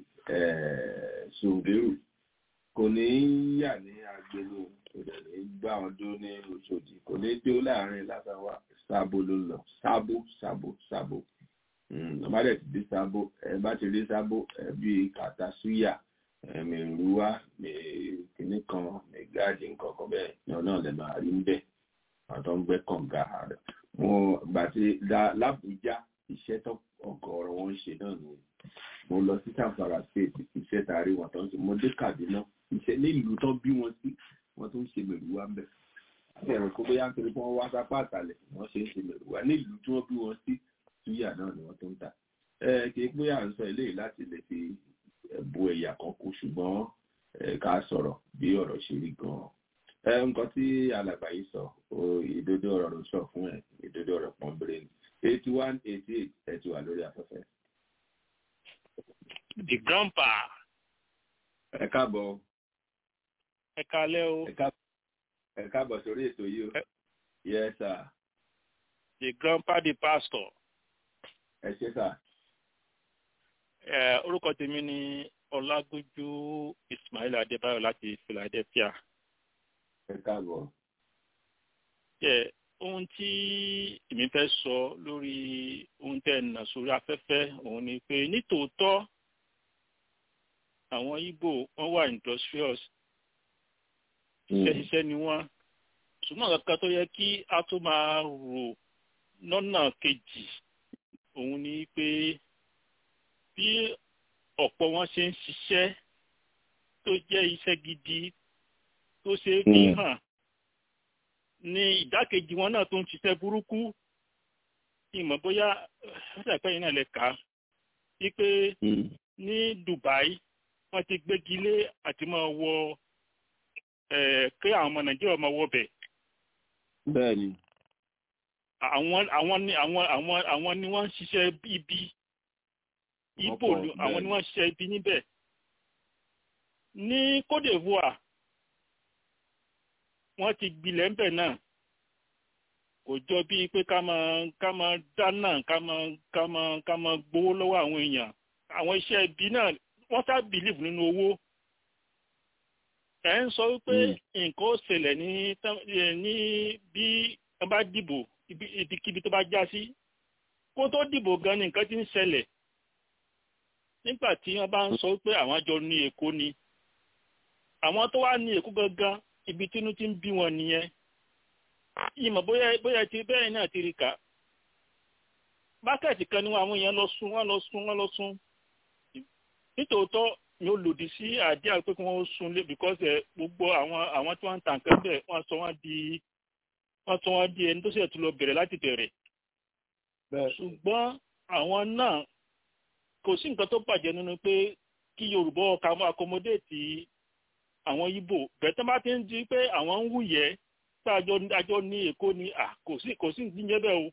Sùnbẹ́rù kò ní í yà ní agbélé kò dẹ̀ ní gbá wọn dúró ní Òṣòdì kò ní dúró láàrin lábáwá sábó ló lọ sábó sábó sábó ọba dẹ̀ ti dé sábó ẹ bá ti dé sábó ẹ bí kàtà súyà ẹ̀mí ìrúwá kìíní kan mẹgáàdì nǹkan kan bẹ́ẹ̀ ní ọ̀nà lè máa rí ń bẹ̀ àwọn tó ń gbẹ́ kànga wọn gbà tí lábújá iṣẹ́ tó ọ̀gọ̀ọ̀rọ̀ wọn ń ṣe náà ni mo lọ sí Zamfara state iṣẹ́ tààrí wọn tó ń ṣe mo dé Kaduna iṣẹ́ nílùú tó bí wọn sí wọn tó ń ṣe mèrùwá ń bẹ̀ àti ẹ̀rọ kó bóyá nítorí pé wọ́n wá sápá àtàlẹ̀ wọ́n ṣe ń ṣe mèrùwá nílùú tí wọ́n bí wọn sí túyà náà ni wọ́n tó ń ta kì í pé à ń sọ eléyìí láti lè fi bu ẹ̀yà kan kú ṣùgbọ́n ká sọ̀rọ̀ bí ọ̀rọ̀ ṣe rí gan-an nǹkan tí alàgbà yìí sọ ìdodo ọ̀rọ̀ ló sọ fún ẹ̀ ìdodo ọ̀rọ̀ pọ́nbéré ni eighty one eighty eight ẹ̀ ti wà lórí afẹ́fẹ́. the grandpa. ẹ káàbọ̀. ẹ kálẹ́ o. ẹ káàbọ̀ sórí ètò yìí o. yes sir. the grandpa the pastor. ẹ ṣé sà. ẹ orúkọ tèmi ni ọlágójú ismail adébáyọ̀ láti philadelphia ẹ káàbọ̀. ẹ ohun tí èmi fẹ́ sọ lórí ohun tẹ́ ẹ̀ nà sórí afẹ́fẹ́ òun ni pé nítòótọ́ àwọn Ìgbò wọ́n wà industrious ṣiṣẹ́ ni wọ́n ṣùgbọ́n kankan tó yẹ kí a tó máa rò lọ́nà kejì òun ni pé bí ọ̀pọ̀ wọn ṣe ń ṣiṣẹ́ tó jẹ́ iṣẹ́ gidi tó ṣe é fi hàn ní ìdákejì wọn náà tó ń ṣiṣẹ́ burúkú ìmọ̀ bóyá ṣàpẹ́ yìí náà lè kà á wípé ní Dubai wọ́n ti gbégi lé àti máa wọ kí àwọn ọmọ Nàìjíríà máa wọ bẹ̀. bẹ́ẹ̀ni. àwọn àwọn ni àwọn àwọn àwọn ni wọ́n ń ṣiṣẹ́ ibi ibo àwọn ni wọ́n ń ṣiṣẹ́ ibi níbẹ̀. ní Côte d'Ivoire wọ́n ti gbilẹ̀ ń bẹ̀ náà kò jọ bíi pé ká máa ká máa dáná ká máa ká máa ká máa gbowó lọ́wọ́ àwọn èèyàn àwọn iṣẹ́ ibi náà wọ́n sá bìlíìfù nínú owó ẹ̀ ń sọ wípé nǹkan ó ṣẹlẹ̀ ní ní bí wọ́n bá dìbò ibikíbi tó bá já sí kó tó dìbò gan ni nǹkan ti ń ṣẹlẹ̀ nígbà tí wọ́n bá ń sọ wípé àwọn àjọ ní Èkó ni àwọn tó wá ní Èkó gangan ibi tínú ti ń bí wọn nìyẹn ìmọ̀ bóyá bóyá ti bẹ́ẹ̀ náà ti rí kà mákẹ́ẹ̀tì kan ni àwọn èèyàn lọ sún wọ́n lọ sún wọ́n lọ sún nítòótọ́ ni ó lòdì sí àdíà pé kí wọ́n sún lé because gbogbo àwọn àwọn tí wọ́n ń tà nǹkan bẹ́ẹ̀ wọ́n sọ wọ́n di wọ́n sọ wọ́n di ẹni tó sì tún lọ bẹ̀rẹ̀ láti bẹ̀rẹ̀ ṣùgbọ́n àwọn náà kò sí nǹkan tó bàjẹ́ nínú pé kí Yorùbá ọkà mọ́ accommodate àwọn Ìgbò bẹ̀tẹ́ bá ti ń di pé àwọn ń wúyẹ́ tá àjọ àjọ ní Èkó ni à kò sí kò sí ní jẹ́bẹ̀ o.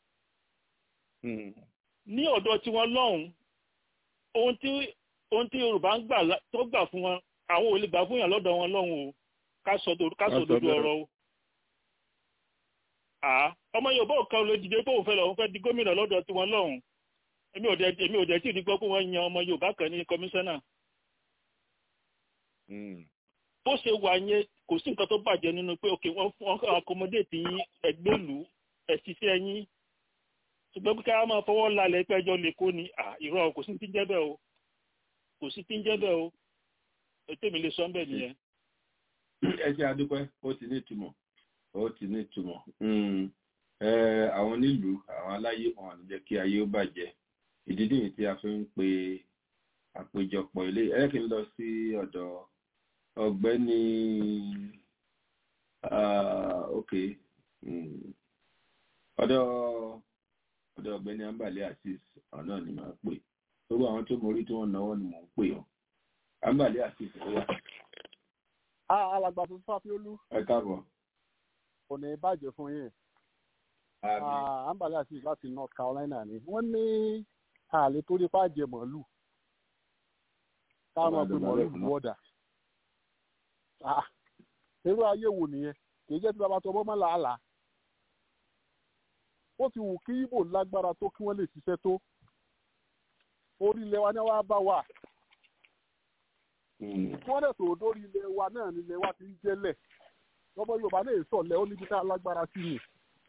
ní ọ̀dọ̀ tí wọ́n lọ́hùn ohun tí ohun tí Yorùbá ń gbà tó gbà fún wọn àwọn ò lè gbà fún yàn lọ́dọ̀ wọn lọ́hùn o ká sọ dodo ọ̀rọ̀ o. ọmọ Yorùbá ò kan lè dìde pé òun fẹ́ lọ òun fẹ́ di gómìnà lọ́dọ̀ tí wọ́n lọ́hùn èmi ò dẹ̀ èmi ò dẹ̀ tí ì gbọ́ pé wọ́n yan ọmọ Yorùbá kan ní kọmíṣánná bó ṣe wà yẹn kò sí nǹkan tó bàjẹ́ nínú pé òkè wọ́n fún ọkọ̀ accommodate yín ẹgbẹ́lú ẹ̀ṣiṣẹ́ yín ṣùgbọ́n pé ká máa fọwọ́ lálẹ́ pẹ́jọ́ lè kó ni irọ́ kò sí ti ń jẹ́ bẹ́ẹ̀ o kò sí ti ń jẹ́ bẹ́ẹ̀ o ètò mi lè sọ bẹ́ẹ̀ nìyẹn. ẹ ṣe àdúpẹ́ ó ti ní ìtumọ̀ ó ti ní ìtumọ̀ àwọn nílùú àwọn aláyé wọn àti jẹ́ kí ayé ó bàjẹ́ ìdí nìyí tí a fi ń pe àpéjọpọ̀ ilé ẹ kí n lọ sí ọ̀dọ̀ ọ̀gbẹ́ni ok ọ̀dọ̀ ọ̀dọ̀ ọ̀gbẹ́ni ambale asis ọ̀nà ni màá pè gbogbo àwọn tó mórí tí wọ́n náwó ni mò ń pè ọ́ ambale asis ó wà. alàgbà tó fàfiolú. ẹ káàbọ̀. kò ní bàjẹ́ fún yín. ambale asis láti North Carolina ni wọ́n ní àlè tó rí pàjẹ́ mọ̀lú táwọn ọgbẹ́ mọ̀lú wọ́dà irú ayé wo nìyẹn kì í jẹ́ tí bàbá tó ọmọ làálàá ó ti wù kí ibo lágbára tó kí wọ́n lè ṣiṣẹ́ tó orí ilẹ̀ wa ní wàá bá wà wọ́n dẹ̀ tó dórí ilẹ̀ wa náà nílẹ̀ wa ti ń jẹ́lẹ̀ lọ́mọ Yorùbá náà sọ̀lẹ̀ ó níbi tá a lágbára sí ni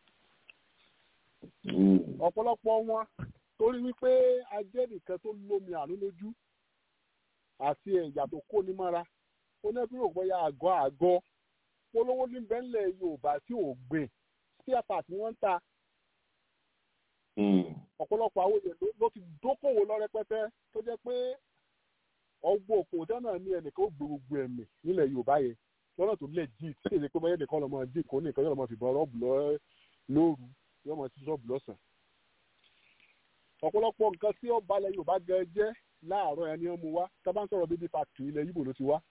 ọ̀pọ̀lọpọ̀ wọn torí wípé ajẹ́ nìkan tó lómi àánú lójú àti ẹ̀yà tó kó ní mọ́ra ó ní bí òògbọ́n ya àgọ́ àgọ́ polówó ní bẹ́ńlẹ̀ yorùbá tí ò gbìn spare part ni wọ́n ń ta ọ̀pọ̀lọpọ̀ àwọn èèyàn ló ti dókòwò lọ rẹpẹtẹ tó jẹ́ pé ọgbọ́n òkò dáná ní ẹnìkan ó gbogbo ẹ̀mí nílẹ̀ Yorùbá yẹn lọ́nà tó lẹ̀ jí tí èdè pé báyẹn nìkan lọ́mọ dín kó nìkan yóò lọ́mọ fìbọn rọ́ọ̀bù lóru yóò mọ sí rọ́ọ̀bù lọ́sàn. ọ̀pọ̀lọpọ̀ nǹkan tí ó balẹ̀ Yorùbá gan jẹ́ láàárọ̀ ẹni ọmọ wa tá bá ń sọ̀rọ̀ bíbí factory ilẹ̀ Yíbò ló ti wá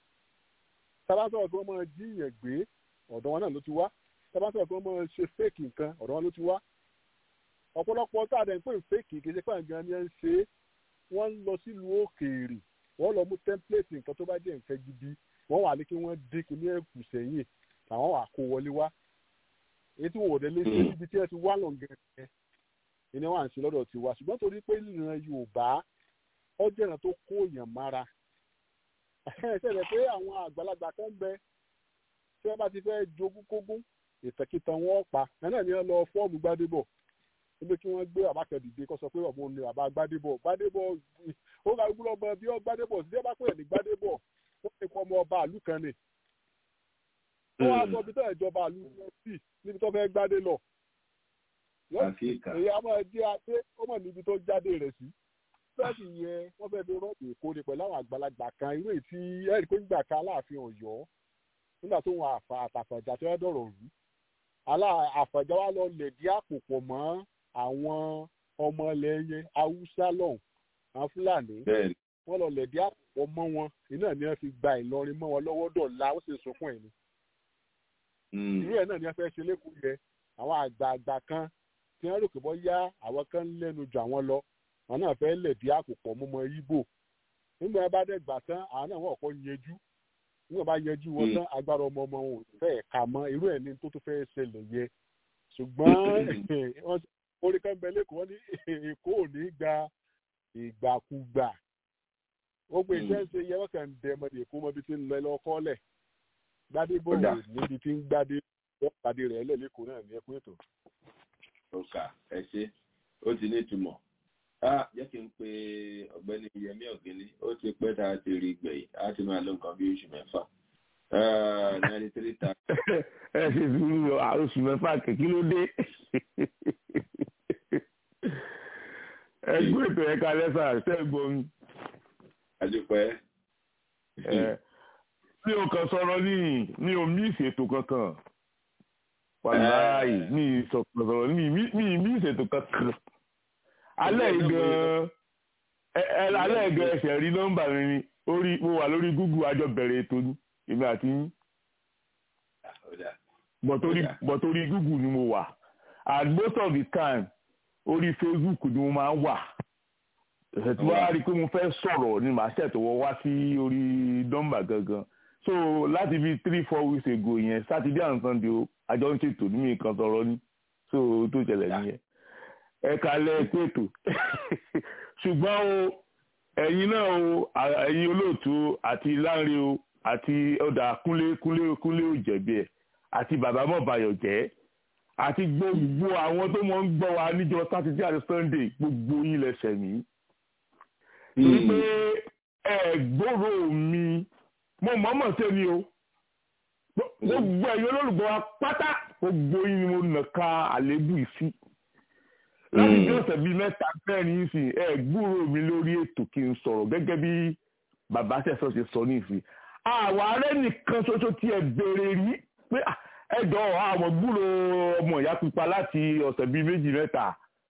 tá bá ń sọ̀rọ̀ pé wọ́n máa jí ìyẹn gbé ọ̀dọ̀ wọn náà ló ti wá tá bá ń sọ̀rọ̀ pé wọ́n máa ṣe fake nǹkan ọ̀dọ̀ wọn ló ti wá ọ̀pọ̀lọpọ̀ tá a dẹ̀ ń pè fake kì í ṣe pé àgbọn ni ẹ ń ṣe wọ́n ń lọ sílùú òkèèrè wọ́n lọ mú template nǹkan tó bá jẹ́ nǹkan gidi wọ́n wà ní kí wọ́n dín kí ní ẹ̀kú sẹ́yìn àwọn wà kó wọlé wá èyí tí wọ́n ò dé lé sí ibi tí ẹ ti wá lọ́ngẹ̀ẹ́ ìní wà ń ṣe lọ́dọ̀ tiwa ṣùgbọ́n torí pé ìran Yorùbá ọjọ́ ìran tó kó èèyàn mára ṣẹlẹ̀ pé àwọn àgbàlagbà kan bẹ tí wọ́n bá ti fẹ́ jogún kógún ìtẹ̀kìtàn wọn pa ẹ̀nà ni wọ́n lọ fọ́ọ̀mù Gbádébọ̀ níbi kí wọ́n gbé bàbá kan dìde kó sọ pé ọ̀bọ ni bàbá Gbádébọ̀ Gbádébọ̀ ó ga gbúdọ̀ ọmọ bí ó Gbádébọ̀ sí ẹ̀bá pè ní Gbádébọ̀ ó ti kọ́ ọmọ ọba àlù kan ni ó wá sọ ibi tó ìjọba àlù lọ sí níbi tó fẹ́ gbádé lọ èyí á máa jẹ́ adé ó mọ̀ níbi tó jáde rẹ̀ sí bẹ́ẹ̀ni yẹn wọ́n fẹ́ẹ́ fi rọ́ọ̀bù èkó ni pẹ̀lú àwọn àgbàlagbà kan irú ètí ẹ̀rí pé nígbà kan aláàfin Ọ̀yọ́ nígbà tó wọn àfà àtàfàjà tó yẹ dọ̀rọ̀ rú alá àfàjà wa lọ lẹ̀dí àpò pọ̀ mọ́ àwọn ọmọ ilẹ̀ yẹn haúsá lọ́hùn àwọn fúlàní wọ́n lọ lẹ̀dí àpò pọ̀ mọ́ wọn iná ni wọ́n fi gba Ìlọrin mọ́ wọn lọ́wọ́ dọ̀la ó sì sunkún ẹ̀ ni irú ẹ̀ náà ni wọ́n fẹ́ ṣe lẹ́kùn yẹ àwọn àgbààgbà kan tí wọ́n rò pé bọ́ yá àwọn kan lẹ́nu jù àwọn lọ àwọn náà fẹ́ lẹ̀dí àpòpọ̀ mọ́mọ́ Ìgbò nígbà wọn bá dẹ̀ gbà tán àwọn náà wọ́n kọ́ yẹjú nígbà bá yẹjú wọn tán agbára ọmọ ọmọ wọn ò fẹ́ ka mọ́ irú ẹ̀ ní tó tó fẹ́ ṣẹlẹ̀ yẹ ṣùgbọ́n orí kan bẹ lẹ́kọ̀ọ́ wọn ní Èkó ò ní gba ìgbàkúgbà ó gbé iṣẹ́ ń ṣe yẹ wọ́n kàn ń dẹ ọmọdé Èkó mọ́bi tí ń lọ lọ́kọ́ lẹ̀ Gbádébọ̀ níbi tí ń gbádé wọ́n pàdé rẹ̀ lẹ́lẹ́kọ̀ọ́ náà ní ẹkún ètò. ọkà ẹ ṣe ó ti ní ìtumọ̀ jẹ́ kí n pe ọ̀gbẹ́ni Yẹmí Ọ̀gẹ́ni ó ti pẹ́ tá a ti rí gbẹ̀yìn á ti máa lo nǹkan bí oṣù mẹ́fà ninety three thousand. ẹ ṣe sùúrù oṣù mẹ́fà kìkì ló dé ẹgbẹ́ ètò ẹ̀ka lẹ́sà ṣẹ́gun. àdúpẹ́. mi ò kàn sọ̀rọ̀ ní mi ò mí ìṣètò kankan wàláì mi ìsọ̀rọ̀ ní mi ìmí ìṣètò kankan alẹ́ gan alẹ́ gan ẹsẹ̀ rí nọ́mbà mi ni orí mo wà lórí Google àjọ bẹ̀rẹ̀ ètò ní èmi àti yín but orí Google ni mo wà and most of the time orí Facebook ni mo máa ń wà ẹ̀sẹ̀ tí wọ́n á rí i pé mo fẹ́ sọ̀rọ̀ ni màá ṣètòwọ́ wá sí orí nọ́mbà gangan so láti bí three four weeks ago yẹn Saturday and Sunday o àjọ ń ṣètò ní mi kan sọ̀rọ̀ ni so tó ṣẹlẹ̀ nìyẹn ẹ̀ka lẹ́ẹ̀pẹ̀tò ṣùgbọ́n o ẹ̀yin náà o ẹ̀yin olóòtú àti láńre o àti ọ̀dà kúnlé kúnlé kúnlé òjẹ̀bi ẹ̀ àti bàbá mọ̀bàyọ̀ jẹ́ àti gbogbo àwọn tó mọ̀ ń gbọ́ wa níjọ́ sátidé àti sunday gbogbo yín lẹ́sẹ̀ mí. torí pé ẹ gbòòrò mi mo mọ̀ọ́mọ̀ ṣe ni o gbogbo ẹ̀yin olólùgbọ́ wa pátá gbogbo yín ni mo nà ka àlébù ìsí láti bí ọ̀sẹ̀ bíi mẹ́ta mẹ́rin sí ẹ gbúrò mi lórí ètò kí n sọ̀rọ̀ gẹ́gẹ́ bí bàbá sẹ́sọ̀ ṣe sọ ní ìsìn àwọn arẹ nìkan ṣoṣo tí ẹ béèrè rí pé ẹ jọ àwọn gbúrò ọmọ ìyá pupa láti ọ̀sẹ̀ bíi méjì mẹ́ta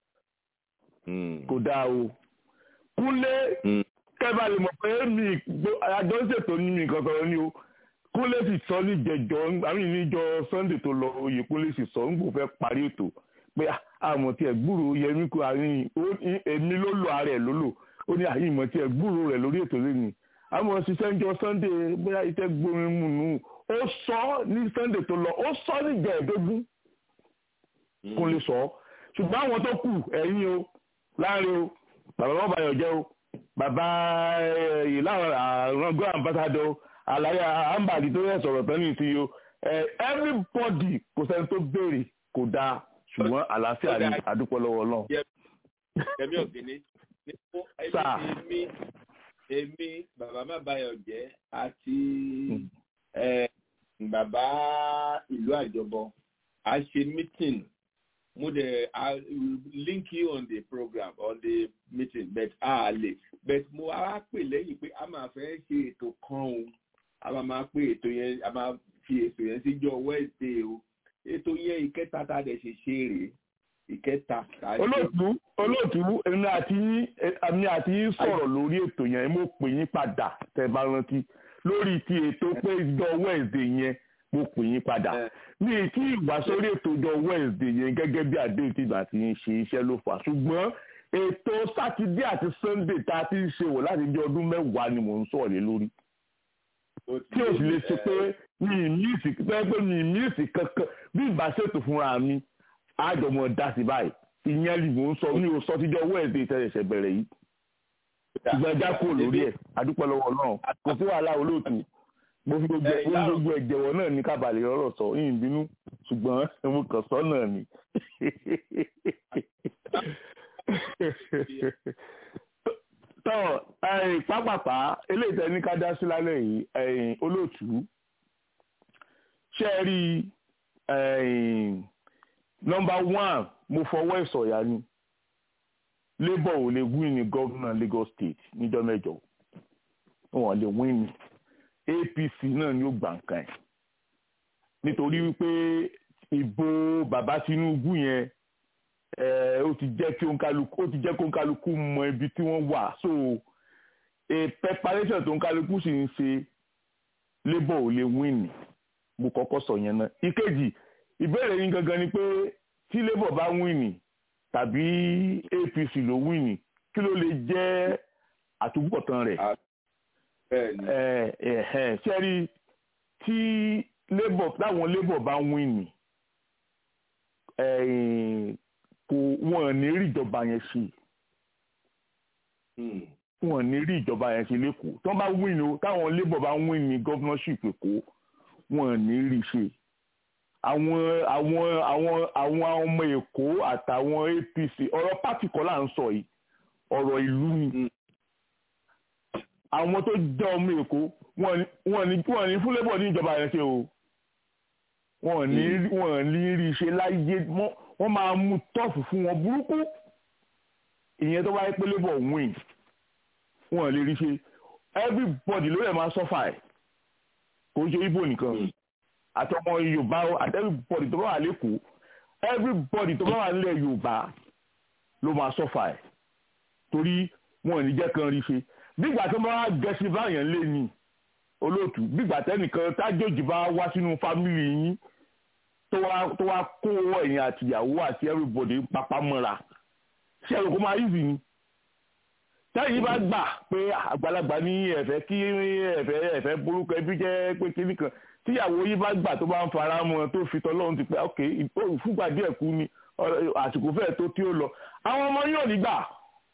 kò dáa o kúnlé kẹfà lè mọ̀ pé mi àjọ ń ṣètò ní mi nǹkan sọ̀rọ̀ ní o kúnlé sì sọ ní jẹjọ àmì níjọ sunday tó lọ oyè kúnlé sì sọ ń gbò fẹ́ parí ètò pé àmọ̀ tí ẹ̀ gbúrò yẹmí kú àárín èmi ló lò ara ẹ̀ ló lò ó ní àyè ìmọ̀ tí ẹ̀ gbúrò rẹ̀ lórí ètò lẹ́nu àmọ̀ ṣiṣẹ́ ń jọ sunday bóyá iṣẹ́ gbórin mu nù ó sọ ní sunday tó lọ ó sọ ní jẹ̀ẹ́dógún kún lè sọ ṣùgbọ́n àwọn tó kù ẹ̀yin o láàrin o bàbá wọn bàyọ̀ jẹ́ o bàbá ìlànà àrùngọ́ ambassador àlàyé àǹbàdì tó yẹ sọ̀rọ̀ tán ní ìsinyìí o everybody kò sẹ́ni tó béèrè kò dáa ṣùgbọ́n àlàáfíà ni àdúpọ̀ lọ́wọ́ náà. yẹmi ògìní ní fún èmi èmi bàbá má báyọ̀ jẹ́ àti bàbá ìlú àjọbọ a ṣe meeting mo dẹ̀ i will link you on the program on the meeting but a lè but mo wá pè lẹ́yìn pé a máa fẹ́ ṣe ètò kan o a máa máa pé ètò yẹn a máa fi ètò yẹn síjọ́ wednesday o ètò yẹn ìkẹta tá a dẹ̀ ṣe ṣe rèé ìkẹta tá a ṣe. olóòtú olóòtú èmi àti èmi àti yín sọ̀rọ̀ lórí ètò yẹn mo pè yín padà tẹ́ bá rántí lórí ti ètò pé ìjọ wednesday yẹn mo pè yín padà ní tí ìwà sórí ètò ìjọ wednesday yẹn gẹ́gẹ́ bí àdéhùn tí ìgbà tí ń ṣe iṣẹ́ ló fà ṣùgbọ́n ètò sátidé àti sunday tá a ti ń ṣe wò láti bí ọdún mẹ́wàá ni mò ń sọ̀rọ̀ lé lórí tí o sì lè ṣe pé mi ì míìsì pé pé mi ì míìsì kankan bí ìbá ṣètò fúnra mi àjọmọ dá sí báyìí ìyẹn lè mò ń sọ mi ò sọ tíjọ wednesday ìtẹ̀sẹ̀ bẹ̀rẹ̀ yìí ṣùgbọ́n ẹja kúrò lórí ẹ̀ adúpẹ́ lọ́wọ́ náà kò sí wàhálà olóòtú mo fi gbogbo mo fi gbogbo ẹ̀jẹ̀wọ̀ náà ní kábàlẹ̀ ọ̀rọ̀ sọ yìí bínú ṣùgbọ́n mo kàn sọ náà ni. tọ́ pápápá eléyìí tẹ́ ní ká dá sí lálẹ́ yìí olóòtú ṣe é rí nọ́mbà one mo fọwọ́ ìsọ̀yà ni labour ò lè win ní gómìnà Lagos State níjọ́ mẹ́jọ wọn lè win ní APC náà ni ó gbà nǹkan ẹ̀ nítorí wípé ìbò bàbá Tinubu yẹn ó ti jẹ́ kí òǹkálukú ó ti jẹ́ kí òǹkálukú mọ ibi tí wọ́n wà so a preparation tó òǹkálukú sì ń ṣe labour ò lè win ní mo kọ́kọ́ sọ yẹn náà ìkejì ìbéèrè yín gangan ni pé tí labour bá win ní tàbí APC ló win ní kí ló lè jẹ́ àtúbọ̀tán rẹ̀ sẹ́rí tí labour táwọn labour bá win ní kò wọ́n ní rí ìjọba yẹn ṣe wọ́n ní rí ìjọba yẹn ṣe lẹ́kọ̀ọ́ tí wọ́n bá win o táwọn labour bá win ní governorship èkó wọ́n ní rí ṣe àwọn àwọn àwọn àwọn ọmọ èkó àtàwọn APC ọ̀rọ̀ pátì kọ́ là ń sọ yìí ọ̀rọ̀ ìlú ni àwọn tó jẹ́ ọmọ èkó wọ́n ní wọ́n ní fún labour ní ìjọba yẹn ṣe o wọ́n ní wọ́n ní rí ṣe láyé wọ́n máa mú tọ́ọ̀fù fún wọn burúkú ìyẹn tó bá yẹ pé labour win wọ́n lè rí ṣe everybody ló yẹ máa sọ́fà ẹ̀ kò ń ṣe ibo nìkan àtọmọ yorùbá àti everybody tó bá wà lẹ́kọ̀ọ́ everybody tó bá wà nílẹ̀ yorùbá ló máa sọ́fà ẹ̀ torí wọn ò ní jẹ́ kan rí ṣe bígbà tó bá gẹ̀ẹ́sì báyẹn lé ní olóòtú bígbà tẹ́nìkan tájòjì bá wá sínú fámìlì yín tó wá kó ẹ̀yìn àtìyàwó àti everybody papá mọ́ra ṣé ẹ̀rọ kó máa yí sí ni táyì bá gbà pé àgbàlagbà ní ẹ̀fẹ́ kí ẹ̀fẹ́ ẹ̀fẹ́ burúkú ẹbí jẹ́ pé kíní kan tíyàwó yìí bá gbà tó bá ń fara mọ́ tó fi tọ́lọ́run ti pé ok fúgbà díẹ̀ kú ni àsìkò fẹ́ẹ̀ tó tí ó lọ àwọn ọmọ yóò ní gbà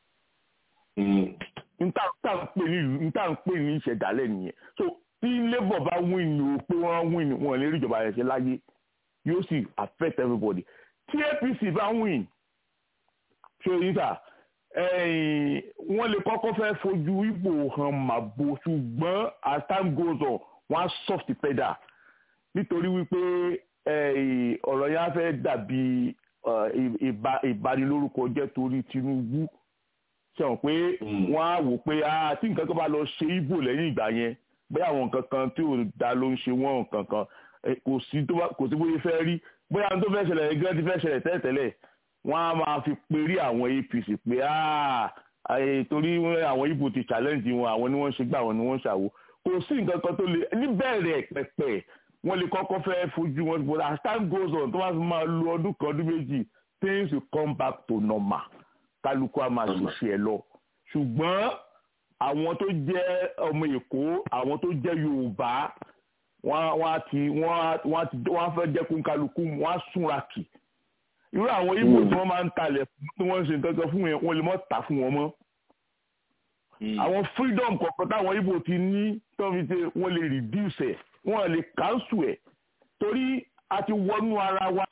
nta ń pè ní ìṣẹ̀dálẹ̀ nìyẹn so tí labour bá win ní o pé wọ́n win wọn lè rí ìjọba rẹ̀ ṣe láyé yóò sì affect everybody tí APC bá win ṣe yín sà wọ́n lè kọ́kọ́ fẹ́ fojú Ìgbò hàn màbo ṣùgbọ́n as time goes on wọ́n á soft pedal nítorí wípé ọ̀rọ̀ yẹn á fẹ́ dàbí ìbanilórúkọ jẹ́ torí Tinubu sọ̀rọ̀ pé wọ́n á wò pé tí nǹkan kan bá lọ ṣe Ìgbò lẹ́yìn ìgbà yẹn bóyá àwọn nǹkan kan tí ò da ló ń ṣe wọ́n nǹkan kan kò sí bóyá fẹ́ rí bóyá tó fẹ́ ṣẹlẹ̀ gẹ́gẹ́ tí fẹ́ ṣẹlẹ̀ tẹ́lẹ̀tẹ́lẹ̀ wọ́n á máa fi perí àwọn APC pé torí àwọn Ìgbò ti challenge wọn àwọn ni wọ́n ṣe gbà wọn ni wọ́n ṣàwò kò sí nǹkan kan tó lè níbẹ̀rẹ̀ pẹ̀pẹ̀ wọ́n lè kọ́kọ́ fẹ́ fojú wọn but as time goes on tó bá fi máa lo ọdún kan ọdún méjì things will come back to normal kálukú á máa ṣiṣẹ́ ẹ lọ ṣùgbọ́n àwọn tó jẹ́ ọmọ èkó àwọn tó jẹ́ yorùbá wọ́n á ti wọ́n á ti wọ́n á fẹ́ jẹ́ kó kálukú wọ́n á súnra kì irú àwọn ibo tí wọ́n máa ń talẹ̀ tí wọ́n ń ṣe nǹkan kan fún yẹn wọ́n lè mọ́ tà fún wọn mọ́ àwọn freedom kọ̀ọ̀kan táwọn ibo ti ní tó fi ṣe wọ́n lè reduce ẹ̀ wọ́n lè cancel ẹ̀ torí a ti wọnú ara wa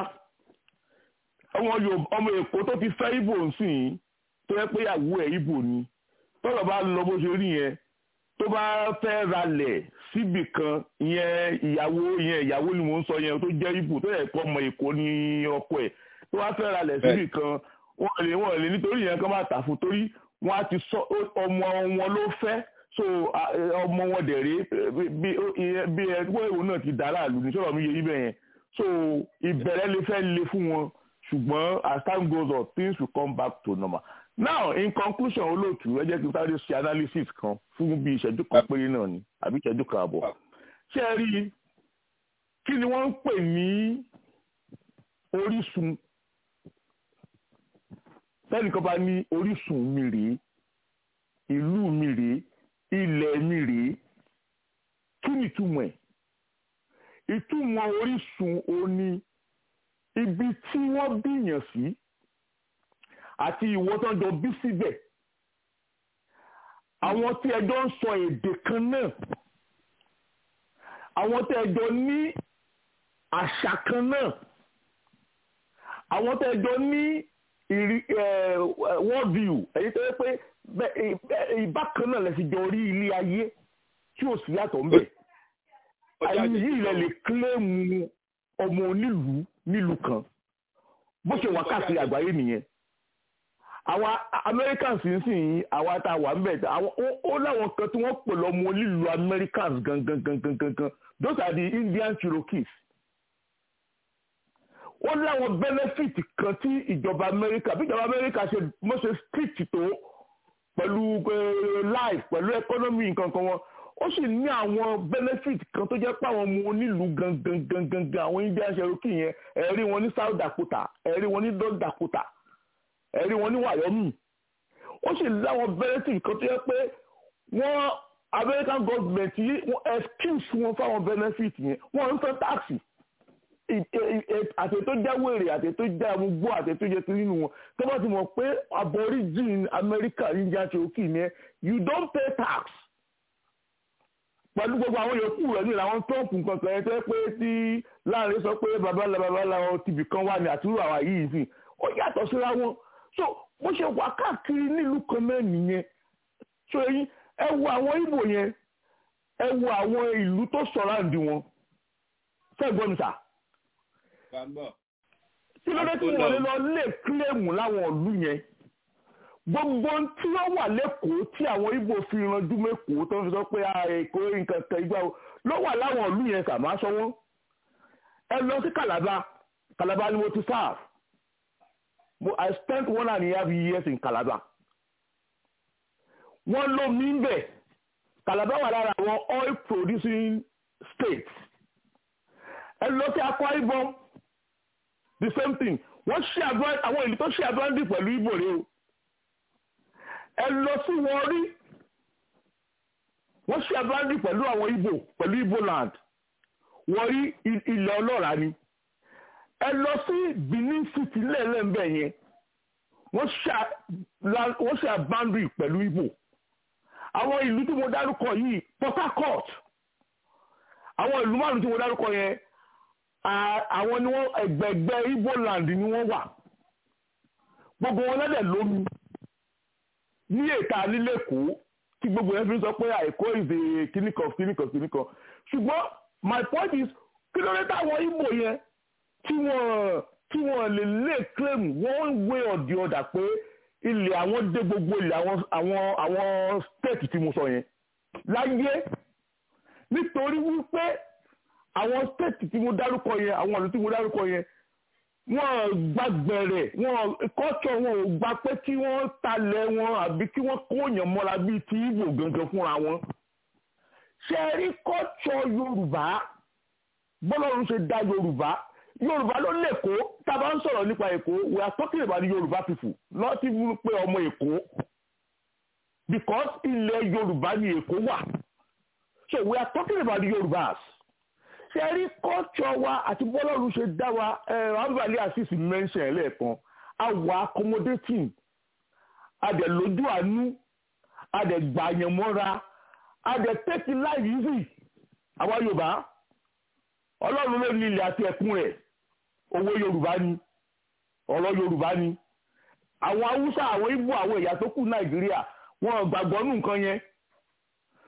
ọmọ èkó tó ti fẹ́ ibo nsìn tó yẹ pé ìyàwó ẹ̀ ibo ni tọ́lọ̀ bá lọ bó ṣe rí yẹn tó bá fẹ́ ralẹ̀ síbì kan ìyẹn ìyàwó ìyẹn ìyàwó ni mò ń sọ yẹn tó jẹ́ ibù tó yẹ kó ọmọ èkó ní ọkọ ẹ̀ tó bá fẹ́ ralẹ̀ síbì kan wọ́n lè wọ́n lè nítorí yẹn kan bá tà fún torí wọ́n á ti sọ ọmọ wọn ló fẹ́ so ọmọ wọn dẹ̀ rí bí bí ẹgbẹ́ ìwò náà ti dá láàlú ní sọ̀rọ̀ mi yẹ ibẹ̀ yẹn so ìbẹ̀rẹ̀ lè fẹ́ le fún wọn ṣùgbọ́n as time goes on things will come back to normal now in conclusion olóòtú ẹ jẹ́ kí n sáré ṣe analysis kan fún bí ìṣẹ́jú kan péré náà ni àbí ìṣẹ́jú kan àbọ̀ ṣé ẹ rí kí ni wọ́n ń pè ní orísun tẹ́nìkan bá ní orísun mi rèé ìlú mi rèé ilẹ̀ mi rèé kí ni ìtumọ̀ ẹ̀ ìtumọ̀ orísun òní ibi tí wọ́n bíyàn sí àti ìwọ tó ń jọ bí síbẹ̀ àwọn tí ẹjọ́ ń sọ èdè kan náà àwọn tí ẹjọ́ ní àṣà kan náà àwọn tí ẹjọ́ ní world view èyí tó yẹ pé ìbákan náà lè fi jọ rí ilé ayé tí ò sí yàtọ̀ ńbẹ̀ àyè yìí lè lè kílẹ̀mù ọmọ onílùú nílùú kan bó ṣe wà káàkiri àgbáyé nìyẹn àwa americans ń sìn yín àwa tá a wà ń bẹ̀ ó láwọn kan tí wọ́n pè lọ́mọ onílùú americans gangan gangan gangan those are the indian cherokees ó láwọn benefit kan tí ìjọba america bí ìjọba america ṣe mọ́ ṣe strict tó pẹ̀lú life pẹ̀lú economy nǹkan kan wọn ó sì ní àwọn benefit kan tó jẹ́ pé àwọn ọmọ onílùú gangan gangan gangan àwọn indian cherokee yẹn ẹ̀rí wọn ní south dakota ẹ̀rí wọn ní north dakota ẹ̀rí wọn ní wyoming ó sì láwọn benefit kan tó jẹ́ pé wọ́n american government yìí wọ́n excuse wọn fáwọn benefit yẹn wọ́n ń fẹ́ taxi àti tó já wèrè àti tó já amúgbó àti tó jẹ nínú wọn tó bá ti mọ̀ pé aborigine america indian cherokee ni you don't pay tax pẹ̀lú gbogbo àwọn yòókù rẹ̀ ní àwọn trump nǹkan kan ẹ̀ tẹ́ pé tí láàrin sọ pé babalá babalá wọn tibì kan wà ní àtúrò àwa yìí sí ó yàtọ̀ síra wọn so bó ṣe wà káàkiri nílùú kan náà nìyẹn so èyí ẹ wo àwọn ìbò yẹn ẹ wo àwọn ìlú tó sọ̀ráǹdì wọn fẹ́gbọ́n mi sà kí ló dé tí wọ́n lè lọ lè kílèmù láwọn ìlú yẹn gbogbo tí wọ́n wà lẹ́kọ̀ọ́ tí àwọn Ìgbò fi ranjú mẹ́kọ̀ọ́ tó ń fi sọ pé èkó nǹkan kan ìgbà wo ló wà láwọn ìlú yẹn sàmá sọ wọ́n ẹ lọ sí Calabar Calabar ni mo ti serve mo I spent one and a half years in Calabar wọ́n ló mi ń bẹ̀ Calabar wà lára àwọn oil producing states ẹ lọ sí Akwa Ibom the same thing wọ́n ṣe àdúrà àwọn ìlú tó ṣe àdúrà dì pẹ̀lú Ìgbò rẹ o ẹ lọ sí wọn rí wọ́n ṣe abúlé pẹ̀lú àwọn Ìgbò pẹ̀lú Ìgbò land wọ́n rí ilẹ̀ ọlọ́ràá ni ẹ lọ sí Benin City lẹ́ẹ̀lẹ́mbẹ̀ yẹn wọ́n ṣe boundary pẹ̀lú Ìgbò àwọn ìlú tí mo dárúkọ yìí Port Harcourt àwọn ìlú márùn tí mo dárúkọ yẹn àwọn ni wọ́n ẹgbẹ̀gbẹ́ Ìgbò land ni wọ́n wà gbogbo wọn lẹ́dẹ̀ lómi ní èka nílẹ̀kọ́ tí gbogbo yẹn fi ń sọ pé àìkó ìdè kíníkan kíníkan kíníkan ṣùgbọ́n my point is kí ló dé táwọn Ìgbò yẹn tí wọ́n tí wọ́n lè lè claim one way or the other pé ilẹ̀ àwọn dé gbogbo ilẹ̀ àwọn àwọn àwọn state tí mo sọ yẹn láyé nítorí wípé àwọn state tí mo dárúkọ yẹn àwọn ọ̀nà tí mo dárúkọ yẹn wọ́n gbàgbẹ̀rẹ̀ wọ́n kọ́tọ̀ wọn ò gba pé kí wọ́n talẹ̀ wọn àbí kí wọ́n kóyàn mọ́ra bíi ti Ìgbò gangan fúnra wọn. ṣé rí kọ́tọ̀ Yorùbá bọ́lọ́run ṣe dá Yorùbá Yorùbá ló lẹ́kọ̀ọ́ tá a bá ń sọ̀rọ̀ nípa Èkó we are talking about the Yorùbá people not even pé ọmọ Èkó because ilẹ̀ Yorùbá ni Èkó wà so we are talking about the Yorùbás ṣe rí kọ́ọ̀tsọ̀ wa àti bọ́lọ́run ṣe dá wa ambali asisi mention ẹ̀ lẹ́ẹ̀kan àwa accommodating adẹ̀ lójú àánú adẹ̀ gbàyànmọ́ra adẹ̀ take life easy àwa Yorùbá ọlọ́run ló ní ilẹ̀ àti ẹ̀kún rẹ̀ owó Yorùbá ni ọ̀rọ̀ Yorùbá ni àwọn Haúsá àwọn Ìgbò àwọn ẹ̀yà tó kù Nàìjíríà wọn gbàgbọ́ nù nǹkan yẹn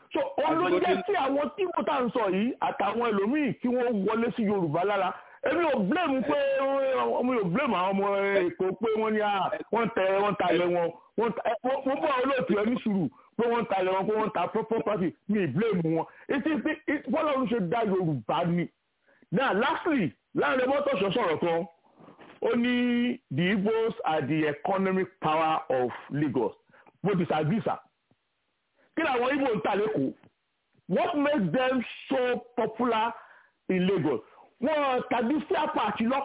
so òun ló jẹ́ kí àwọn tí mo tà ń sọ yìí àtàwọn ẹlòmíì kí wọ́n wọlé sí yorùbá lára èmi ò blame pé ọmọ yóò blame àwọn ọmọ èkó pé wọ́n ní wọ́n tẹ wọ́n ta ilẹ̀ wọn wọ́n bọ́ olóòtú ẹni sùúrù pé wọ́n ta ilẹ̀ wọn pé wọ́n ta property mi blame wọn etí bọ́lá ọ̀run ṣe dá yorùbá ni now lastly láàrin mọ́tòṣọ́ sọ̀rọ̀ kan ó ní the igbos are the economic power of lagos mo disagree sir kí làwọn igbo ń tà lẹ́kọ̀ọ́ what makes them so popular in lagos wọn tàbí fair party lọ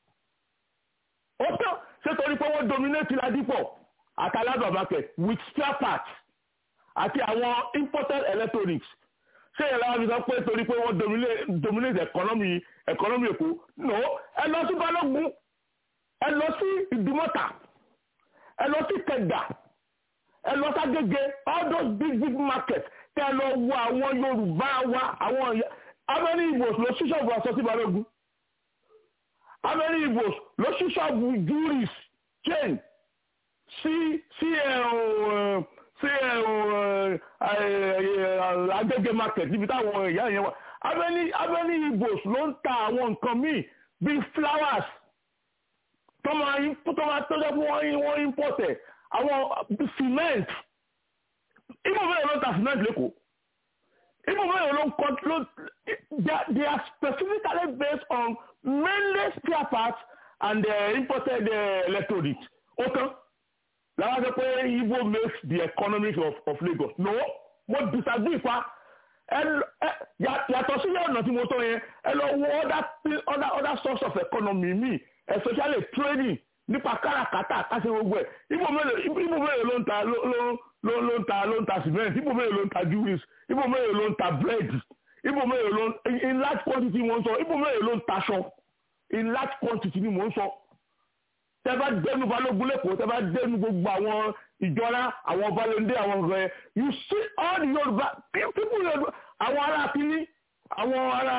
ó tán ṣé torí pé wọ́n dominate ladipo àti alaba market with fair parts àti àwọn imported electronics ṣé ìyẹn láwọn fi sọ pé torí pé wọ́n dominate economy economy èkó no ẹ lọ sí balógun ẹ lọ sí ìdúmọ̀tà ẹ lọ sí kẹgbà ẹ lọ ságége all those big big markets kẹ lọ wo àwọn yorùbá wa àwọn abẹ́rẹ́ ìbòs ló ṣí ṣọ́ọ̀bù aṣọ sí balógun abẹ́rẹ́ ìbòs ló ṣí ṣọ́ọ̀bù juris chain sí sí sí agége market níbi táwọn ìyá yẹn wà abẹ́rẹ́ ìbòs ló ń ta àwọn nǹkan míì bíi flowers tọ́mọ tọ́mọ tọ́jọ́ fún wọ́n import ẹ̀ àwọn cement ibo bẹ́ẹ̀ ló ń ta cement lẹ́kọ̀ọ́ ibo bẹ́ẹ̀ ló ń kọ́ ló they are specifically based on mainly spare parts and uh, imported uh, electronics ó tán làwọn sọ pé ibo makes the economy of, of Lagos no mo disagree pa yàtọ̀ sí ọ̀nà tí mo tọ́ yẹn ẹ lọ wo other other other source of economy mi especially trading nípa káràkátà káṣe gbogbo ẹ̀ ibo mélòó ibo mélòó ló ń ta ló ló ló ń ta ló ń ta cement ibo mélòó ló ń ta jewelries ibo mélòó ló ń ta bread ibo mélòó ló ń in large quantity mo ń sọ ibo mélòó ló ń taṣọ in large quantity ni mo ń sọ tẹ bá dẹnu balógun lẹ́kọ̀ọ́ tẹ bá dẹnu gbogbo àwọn ìjọra àwọn balẹ̀ndé àwọn ọ̀rẹ́ you see all the Yorùbá people Yorùbá àwọn ará kínní àwọn ará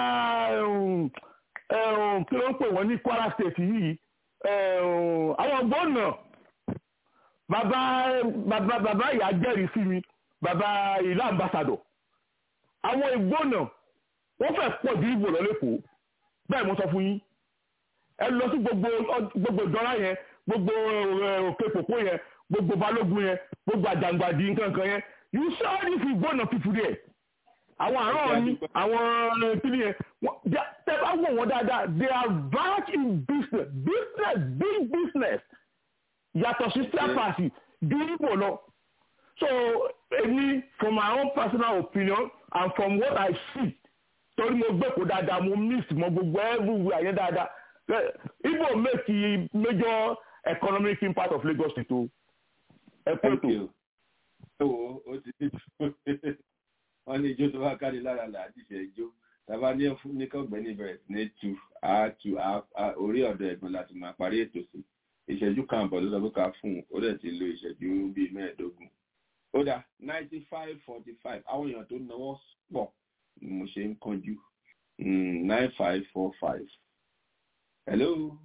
kí ló ń pè wọ́n ní Kwara state yìí àwọn gbọ́nà bàbá bàbá bàbá ìyá jẹ́rìí sí mi bàbá ìlú ambassador àwọn ìgbọ́nà wọ́n fẹ́ pọ̀ ju ìbò lọ lẹ́kọ̀ọ́ bẹ́ẹ̀ mo sọ fún yín ẹ lọ sí gbogbo gbogbo ìdọ́lá yẹn gbogbo òkè pòpó yẹn gbogbo balógun yẹn gbogbo àjàngbàdì nǹkan kan yẹn you saw this ìgbọ́nà people there àwọn àárọ̀ ni àwọn kíni yẹn tẹ bá wọ̀ wọ́n dáadáa they are vast in business business big business yàtọ̀ sí spare parts ju ibo lọ so èmi from my own personal opinion and from what I see torí mo gbé kó dáadáa mo miss mo gbogbo everywhere yẹn dáadáa ibo make the major economic impact of Lagos state o ẹ pẹ́ tó. ẹ wo o ti wọ́n ní ijó tó bá kárí lára là á ti ṣe ijó tàbá ní ní kọ́gbẹ́ni bẹ̀rẹ̀ sí ní tu á tu orí ọ̀dọ̀ ẹ̀gbọ́n láti máa parí ètò sí ìṣẹ́jú kan àbọ̀ ló sọ pé ká fún un ó dẹ̀ ti lo ìṣẹ́jú bíi mẹ́ẹ̀ẹ́dógún ó dà ninety five forty five àwọn èèyàn tó náwó pọ̀ ni mo ṣe ń kánjú nine five four five hello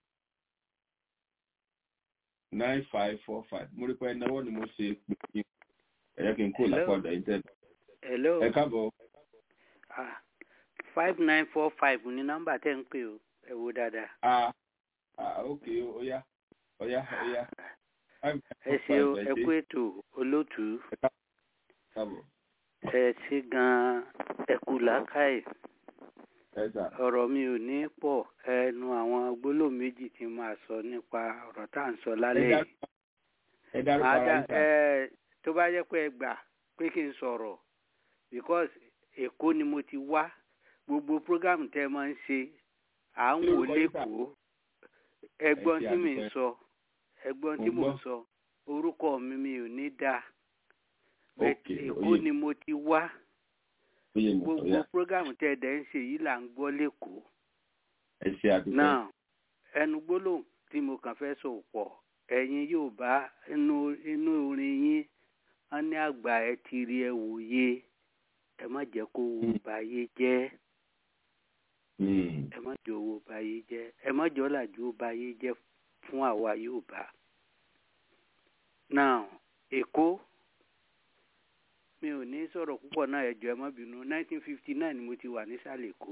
nine five four five mo rí pé náwó ni mo ṣe pé kí ẹ̀yẹ́ kí n kó lápá ọ̀dọ̀ yín tẹ́lẹ̀ hello ẹ káàbọ̀. ah five nine four five ní nọ́mbà tẹ́ ń pè o ẹ wo dáadáa. ah ah ok oya oya oya. ẹ ṣe o ẹ kú ètò olóòtú káàbọ̀. ẹ ṣe gan-an ẹ kú làákàyè ẹ sà. ọ̀rọ̀ mi ò ní pọ̀ ẹnu àwọn gbólóhùn méjì tí máa sọ nípa ọ̀rọ̀ tá à ń sọ lálẹ́ yìí. ẹ dárúkọ Màá ara dá- yín sà. ẹ, tó bá jẹ́ pé ẹ gbà pé kí n sọ̀rọ̀ because èkó ni mo ti wá gbogbo program tẹ́ ẹ máa ń ṣe à ń Kí wò lorúkọ yín sà? lẹ́kọ̀ọ́ ẹgbọ́n ṣe tí mi ń àdúpẹ́. sọ ẹgbọ́n Mo tí mò ń gbọ́. sọ orúkọ mi mi ò ní dáa ok èkó oyè ni mo ti wá oyè mi gbogbo oya program tẹ́ ẹ dẹ̀ ń ṣe yìí là ń gbọ́ lẹ́kọ̀ọ́ ẹ ṣe àdúpẹ́. náà ẹnu gbólóhùn tí mo kàn fẹ́ sọ pọ̀ ẹ̀yin yóò bá inú inú orin yín wọ́n ní àgbà ẹ ti rí ẹ wòye ẹ má jẹ́ kó owó báyé jẹ́ Hmm. ẹ má jẹ́ owó báyé jẹ́ ẹ má jẹ́ ọ̀làjú ó báyé jẹ́ fún àwa yóò bá. náà èkó mi ò ní sọ̀rọ̀ púpọ̀ náà ẹ̀jọ̀ ẹ má bínú nineteen fifty nine ni mo ti wà nísàlẹ̀ èkó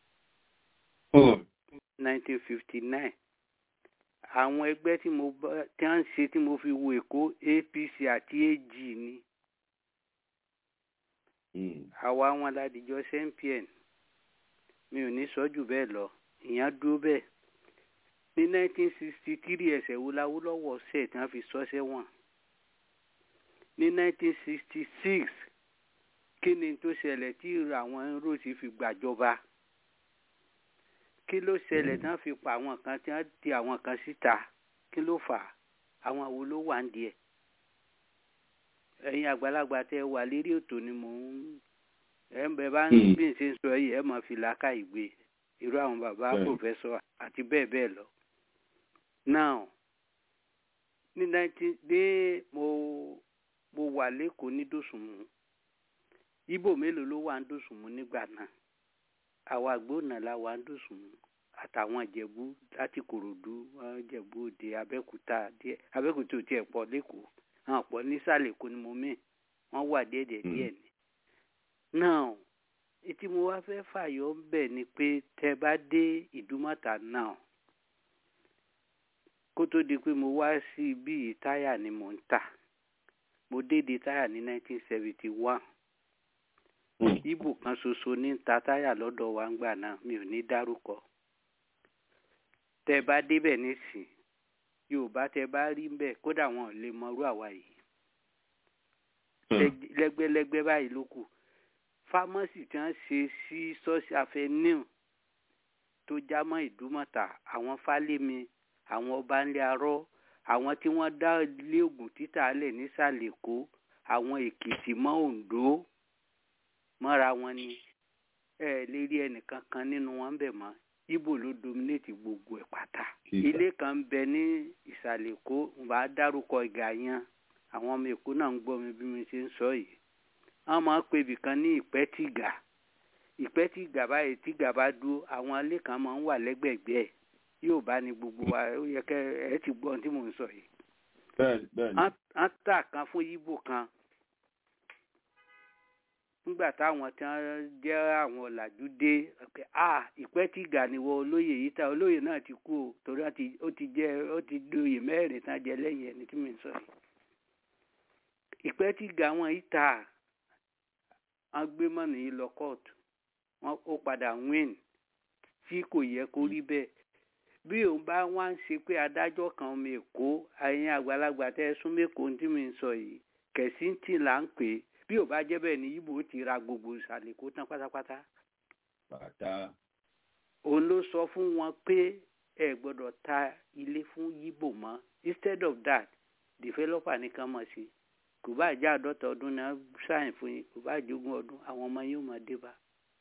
nineteen fifty nine àwọn ẹgbẹ́ tí mo bá tí wọ́n ń ṣe tí mo fi wo èkó apc àti ag ni àwa wọn ládìjọ cmpn mi ò ní sọ jù bẹ́ẹ̀ lọ ìyẹn dúró bẹ́ẹ̀ ní nineteen sixty three ẹsẹ̀ wo láwùlọ́wọ́ ṣẹ̀ tí wọ́n fi sọ sẹ́wọ̀n ní nineteen sixty six kí ni tó ṣẹlẹ̀ tí àwọn rotí fi gbàjọba kí ló ṣẹlẹ̀ tí wọ́n fi pa àwọn kan tí wọ́n ti àwọn kan síta kí ló fà á àwọn wo ló wà ń díẹ̀ ẹ̀yin àgbàlagbà tẹ́ wà lérí ètò ni mò ń ẹ̀ ń bẹ bá ń bí n ṣe ń sọ yìí ẹ̀ máa fi làákà ìgbé irú àwọn bàbá pòfẹ́sọ̀ àti bẹ́ẹ̀ bẹ́ẹ̀ lọ. now ní nineteen dé mo mo wà lẹ́kọ̀ọ́ ní dòsùnmù ibo mélòó ló wà ń dòsùnmù nígbà náà àwa àgbóònà la wà ń dòsùnmù àtàwọn ìjẹ̀bú láti kòròdú wọn jẹ̀bú òde abẹ́kúta díẹ̀ abẹ́kúta ò tiẹ̀ pọ̀ lẹ́kọ̀ọ́ àwọn pọ̀ nísàlẹ̀ èkó ni mo mí wọ́n wà díẹ̀ díẹ̀ ni. now etí mo wá fẹ́ fàyọ ń bẹ̀ ni pé tẹ bá dé ìdúmọ̀tà náà kó tó di pé mo wá sí ibi táyà ni mò ń tà mo dédé táyà ní 1971 ibo kan ṣoṣo ní ta táyà lọ́dọ̀ wa ń gbà náà mi ò ní dárúkọ tẹ bá débẹ̀ nísìn yorùbá tẹ bá rí ń bẹ̀ kódà wọn ò lè mọrú àwa yìí lẹ́gbẹ́lẹ́gbẹ́ báyìí ló kù fámọ́sì tí wọ́n ṣe sí ṣọ́ọ̀ṣì avenue tó já mọ́ ìdúmọ̀tà àwọn fálémi àwọn ọbanlé arọ́ àwọn tí wọ́n dá ilé ògùn títà lẹ̀ nísàlẹ̀ èkó àwọn èkìtì mọ́ oǹdó mọ́ra wọn ni ẹ lè rí ẹnìkan kan nínú wọn bẹ̀ mọ́ ibo ló dominate gbogbo ẹ̀ pátá ilé kan ń bẹ ní ìsàlẹ̀ èkó bá dárúkọ ìgà yẹn àwọn ọmọ èkó náà ń gbọ́ mi bí mi ṣe ń sọ yìí wọ́n máa ń pe ibìkan ní ìpẹ́tìgà ìpẹ́tìgà báyìí tìgà bá dúró àwọn ilé kan máa ń wà lẹ́gbẹ̀gbẹ́ ẹ̀ yóò bá ní gbogbo wa ó yẹ kẹ́ ẹ ti gbọ́ ohun tí mò ń sọ yìí. bẹ́ẹ̀ni bẹ́ẹ̀ni. wọ́n tà kan fún yíbò kan nígbà táwọn tí wọ́n jẹ́ àwọn ọ̀làjú dé pé a ìpẹ́tìgà ni wọ́n olóyè yìí ta olóyè náà ti kú o torí ó ti jẹ́ ó ti doyè mẹ́rin tán jẹ lẹ́yìn ẹni tí mi ń sọ yìí. ìpẹ́tìgà wọn yìí ta wọ́n gbé mọ́nì yìí lọ kóòtù wọ́n ó padà win tí kò yẹ kó rí bẹ́ẹ̀ bí òun bá wá ń ṣe pé adájọ́ kan ọmọ èkó ẹ̀yin àgbàlagbà tẹ́ ẹ sún mẹ́kọ̀ọ́ tí mi ń sọ yìí kẹ̀síntì là ń pè é bí ò bá jẹ́ bẹ́ẹ̀ ni ibo ti ra gbogbo ìsàlẹ̀ kó tán pátápátá. bàtà. òun ló sọ fún wọn pé ẹ gbọ́dọ̀ ta ilé fún yíbò mọ́ instead of that developer nìkan mọ̀ sí kò bá jẹ́ àádọ́ta ọdún náà sáyìn fún yín kò bá jogún ọdún àwọn ọmọ yóò máa dé bá.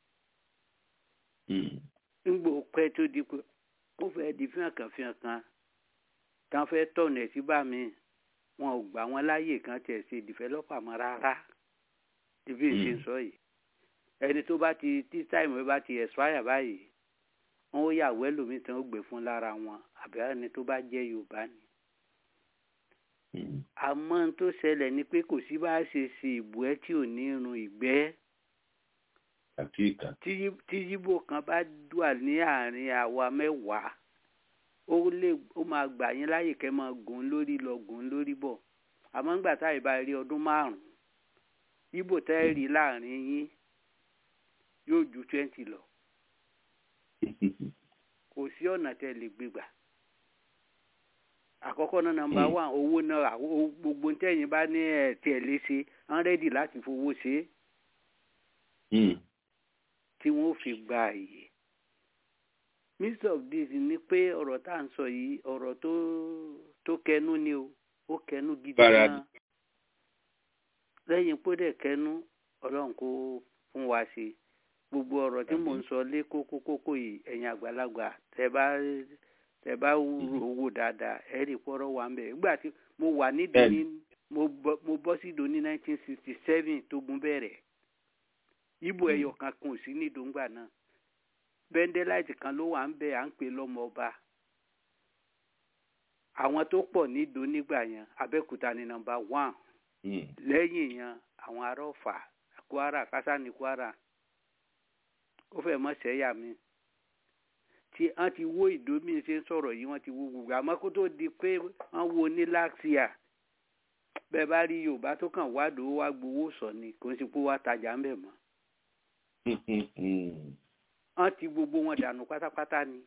ńgbò pẹ́ tó di pé ó fẹ́ di fíhàn kan fíhàn kan táwọn fẹ́ tọ̀nà ẹ̀ sí bá mi wọn ò gbà wọn láàyè kan tẹ̀ ṣe developer mọ́ rárá ibi ìṣe ń sọ yìí ẹni tó bá ti tí táìmù bá ti expire báyìí wọn ó yà wẹ́ lómi tán ó gbé fún lára wọn àbí ẹni tó bá jẹ́ yorùbá ni. àmọ́ n tó ṣẹlẹ̀ ni pé kò sí bá a ṣe ṣe ìbú ẹ tí ò ní irun ìgbẹ́ tí yíbò kan bá dùà ní àárín àwa mẹ́wàá ó lè ó máa gbà yín láyè kẹ́ máa gùn lórí lọ gùn lórí bọ̀ àmọ́ ńgbà táyì bá rí ọdún márùn-ún ibo tẹ́ ẹ rí láàrin yín yóò ju twenty lọ kò sí ọ̀nà tẹ́ lè gbégbà àkọ́kọ́ náà nọ́mbà wán owó náà gbogbo tẹ́yìn bá ní ẹ̀ tí ẹ̀ lè ṣe wọ́n rẹ́dì láti fowó ṣe é tí wọ́n fi gba àyè midst of this ni pé ọ̀rọ̀ tá à ń sọ yìí ọ̀rọ̀ tó tó kẹnu ni o ó kẹnu gidi gan lẹ́yìn pé dẹ̀ kẹnu ọlọ́run kó fún wa ṣe gbogbo ọ̀rọ̀ tí mò ń sọ lé kókó kókó yìí ẹ̀yin àgbàlagbà tẹ bá tẹ bá rò wò dáadáa ẹ rí pọ́rọ́ wà ń bẹ̀ nígbà tí mo wà nídìí ní mo bọ́ sí ìdó ní nineteen sixty seven tógun bẹ̀rẹ̀ ibo ẹyọ kan kan ò sí ní ìdóńgbà náà bẹ́ńdẹ́láìtì kan ló wà ń bẹ̀ à ń pè lọ́mọ ọba àwọn tó pọ̀ ní ìdó nígbà yẹn abẹ́òkúta ní nọ́mbà one lẹ́yìn yẹn àwọn ará ọ̀fà kwara kásá ní kwara ó fẹ́ mọ́ sẹ́yà mi tí wọ́n ti wó ìdómi ṣe ń sọ̀rọ̀ yìí wọ́n ti wó gbogbo àmọ́ kó tó di pé wọ́n wo ní láxia bẹ́ẹ̀ bá rí yorùbá tó kàn wá dòwó wá gbowó sọ ni kò ń sì pé wá tajà ń bẹ̀ mọ́ wọ́n ti gbogbo wọn dànù pátápátá ni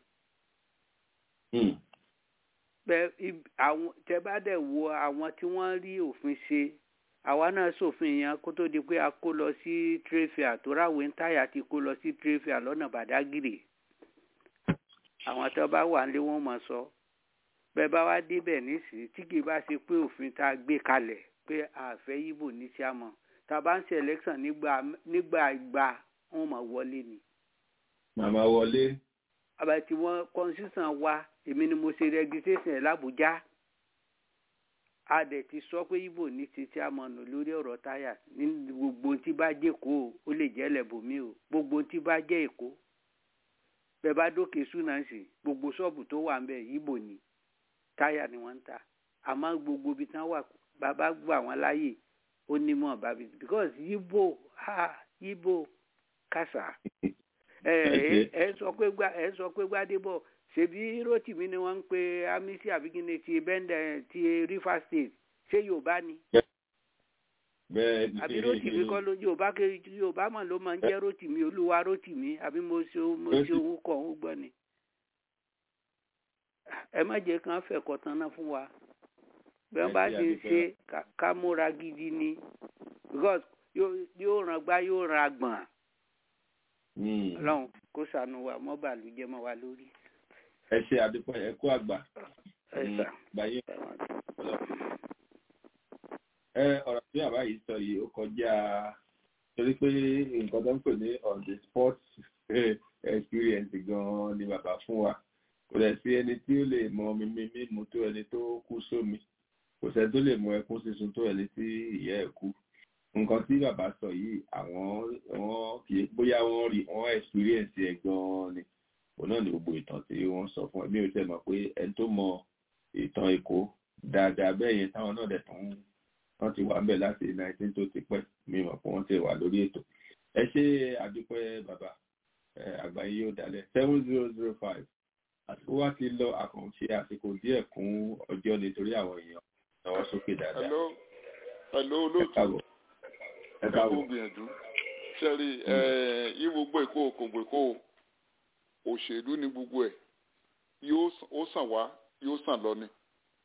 bẹ́ẹ̀ àwọn tẹ́ bá dẹ̀ wo àwọn tí wọ́n rí òfin ṣe àwa náà ṣòfin yẹn kó tó di pé a kó lọ sí tréfìà tó ráwé ń táyà ti kó lọ sí tréfìà lọ́nà bàdágìrì àwọn tó bá wà nílé wọn mọ̀ sọ bẹ́ẹ̀ bá wá débẹ̀ nísìnyí tí kì í bá ṣe pé òfin tá a gbé kalẹ̀ pé àfẹ́ yíbò ní tí a mọ̀ tá a bá ń ṣe election nígbà nígbà ìgbà wọn mọ̀ wọlé ni. màmá wọlé. àbàtì wọn constitution wa èmi ni mo ṣe registration ẹ̀ l'Abuja a dẹ̀ ti sọ pé ibo ní ti tí a mọ̀ nù lórí ọ̀rọ̀ táyà ní gbogbo tí bá jẹ́ èkó ó lè jẹ́ lẹ́bùnmí o gbogbo tí bá jẹ́ èkó bẹ́ẹ̀ bá dókè súnánsì gbogbo ṣọ́ọ̀bù tó wà ń bẹ̀ ibo ni táyà ni wọ́n ń ta àmọ́ gbogbo ibi tí wọ́n wà bàbá gbà wọ́n láàyè ó ní mọ̀ bàbí because ibo ha ibo kàṣà ẹ ẹ sọ pé gbà ẹ sọ pé gbàdébọ̀ ṣebí rotimi ni wọ́n ń pe amisi abigine ti bẹ́ndẹ̀ ti river state ṣé yorùbá ni. bẹ́ẹ̀ni àbí rotimi kọ́ ló yorùbá kiri yorùbá mọ̀ ló máa ń jẹ́ rotimi olúwa rotimi àbí mo ṣe mo ṣe owó kọ̀ ń gbọ́ ni. ẹ má jẹ́ kán fẹ̀kọ́ tán náà fún wa bí wọ́n bá ṣe ń ṣe ká múra gidi ni because yóò ràn gbá yóò ràn àgbọ̀n. ọlọ́run kó ṣàánú wa mọ́ bàlújẹ́ mọ́ wa lórí ẹ ṣe àdúpọ̀ ẹ kú àgbà gbàyè ẹ ọ̀rọ̀ tí bàbá yìí sọ yìí ó kọjá torí pé nǹkan tó ń pè ní on the spot experience gan-an ni bàbá fún wa kò dẹ̀ sí ẹni tí ó lè mọ mímí mímu tó ẹni tó kú sómi kò sẹ́ni tó lè mọ ẹkún sísun tó ẹni tí ìyá ẹ̀ kú nǹkan tí bàbá sọ yìí àwọn wọn kì í bóyá wọ́n rí wọ́n experience ẹ̀ gan-an ni òun náà ni gbogbo ìtàn tí wọ́n sọ fún ẹ mi ò tẹ́ mọ̀ pé ẹni tó mọ ìtàn èkó dáadáa bẹ́ẹ̀ yẹn táwọn náà dẹ̀ tún wọ́n ti wà ń bẹ̀ láti nineteen tó ti pẹ́ mi mọ̀ pé wọ́n ti wà lórí ètò ẹ ṣe àdúpẹ́ bàbá àgbáyé yóò dalẹ̀ seven zero zero five àsìkò wa ti lọ àkànṣe àsìkò díẹ̀ kún ọjọ́ nítorí àwọn èèyàn náwó sókè dáadáa. hello hello olóòtú ẹ káàbọ̀ gbìyànjú sẹ́rí yí gbogbo èkó kò gbèkó òṣèlú ní gbogbo ẹ̀ yóò sàn wá yóò sàn lọ ni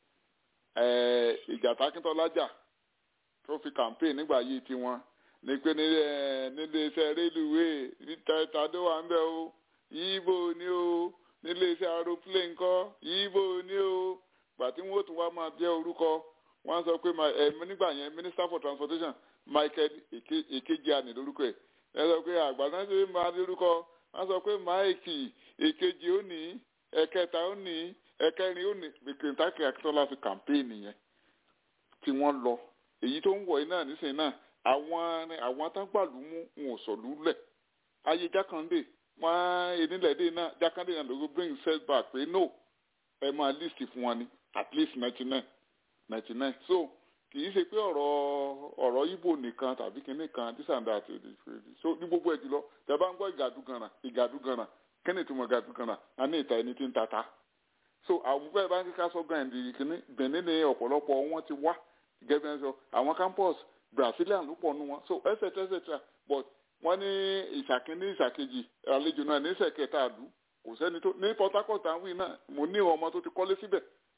ìjà tákíntọ́lá jà tó fi campaign nígbà yìí tiwọn ní pé nílé iṣẹ́ rélùwéè tàdó wà ń bẹ̀ o yíbo ni o nílé iṣẹ́ aeroplane kọ́ yíbo ni o gbà tí wọ́n tún wá máa jẹ́ orúkọ wọ́n sọ pé nígbà yẹn minister for transportation michael èkejì lórúkọ ẹ̀ ẹ sọ pé àgbàdo ṣe máa lórúkọ wọ́n sọ pé máìkì èkejì ó ní ẹ̀kẹta ó ní ẹ̀kẹrin ó ní bìkìntàkì akíntola fi kàmpéènì yẹn tí wọ́n lọ èyí tó ń wọ̀ yìí náà nísìnyí náà àwọn àwọn atágbàlú mú wọn ò sọ̀lú lẹ̀ ayé jákàndé wọn enílẹ̀dẹ̀ náà jákàndé náà lóko bring set back pé no ẹ máa list fún wọn ni at least ninety nine ninety nine so kì í ṣe pé ọ̀rọ̀ ọ̀rọ̀ ibo nìkan tàbí kinní kan this and that so ní gbogbo ẹ̀ jùlọ tẹ bá ń gbọ́ ìgàdúgànà ìgàdúgànà kí ni ìtumọ̀ ìgàdúgànà a ní ìta ẹni tí ń tata so àwọn bẹ́ẹ̀ bá ń kíkà sọ gan ẹ̀dì kinní benin ní ọ̀pọ̀lọpọ̀ wọn ti wá gẹ́gẹ́ bí wọ́n sọ àwọn campus brazilian ló pọ̀ nù wọn so etc etc but wọ́n ní ìṣàkíní ìṣàkejì àlejò náà ní ìṣẹ̀kẹta àdú kò sẹ́ni tó ní port harcourt àwọn yìí náà mo ní ọmọ tó ti kọ́lé síbẹ̀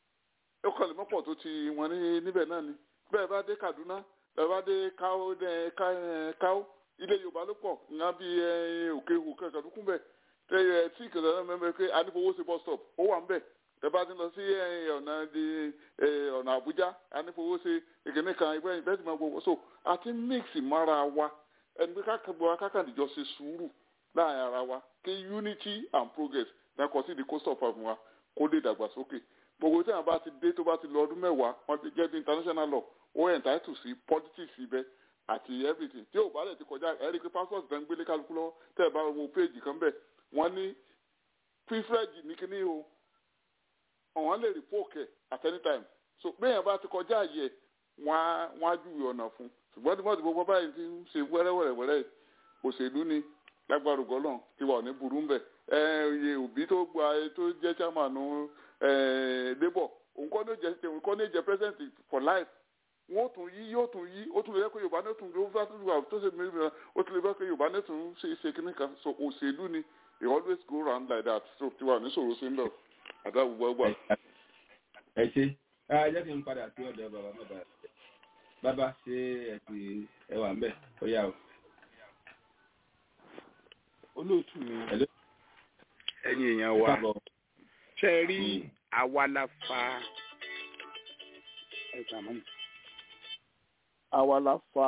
ó kọ́lé mọ́pọ̀ tó ti wọn ní níbẹ̀ náà ni bẹ́ẹ̀ bá dé kaduna bẹ́ẹ̀ bá dé káó káó ilé yorùbá ló pọ̀ ìyá bí òkè òkè kàdúkùn bẹ́ẹ̀ tẹ ẹ tí ìkẹlẹ náà mẹ́mẹ́ pé anífowóṣe bus stop ó wà ń bẹ̀ tẹ bá ti lọ sí ọ̀nà di ọ̀nà àbújá anífowóṣe ìkíní kan ìgbẹ́ ìbẹ́ ti máa gbogbo so àti mix mara wa ẹni pé kákàgbọ́ akákàndíjọ ṣe sùúrù láàrin ara wa kí unity and progress náà kọ sí di coast of africa kó lè dàgbàsókè gbogbo tí àwọn bá ti dé tó bá ti lọ ọdún mẹ́wàá wọ́n ti jẹ́ bí international law ó entitled sí politics ibẹ̀ àti everything tí ò bá lè ti kọjá ẹ rí i pé passport tó ń gbélé kálukú lọ́wọ́ tẹ́ ẹ bá wo péèjì kan bẹ̀ wọ́n ní privilege ní kíní o ọ̀wọ́n lè revoke ẹ̀ at any time so bẹ́ẹ̀ bá ti kọjá yẹ wọ́n á júwe ọ̀nà fún ṣùgbọ́n tí wọ́n ti gbogbo báyìí ti ń ṣe wẹ́rẹ́wẹ́rẹ́wẹ́rẹ́ òṣèlú ni lágbára ògbọ́lọ̀ ti wà ní burú ń bẹ̀ iye òbí tó gba tó jẹ́ chairman labour òun kọ́ ní jẹ́ òun kọ́ ní jẹ́ president for life wọ́n tún yí yóò tún yí ó tún lè kó yorùbá ní tún ló bá tún wà tó ṣe mìíràn ó tún lè bá kó yorùbá ní tún ṣe ṣe kíní kan so òṣèlú ni it always go round like that so ti wà ní sòrò sí ń lọ àdá gbogbo ẹgbà. ẹ ṣe ẹ jẹ́ kí n padà sí ọ̀dọ̀ bàbá bàbá bàbá ṣe ẹ ti ẹ wà ń bẹ̀ ó yà o. olóòtú mi ẹ̀yin èèyàn wa ṣe rí àwa la fa ẹ̀ka mọ́ni àwa la fa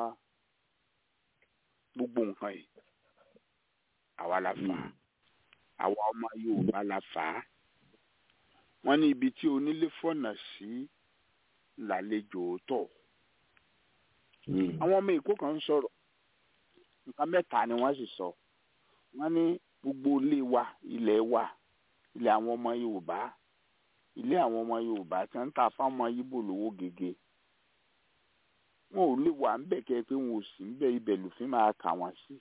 gbogbo nǹkan yìí àwa la fa àwa ọmọ Yorùbá la fà á wọ́n ní ibi tí onílé fọ̀nà sí làlejò tọ̀ àwọn ọmọ Èkó kan ń sọ̀rọ̀ nǹkan mẹ́ta ni wọ́n sì sọ wọ́n ní gbogbo ilé wa ilẹ̀ wa ilẹ̀ àwọn ọmọ Yorùbá ilé àwọn ọmọ Yorùbá tí wọ́n ń tà fáwọn ọmọ Yíbò lówó gègé wọn ò lè wà ń bẹ̀ kẹ́ pé wọn ò sí ń bẹ̀ ibẹ̀ lòfin máa kà wọ́n sí.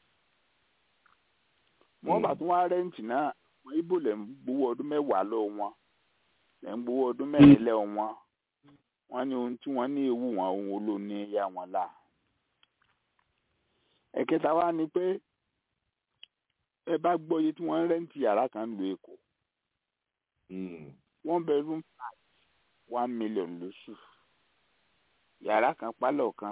wọ́n bá tún wá rẹ́ǹtì náà wọn Yíbò lẹ̀ ń gbowó ọdún mẹ́wàá lọ wọn lẹ̀ ń gbowó ọdún mẹ́rin lẹ́ wọn wọ́n ní ohun tí wọ́n ní ewu wọn ohun olóòní yá wọn là. ẹ̀kẹta wá ni pé ẹ bá gbọ́ iye tí wọ́n ń rẹ́ǹtì yàrá kan lu Èkó one bedroom flat one million lóṣù yàrá kan pálọ̀ kan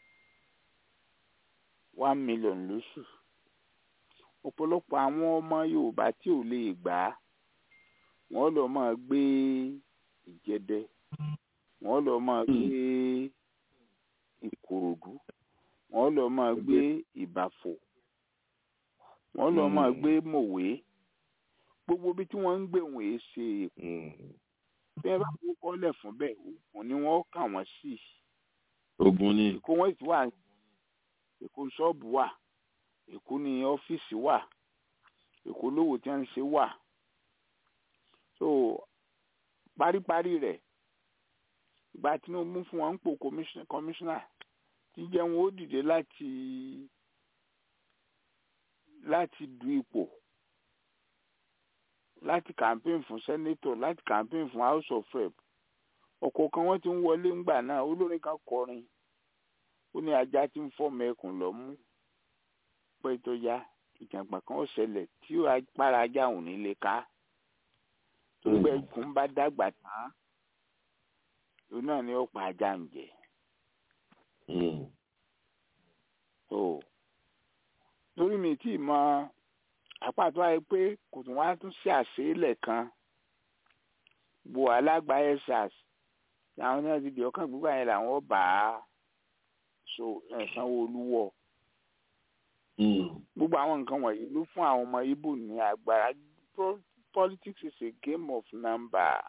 one million lóṣù ọ̀pọ̀lọpọ̀ àwọn ọmọ Yorùbá tí ò lè gbà á wọ́n lọ máa gbé Ìjẹ̀dẹ wọ́n lọ máa gbé Ìkòròdú wọ́n lọ máa gbé Ìbàfò wọ́n lọ máa gbé Mòwe gbogbo bí tí wọ́n ń gbé wọn èé ṣe èkó bí wọ́n bá kó kọ́lẹ̀ fún bẹ́ẹ̀ ògùn ni wọ́n kà wọ́n sí. ogun ni. èkó wọ́n ti wà èkó ṣọ́ọ̀bù wà èkó ní ọ́fíìsì wà èkó lówó tí wọ́n ń ṣe wà. so paríparí rẹ̀ ìgbà Tinubu fún wọn ń pò kọmíṣánná tí jẹ́ wọn ó dìde láti láti du ipò láti campaign fún senator láti campaign fún house of rep ọ̀kọ̀ọ̀kan wọ́n ti ń wọlé ńgbà náà olórin kan kọrin ó ní ajá tí ń fọ́ọ̀mù ẹkùn lọ́mú pé tó yá ìjàngbọ̀n kan ó ṣẹlẹ̀ tí agbára ajá òun ní lè ká tó gbẹ ẹkùn bá dàgbà tán òun náà ni ó pa ajá ń jẹ. torí mi tí ì mọ àpàtó àyè pé kò tún wá tún ṣe àṣeélẹ̀ kan bo alágbá ẹ̀sàs làwọn náà ti di ọkàn gbígbà yẹn làwọn bá a so ẹ̀sán olúwọ̀ gbogbo àwọn nǹkan wọ̀nyí ló fún àwọn ọmọ Ìgbò ní agbára politics is a game of number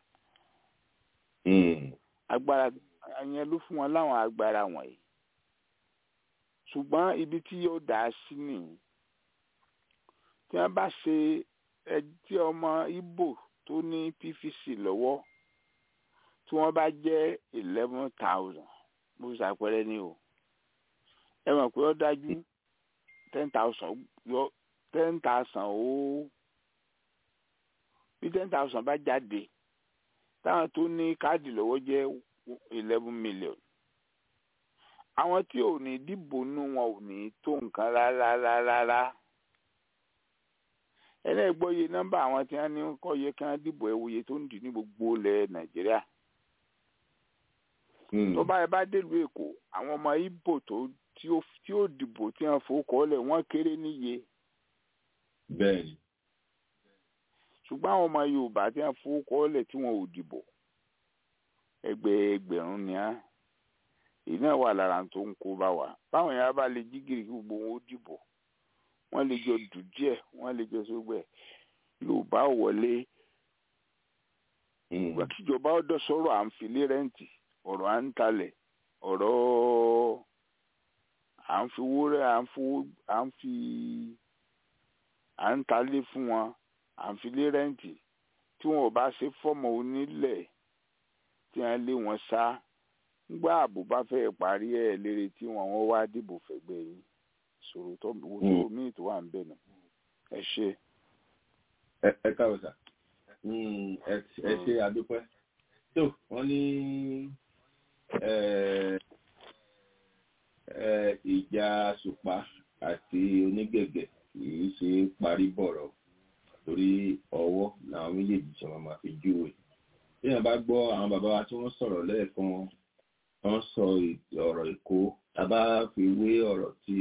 agbára yẹn ló fún wọn láwọn agbára wọ̀nyí ṣùgbọ́n ibi tí yóò dá sí nìyí tí wọ́n bá ṣe ẹtí ọmọ Ìgbò tó ní PVC lọ́wọ́ tí wọ́n bá jẹ́ eleven thousand mo ṣàpẹẹrẹ ní o ẹ mọ̀ pé ó dájú ten thousand yọ ten thousand ó bí ten thousand bá jáde táwọn tó ní káàdì lọ́wọ́ jẹ́ eleven million àwọn tí ò ní dìbò nú wọn ò ní tó nǹkan rárá rárá rárá ẹlẹ́gbọ́yé nọ́mbà àwọn tí wọ́n ní kọ́ yẹ kí wọ́n dìbò ẹ̀wòye tó ń dì ní gbogbo ilẹ̀ nàìjíríà. tó bá yẹ bá délùú èkó àwọn ọmọ ibo tó tí ó dìbò tí wọ́n fowókọ́ lẹ̀ wọ́n kéré níye. bẹ́ẹ̀ni. ṣùgbọ́n àwọn ọmọ yorùbá tí wọ́n fowókọ́ lẹ̀ tí wọ́n ò dìbò ẹgbẹ́ ẹgbẹ̀rún ni á èyí náà wà lára tó ń kó bá wa báwọn yàrá bá lè jí gírí gbogbo wọn ó dìbò wọ́n lè jọ dùn díẹ̀ wọ́n lè jọ sógbẹ yorùbá wọlé ìgbà kíjọba ọdọ sọ̀rọ̀ à ń filé rẹǹtì ọ̀rọ̀ à ń talẹ̀ ọ̀rọ̀ à ń fi wúrẹ à ń fowó à ń fi à ń talé fún wọn à ń filé rẹǹtì tí wọn ò bá ṣe fọmọ onílẹ̀ tí wọn lé wọn sá ngbà ààbò bá fẹ́ parí ẹ̀ lérè tí wọ́n wọ́n wá dìbò fẹ́gbẹ́ yín ìṣòro tó wo tó míì tó wà ń bẹ̀ nù ẹ ṣe. ẹ káwọ sà ẹ ṣe àdúpẹ́ tó wọ́n ní ìjà àsùpá àti onígẹ̀gẹ̀ kìí ṣe parí bọ̀rọ̀ torí ọwọ́ làwọn méjèèjì ṣe máa fi júwe bí wọn bá gbọ́ àwọn bàbá wa tí wọ́n sọ̀rọ̀ lẹ́ẹ̀kan wọ́n sọ ọ̀rọ̀ èkó tá bá fi wé ọ̀rọ̀ tí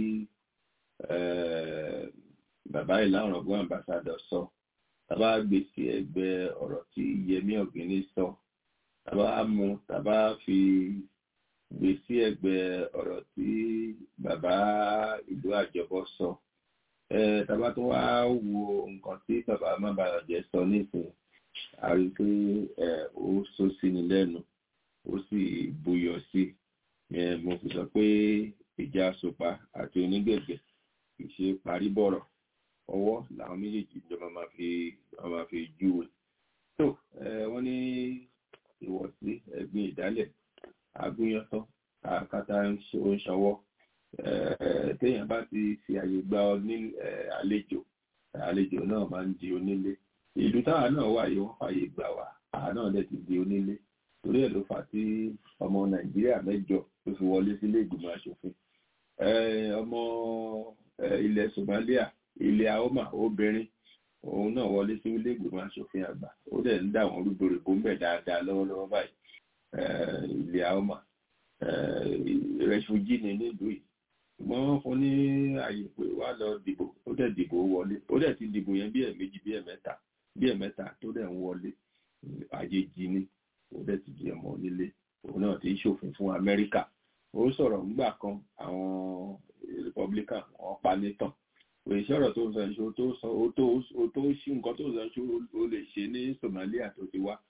bàbá ìlànà ọgbọ́n ambassador sọ tá bá gbé sí ẹgbẹ́ ọ̀rọ̀ tí Yẹmí Ọ̀gíní sọ tá bá mú tá bá fi gbé sí ẹgbẹ́ ọ̀rọ̀ tí bàbá ìlú àjọbọ sọ tá bá tún wá wo nǹkan tí bàbá mábàyọ̀jẹ́ sọ nísìnyí a rí i pé ó sọ sí ni lẹ́nu ó sì buyọ̀ sí mo fi sọ pé ìjà sopa àti onígẹ̀gẹ̀ kì í ṣe parí bọ̀rọ̀ ọwọ́ làwọn méjèèjì ìjọba máa fi máa fi júwe tó wọ́n ní ìwọ̀sí ẹ̀gbin ìdálẹ̀ agúnyọ́tọ́ àkàtà ń ṣọwọ́ téèyàn bá ti fi àyè gba àlejò àlejò náà máa ń di onílé ìlú táwa náà wà yìí wọ́n fàyè gbà wá àwa náà dẹ̀ ti di onílé torí ẹ̀ ló fà tí ọmọ nàìjíríà mẹ́jọ ló fi wọlé sílé ìgbìmọ̀ asòfin ọmọ ilẹ̀ somalia ilẹ̀ aoma obìnrin òun náà wọlé sí ilé ìgbìmọ̀ asòfin àgbà ó dẹ̀ ń dà wọ́n rúgbòrògbò ń bẹ̀ dáadáa lọ́wọ́lọ́wọ́ báyìí ilẹ̀ aoma rẹfújì ní nílùú yìí ṣùgbọ́n wọ́n fún ní àyè pé wá lọ dìbò ó dẹ̀ dìbò wọlé ó dẹ̀ ti dìbò yẹn bí ẹ̀ẹ̀mejì bí ẹ̀ẹ̀mẹ́ta bí ẹ̀ẹ̀mẹ́ta tó dẹ̀ ń wọlé àjèjì ni ó dẹ̀ ti di ọmọ onílé òun náà ti ń ṣòfin fún Amẹ́ríkà ó sọ̀rọ̀ ńgbà kan àwọn Republican wọ́n pa nítàn pé ìṣọ̀rọ̀ tó ń sọ ìṣó tó sọ ó tó ó tó ṣí nǹkan tó sọ ìṣó ó lè ṣe ní Somalia tó ti wá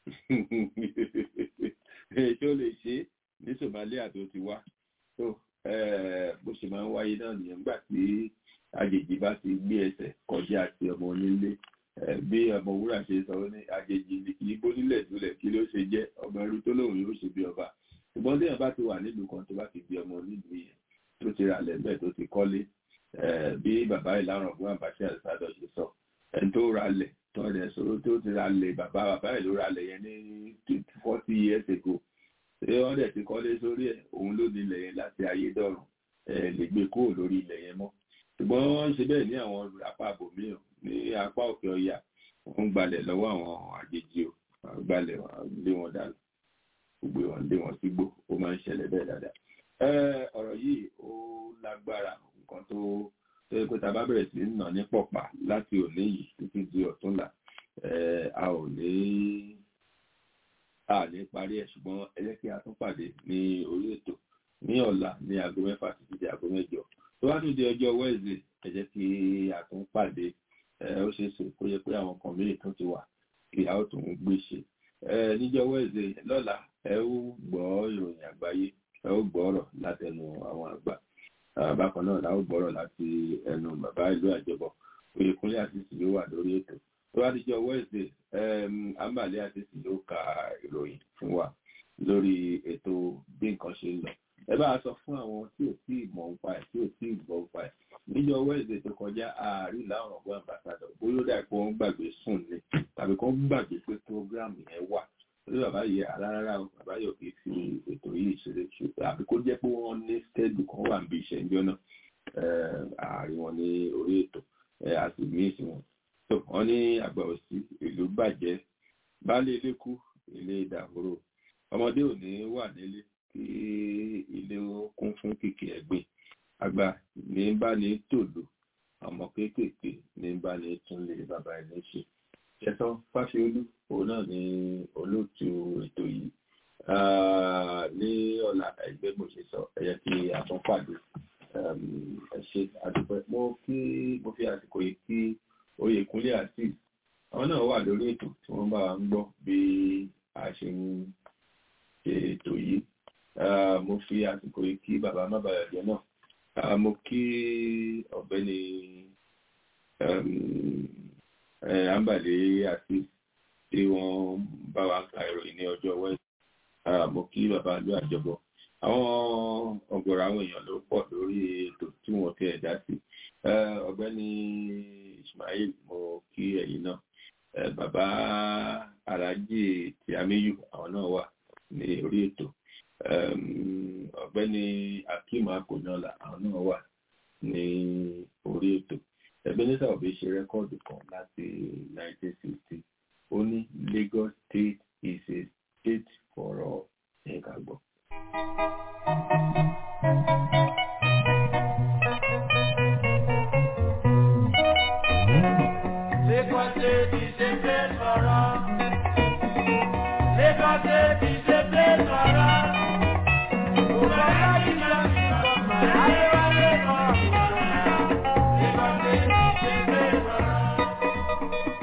tó lè ṣe ní Somalia tó ti wá tó bó ṣe máa ń wáyé náà nìyẹn nígbà tí àjèjì bá ti gbé ẹsẹ̀ kọjá ti ọmọ onílé bí ọmọ wúrà ṣe sọ ní àjèjì ìbò nílẹ̀ dúlẹ̀ kí ló ṣe jẹ́ ọmọ ẹrú tó lóun yóò ṣe bí ọba ṣùgbọ́n téèyàn bá ti wà nílùú kan tó bá ti di ọmọ nílùú yẹn tó ti rà lẹ́bẹ̀ tó ti kọ́lé bí bàbá ìlànà ọ̀gbọ́n àbáṣe àṣàdọ̀ ṣe sọ ẹni tó ra lẹ̀ tó rẹ̀ sọ̀rọ̀ tó ti ra lẹ̀ bàbá bàbá ẹ̀ ló ra lẹ̀ yẹn ní forty years ago ṣé wọ́n dẹ̀ ti kọ́lé sórí ẹ̀ òun ló ní ilẹ̀ yẹn láti ayédọ̀rùn ẹ̀ lè gbé kúrò lórí ilẹ̀ yẹn mọ́ ṣùgbọ́n wọ́n ṣe bẹ́ẹ̀ ní àwọn apá àbòmíràn ní apá òkè ọya wọ́n ń gbalẹ̀ lọ́wọ́ àwọn àjèjì o wọ́n gbalẹ̀ lé wọn dànù gbogbo wọn lé wọn sígbó ó máa ń ṣẹlẹ̀ bẹ́ẹ̀ dáadáa. ọ̀rọ̀ yìí ó lágbára nǹkan tó tó yẹ pé tá a bá bẹ̀rẹ̀ sí nà ní pọ̀pà láti òní yìí títí di ọ̀túnla a ò ní a ní parí ẹ̀ ṣùgbọ́n ẹ jẹ́ kí a tún pàdé ní orí ètò ní ọ̀la ní aago mẹ́fà títí di aago mẹ́jọ tó wá tún di ọjọ́ wẹ́ẹ̀sì ẹ jẹ́ kí a tún pàdé ó ṣeé ṣe kó yẹ pé àwọn kan mìíràn tó ti wà kí a ó tún gbé ṣe níjọ́ wẹ́ẹ̀sì lọ́la ẹ ó gbọ́ ìròyìn àgbáyé ẹ ó gbọ́ ọ̀rọ̀ látẹnu àwọn àgbà bákan náà la ó gbọ́ ọ̀rọ̀ láti ẹnu bàbá ìlú àjọbọ oyèkúnlé àtìsí ló wà lórí ètò tó bá dijọ́ wẹ́ẹ̀sì àmàlẹ́ àtìsí ló ka ìròyìn fún wa lórí ètò bí nǹkan ṣe ń lọ ẹ bá a sọ fún àwọn tí ò tí ì mọ̀ nípa ẹ̀ tí ò tí ì gbọ́ nípa ẹ̀ níjọ́ wẹ́ẹ̀sì tó kọjá ààrí láwọn ọ̀gbọ́n àmbàsádọ̀ bóyá ó dà pé wọ́n gbàgbé sùn ni tàbí kó gbàgbé pé prógráàmù yẹn wà lórí bàbá yìí rárá o bàbá yóò fi fi ètò yìí ṣeré ṣe àbí kó jẹ́ pé wọ́n ní stẹ́ẹ̀dù kan wà níbi ìṣẹ́ ìjọ náà ààrin wọn ní orí ètò àti míìsì wọn tó wọ́n ní àgbà òsì ìlú bàjẹ́ baálé ilé kú ilé ìdàgbòrò ọmọdé ò ní wà nílé kí ilé kún fún kìkì ẹ̀gbìn àgbà ní bá ní tòlù ọmọ kéékèèké ní bá ní túnlé bàbá ẹni ṣe ṣẹtàn fásiolú òun náà ní olóòtú ètò yìí ní ọ̀la ẹgbẹ́ bó ṣe sọ ẹ̀yẹ kí àtúnpàdé ẹ ṣe àdúpẹ́ mo kí mo fi àsìkò yìí kí Oyèkúnlé àti àwọn náà wà lórí ètò tí wọ́n bá ń gbọ́ bí a ṣe ń ṣe ètò yìí mo fi àsìkò yìí kí bàbá mábàyàjẹ náà mo kí ọ̀gbẹ́ni àǹbàlẹ àti tí wọ́n bá wa ka ìròyìn ní ọjọ́ wẹẹsì mo kí bàbá ìlú àjọbọ àwọn ọ̀gọ̀rọ̀ àwọn èèyàn ló pọ̀ lórí ètò tí wọ́n ti ẹ̀dá sí ọ̀gbẹ́ni Ismail mo kí ẹ̀yin náà bàbá alájì tìámíyù àwọn náà wà ní orí ètò ọ̀gbẹ́ni akeem akonyọlá àwọn náà wà ní orí ètò Ebenezer Obey ṣe rẹ́kọ́ọ̀dù kan láti 1960 ó ní Lagos State is a state for all ẹ̀ka gbọ́. Lagos State is a place for all. Lagos State is a place for all. Bùkọ́lá ti lọ sí ọmọ Adéwálé kan. Lagos State is a place for all.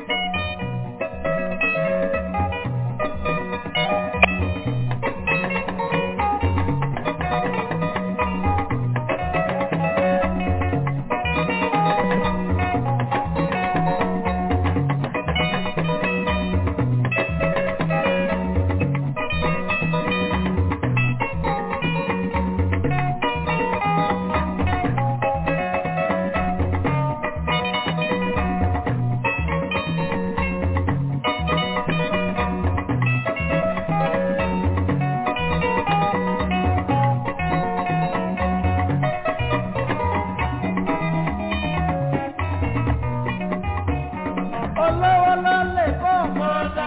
olówó ló lè kó mọ́tà.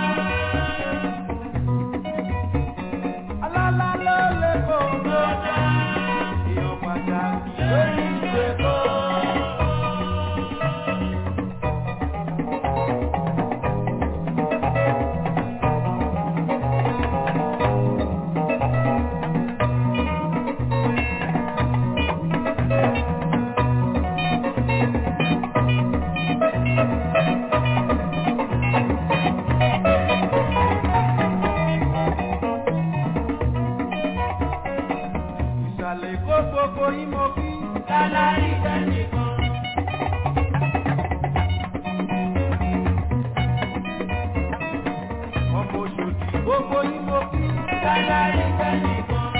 ọlọ́lá ló lè kó mọ́tà. èèyàn pàtàkì lórí ìwé kó. ìsàlẹ̀ kó gbogbo yín mo kí. lálárí tẹ́nìkan. ọmọ òṣòdì gbogbo yín mo kí. lálárí tẹ́nìkan.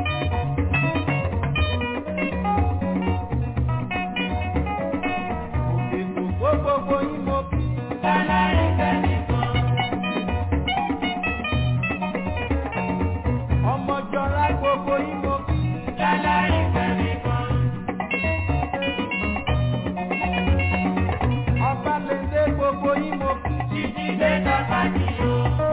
òkèkò kó gbogbo yín mo kí. lálárí tẹ́nìkan. ọmọjọra gbogbo yín mo kí. lálárí tẹ́nìkan. ọba lè dé gbogbo yín mo kí. títí dé tọ́ka nìyó.